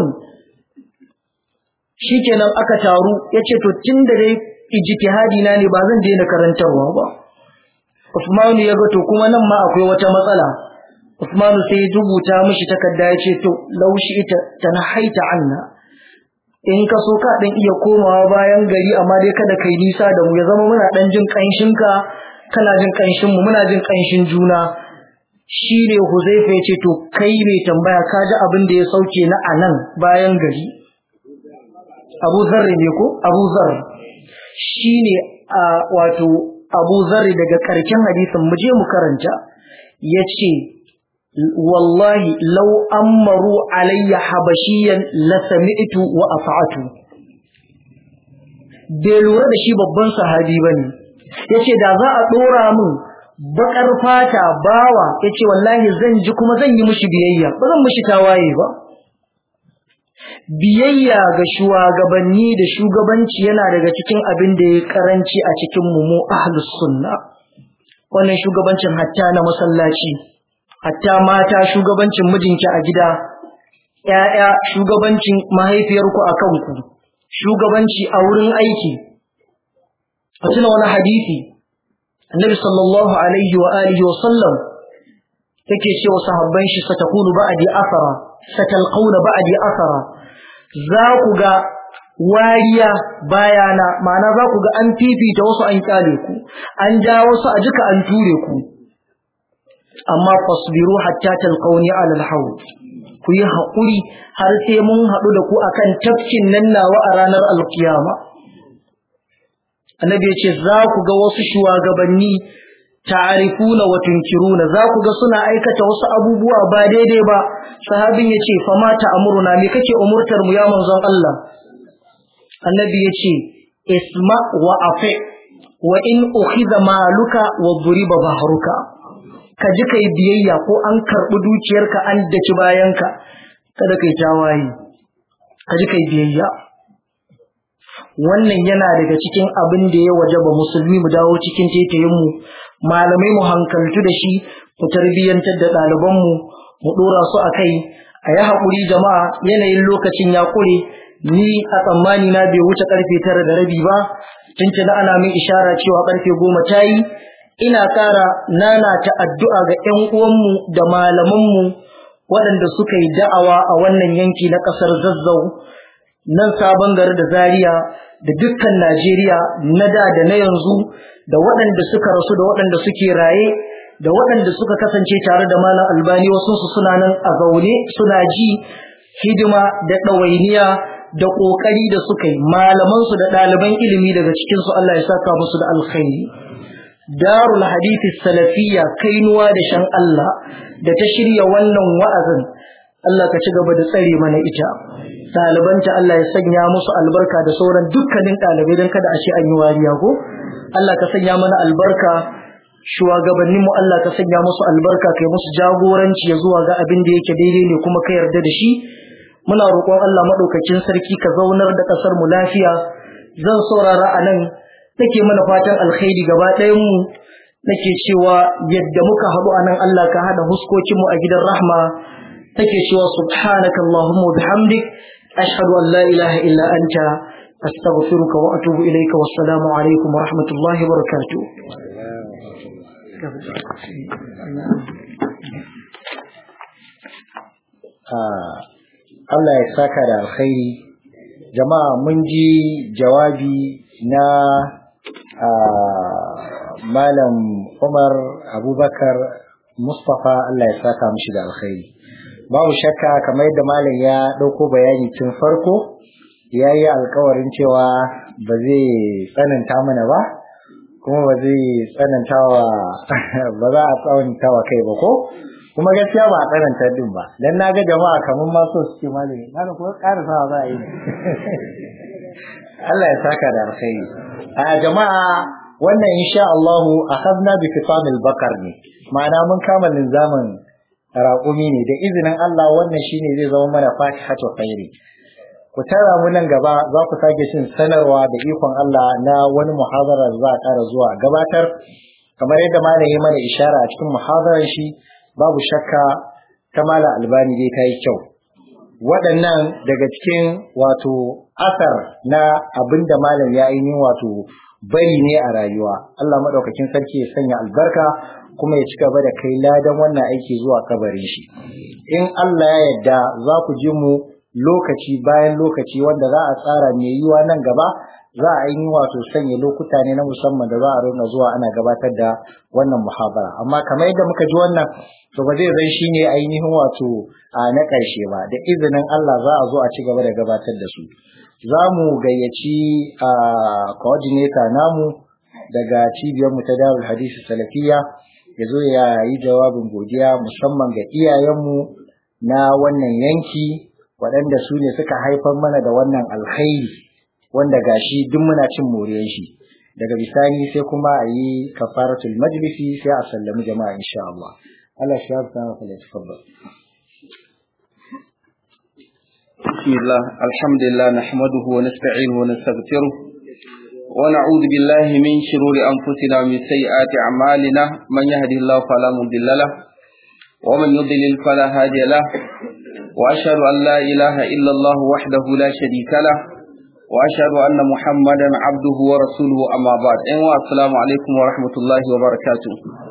[SPEAKER 1] shikenan aka taru yace to tun da dai ijtihadi na ne ba zan daina karantarwa ba Usman ya ga to kuma nan ma akwai wata matsala Usmanu sai ya rubuta mishi takarda ya ce to laushi ita tanahaita anna in ka so ka dan iya komawa bayan gari amma dai kada kai nisa da mu ya zama muna dan jin kanshin ka kana jin kanshin mu muna jin kanshin juna shi ne Huzaifa ya ce to kai mai tambaya ka ji abin da ya sauke na anan bayan gari Abu Zarri ne ko Abu Zarri shine a wato Abu Zarri daga karkin hadisin mu je mu karanta yace wallahi law amaru alayya habashiyan la sami'tu wa afa'atu bai lura da shi babban sahabi bane yace da za a dora min bakar fata bawa yace wallahi zan ji kuma zan yi mishi biyayya ba zan mishi tawaye ba biyayya ga shugabanni da shugabanci yana daga cikin abin da ya karanci a cikin mu mu ahlus sunna wannan shugabancin hatta na masallaci hatta mata shugabancin mijinki a gida ƴaƴa shugabancin mahaifiyarku a kanku shugabanci a wurin aiki a tuna wani hadisi annabi sallallahu alaihi wa alihi wa sallam yake cewa sahabban shi satakunu ba'di asara satalqauna ba'di asara za ku ga wariya bayana ma'ana za ku ga an fifita wasu an kyale ku an ja wasu a jika an ture ku amma fasbiru hatta talqauni ala alhawd ku yi haƙuri har sai mun haɗu da ku akan tafkin nan nawa a ranar alkiyama annabi ya ce za ku ga wasu shugabanni ta'arifuna wa tunkiruna za ku ga suna aikata wasu abubuwa ba daidai ba sahabin yace fa ma ta'muruna me kake umurtar mu ya manzon Allah annabi yace isma wa afi wa in ukhiza maluka wa duriba bahruka ka ji kai biyayya ko an karbi dukiyarka an daki bayanka kada kai tawaye ka ji kai biyayya wannan yana daga cikin abin da ya wajaba musulmi mu dawo cikin tetayen mu malamai mu hankaltu da shi mu tarbiyyantar da ɗalibanmu mu ɗora su a kai a yi haƙuri jama'a yanayin lokacin ya ƙure ni a tsammani na bai wuce ƙarfe tara da rabi ba tuntuna ana min ishara cewa ƙarfe goma ta yi ina ƙara nana ta addu'a ga ‘yan uwanmu da malamanmu waɗanda suka yi da'awa a wannan yanki na ƙasar zazzau nan sabon gari da zaria da dukkan najeriya na da da na yanzu da waɗanda suka rasu da waɗanda suke raye da waɗanda suka kasance tare da malam albani wasu su suna nan a zaune suna ji hidima da ɗawainiya da ƙoƙari da suka yi malamansu da ɗaliban ilimi daga cikinsu Allah ya saka musu da alkhairi darul hadithi salafiyya kainuwa da shan Allah da ta shirya wannan wa'azin Allah ka ci gaba da tsare mana ita ɗalibanta Allah ya sanya musu albarka da sauran dukkanin ɗalibai don kada a ce an yi wariya ko Allah ka sanya mana albarka shugabannin mu Allah ka sanya musu albarka kai musu jagoranci ya zuwa ga abin da yake daidai ne kuma ka yarda da shi muna roƙon Allah madaukakin sarki ka zaunar da ƙasar mu lafiya zan saurara a nan nake mana fatan alkhairi gaba ɗayan mu nake cewa yadda muka haɗu a nan Allah ka haɗa huskokin mu a gidan rahma nake cewa subhanaka allahumma bihamdik ashhadu an la ilaha illa anta astaghfiruka wa atubu ilayka wassalamu alaikum wa rahmatullahi wa barakatuh
[SPEAKER 2] Allah ya saka da alkhairi jama'a mun ji jawabi na malam Umar Abubakar Mustapha Allah ya saka mishi da alkhairi babu shakka kamar yadda malam ya ɗauko bayani tun farko ya yi alkawarin cewa ba zai tsananta mana ba kuma ba zai tsananta wa ba za a tsananta wa kai ba ko kuma gaskiya ba a tsananta din ba dan na ga jama'a kamar ma so suke malami malam ko ƙara sa za a yi Allah ya saka da alkhairi a jama'a wannan insha Allah akhadna bi fitamil bakar ne ma'ana mun kama linzamin raƙumi ne da izinin Allah wannan shine zai zama mana fatihatu khairi ku tara mu nan gaba za ku sake cin sanarwa da ikon Allah na wani muhadara da za a ƙara zuwa gabatar kamar yadda malam ya mana ishara a cikin muhadarar shi babu shakka ta malam albani dai ta yi kyau waɗannan daga cikin wato asar na abin da malam ya ainihin wato bari ne a rayuwa Allah maɗaukakin sarki ya sanya albarka kuma ya ci gaba da kai ladan wannan aiki zuwa kabarin shi in Allah ya yarda za ku ji mu lokaci bayan lokaci wanda za a tsara mai yiwa nan gaba za a yi wato sanya lokuta ne na musamman da za a rinka zuwa ana gabatar da wannan muhabara amma kamar yadda muka ji wannan to ba zai zan shine ainihin wato a na ƙarshe ba da izinin Allah za a zo a ci gaba da gabatar da su za mu gayyaci a coordinator namu daga cibiyar mu ta Darul Hadisi Salafiya ya zo ya yi jawabin godiya musamman ga iyayenmu na wannan yanki waɗanda su ne suka haifar mana da wannan alkhairi wanda gashi duk muna cin moriyar shi daga bisani sai kuma a yi kafaratul majlisi sai a sallami jama'a insha Allah Allah shi ya fita maka da tafaddal
[SPEAKER 3] بسم الله الحمد لله نحمده ونستعينه ونستغفره ونعوذ بالله من شرور أنفسنا ومن سيئات أعمالنا من يهده الله فلا مضل له ومن يضلل فلا هادي له وأشهد أن لا إله إلا الله وحده لا شريك له وأشهد أن محمدا عبده ورسوله أما بعد أيوة السلام عليكم ورحمة الله وبركاته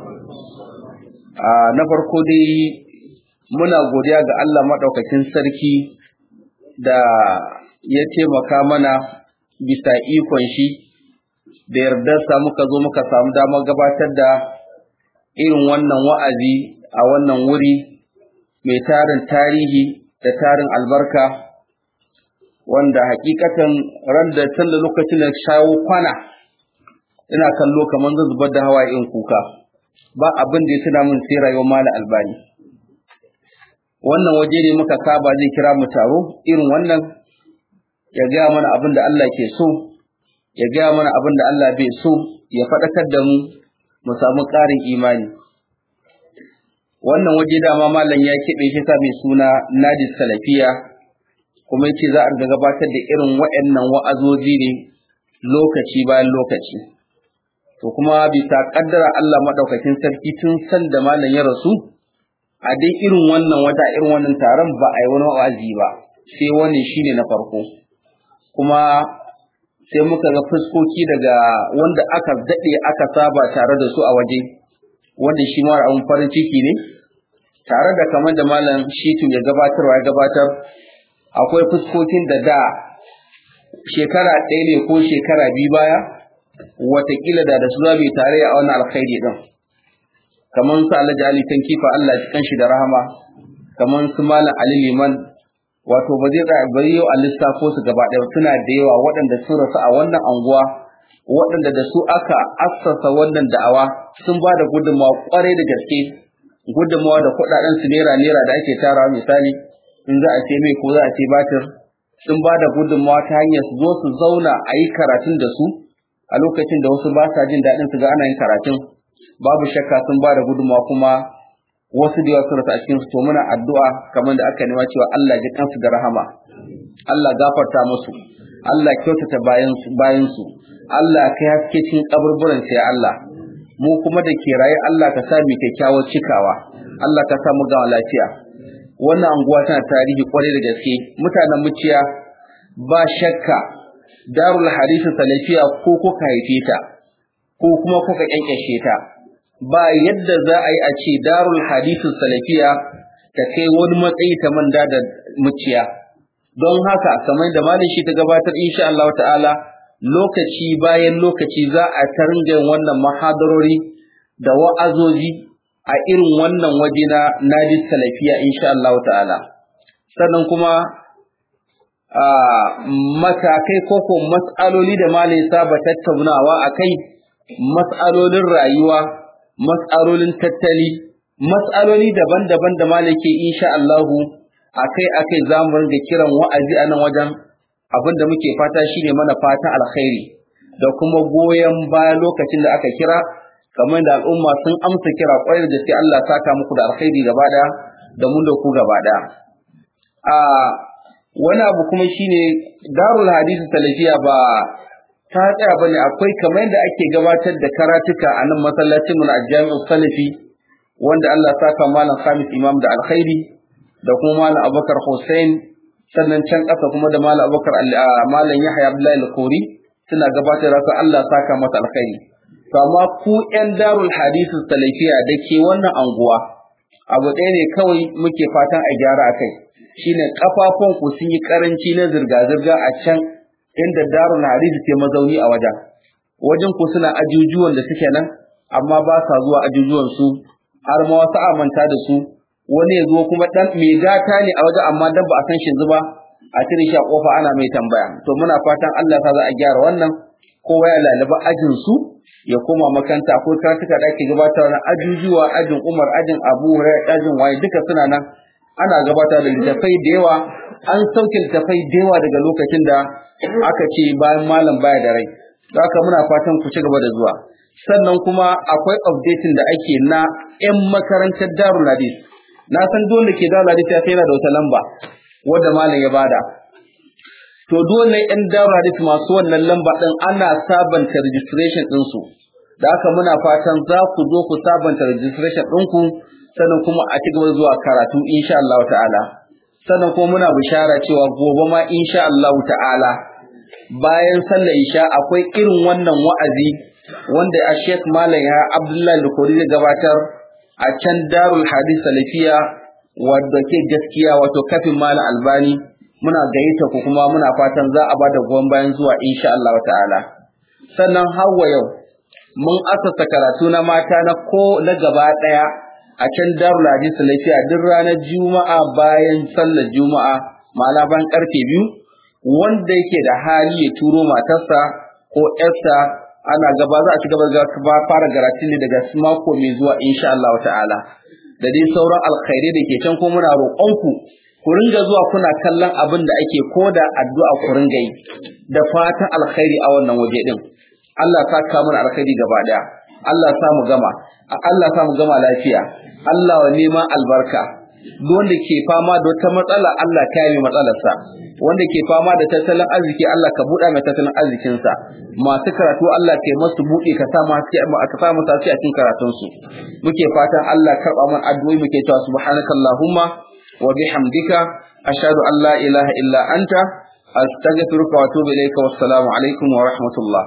[SPEAKER 3] na farko dai muna godiya ga Allah maɗaukakin sarki da ya taimaka mana bisa ikon shi da yardarsa muka zo muka samu damar gabatar da irin wannan wa'azi a wannan wuri mai tarin tarihi da tarin albarka wanda hakikatan ran da tun da lokacin da shawo kwana ina kallo kamar zan zubar da hawa in kuka ba abin da ya tuna min sai rayuwar mala albani wannan waje ne muka saba zai kira mu taro irin wannan ya gaya mana abin da Allah ke so ya gaya mana abin da Allah bai so ya faɗakar da mu mu samu ƙarin imani wannan waje dama malam ya keɓe shi sa mai suna Najis Salafiya kuma yace za a riga gabatar da irin waɗannan wa'azoji ne lokaci bayan lokaci to kuma bisa kaddara Allah madaukakin sarki tun san da malam ya rasu a dai irin wannan wata irin wannan taron ba a yi wani wa'azi ba sai wani shine na farko kuma sai muka ga fuskoki daga wanda aka daɗe aka saba tare da su a waje wanda shi mara abin farin ciki ne tare da kamar da malam shitu ya gabatarwa ya gabatar akwai fuskokin da da shekara ɗaya ne ko shekara biyu baya watakila da da su za mu tare a wannan alkhairi din kamar su alhaji ali kan kifa Allah ya kanshi da rahama kamar su malam ali liman wato ba zai tsaya bari yau a lissafo su gaba ɗaya suna da yawa waɗanda sun rasu a wannan anguwa waɗanda da su aka assasa wannan da'awa sun ba da gudunmawa ƙwarai da gaske gudunmawa da kuɗaɗen su naira naira da ake tarawa misali in za a ce mai ko za a ce batir sun ba da gudunmawa ta hanyar su zo su zauna a yi karatun da su a lokacin da wasu ba sa jin daɗin su ga ana yin karatun babu shakka sun ba da gudunmawa kuma wasu da yawa sun rasa a cikin su to muna addu'a kamar da aka nema cewa Allah ya kansu da rahama Allah gafarta musu Allah kyautata bayan su bayan su Allah kai haske cikin kaburburan sai Allah mu kuma da ke raye Allah ka sa mu kyakkyawar cikawa Allah ka sa mu ga lafiya wannan anguwa tana tarihi kwarai da gaske mutanen muciya ba shakka darul hadisi salafiya ko kuka haife ta ko kuma kuka kyankyashe ta ba yadda za a yi a ce darul hadisi salafiya ta kai wani matsayi ta manda da muciya don haka kamar da malin shi ta gabatar insha Allah ta'ala lokaci bayan lokaci za a taringa wannan mahadarori da wa'azoji a irin wannan waje na nadi salafiya insha Allah ta'ala sannan kuma matakai ko ko mas'aloli da malai saba tattaunawa a kai mas'alolin rayuwa mas'alolin tattali mas'aloli daban-daban da malai ke insha Allahu akai akai za mu ringa kiran wa'azi a nan wajen abin da muke fata shine mana fata alkhairi da kuma goyon baya lokacin da aka kira kamar da al'umma sun amsa kira kwarai da gaske Allah saka muku da alkhairi gaba daya da mun da ku gaba daya a wani abu kuma shine darul hadisi salafiya ba ta tsaya bane akwai kamar yadda ake gabatar da karatuka a nan masallacin mu na jami'ul salafi wanda Allah saka malam Khamis Imam da alkhairi da kuma malam Abubakar Hussein sannan can ƙasa kuma da malam Abubakar malam Yahya Abdullahi al-Kori suna gabatar da Allah saka masa alkhairi to amma ku ƴan darul hadisu salafiya da ke wannan anguwa abu ɗaya ne kawai muke fatan a gyara a kai shine kafafun ku sun yi karanci na zirga-zirga a can inda darul hadisi ke mazauni a wajen wajen ku suna ajujuwan da suke nan amma ba sa zuwa ajujuwan su har ma wasu amanta da su wani ya zo kuma dan mai gata ne a wajen amma dan ba a san shi zuba a cire shi a kofa ana mai tambaya to muna fatan Allah ta za a gyara wannan kowa ya lalaba ajin su ya koma makanta akwai karatuka da ake gabatar na ajujuwa ajin Umar ajin Abu Hurairah ajin waye duka suna nan ana gabatar da littafai da yawa an sauke littafai da yawa daga lokacin da aka ce bayan malam baya da rai don haka muna fatan ku ci gaba da zuwa sannan kuma akwai updating da ake na 'yan makarantar Darul Hadis na san dole ke Darul Hadis ya yana da wata lamba wadda malam ya bada to dole 'yan Darul Hadis masu wannan lamba din ana sabanta registration din su da haka muna fatan za ku zo ku sabanta registration ɗinku sannan kuma a ci gaba zuwa karatu insha Allah ta'ala sannan kuma muna bishara cewa gobe ma insha Allah ta'ala bayan sallar isha akwai irin wannan wa'azi wanda a Sheikh Malam ya Abdullahi Lukuri da gabatar a can Darul Hadith Salafiya wadda ke gaskiya wato kafin Malam Albani muna gayyata ku kuma muna fatan za a bada goyon bayan zuwa insha Allah ta'ala sannan hawa yau mun asasa karatu na mata na ko na gaba daya a can Darul Hadith Salafiya duk ranar Juma'a bayan sallar Juma'a malaban karfe biyu wanda yake da hali ya turo matarsa ko ƴarsa ana gaba za a ci gaba da fara garatin ne daga mako mai zuwa insha Allah ta'ala da dai sauran alkhairai da ke can ko muna roƙonku ku ringa zuwa kuna kallon abin da ake koda addu'a ku ringa yi da fatan alkhairi a wannan waje din Allah ta ka mana alkhairi gaba daya Allah sa mu gama Allah sa mu gama lafiya Allah wa neman albarka wanda ke fama da wata matsala Allah ka yi matsalarsa wanda ke fama da tattalin arziki Allah ka buɗa mai tattalin arzikinsa masu karatu Allah ka yi masu buɗe ka sa masu ka sa masu a cikin karatunsu muke fatan Allah karɓa mana addu'o'i muke cewa subhanakallahumma wa bihamdika ashhadu an la ilaha illa anta astaghfiruka wa atubu ilayka wassalamu alaikum wa rahmatullah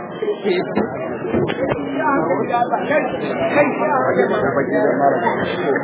[SPEAKER 2] Kai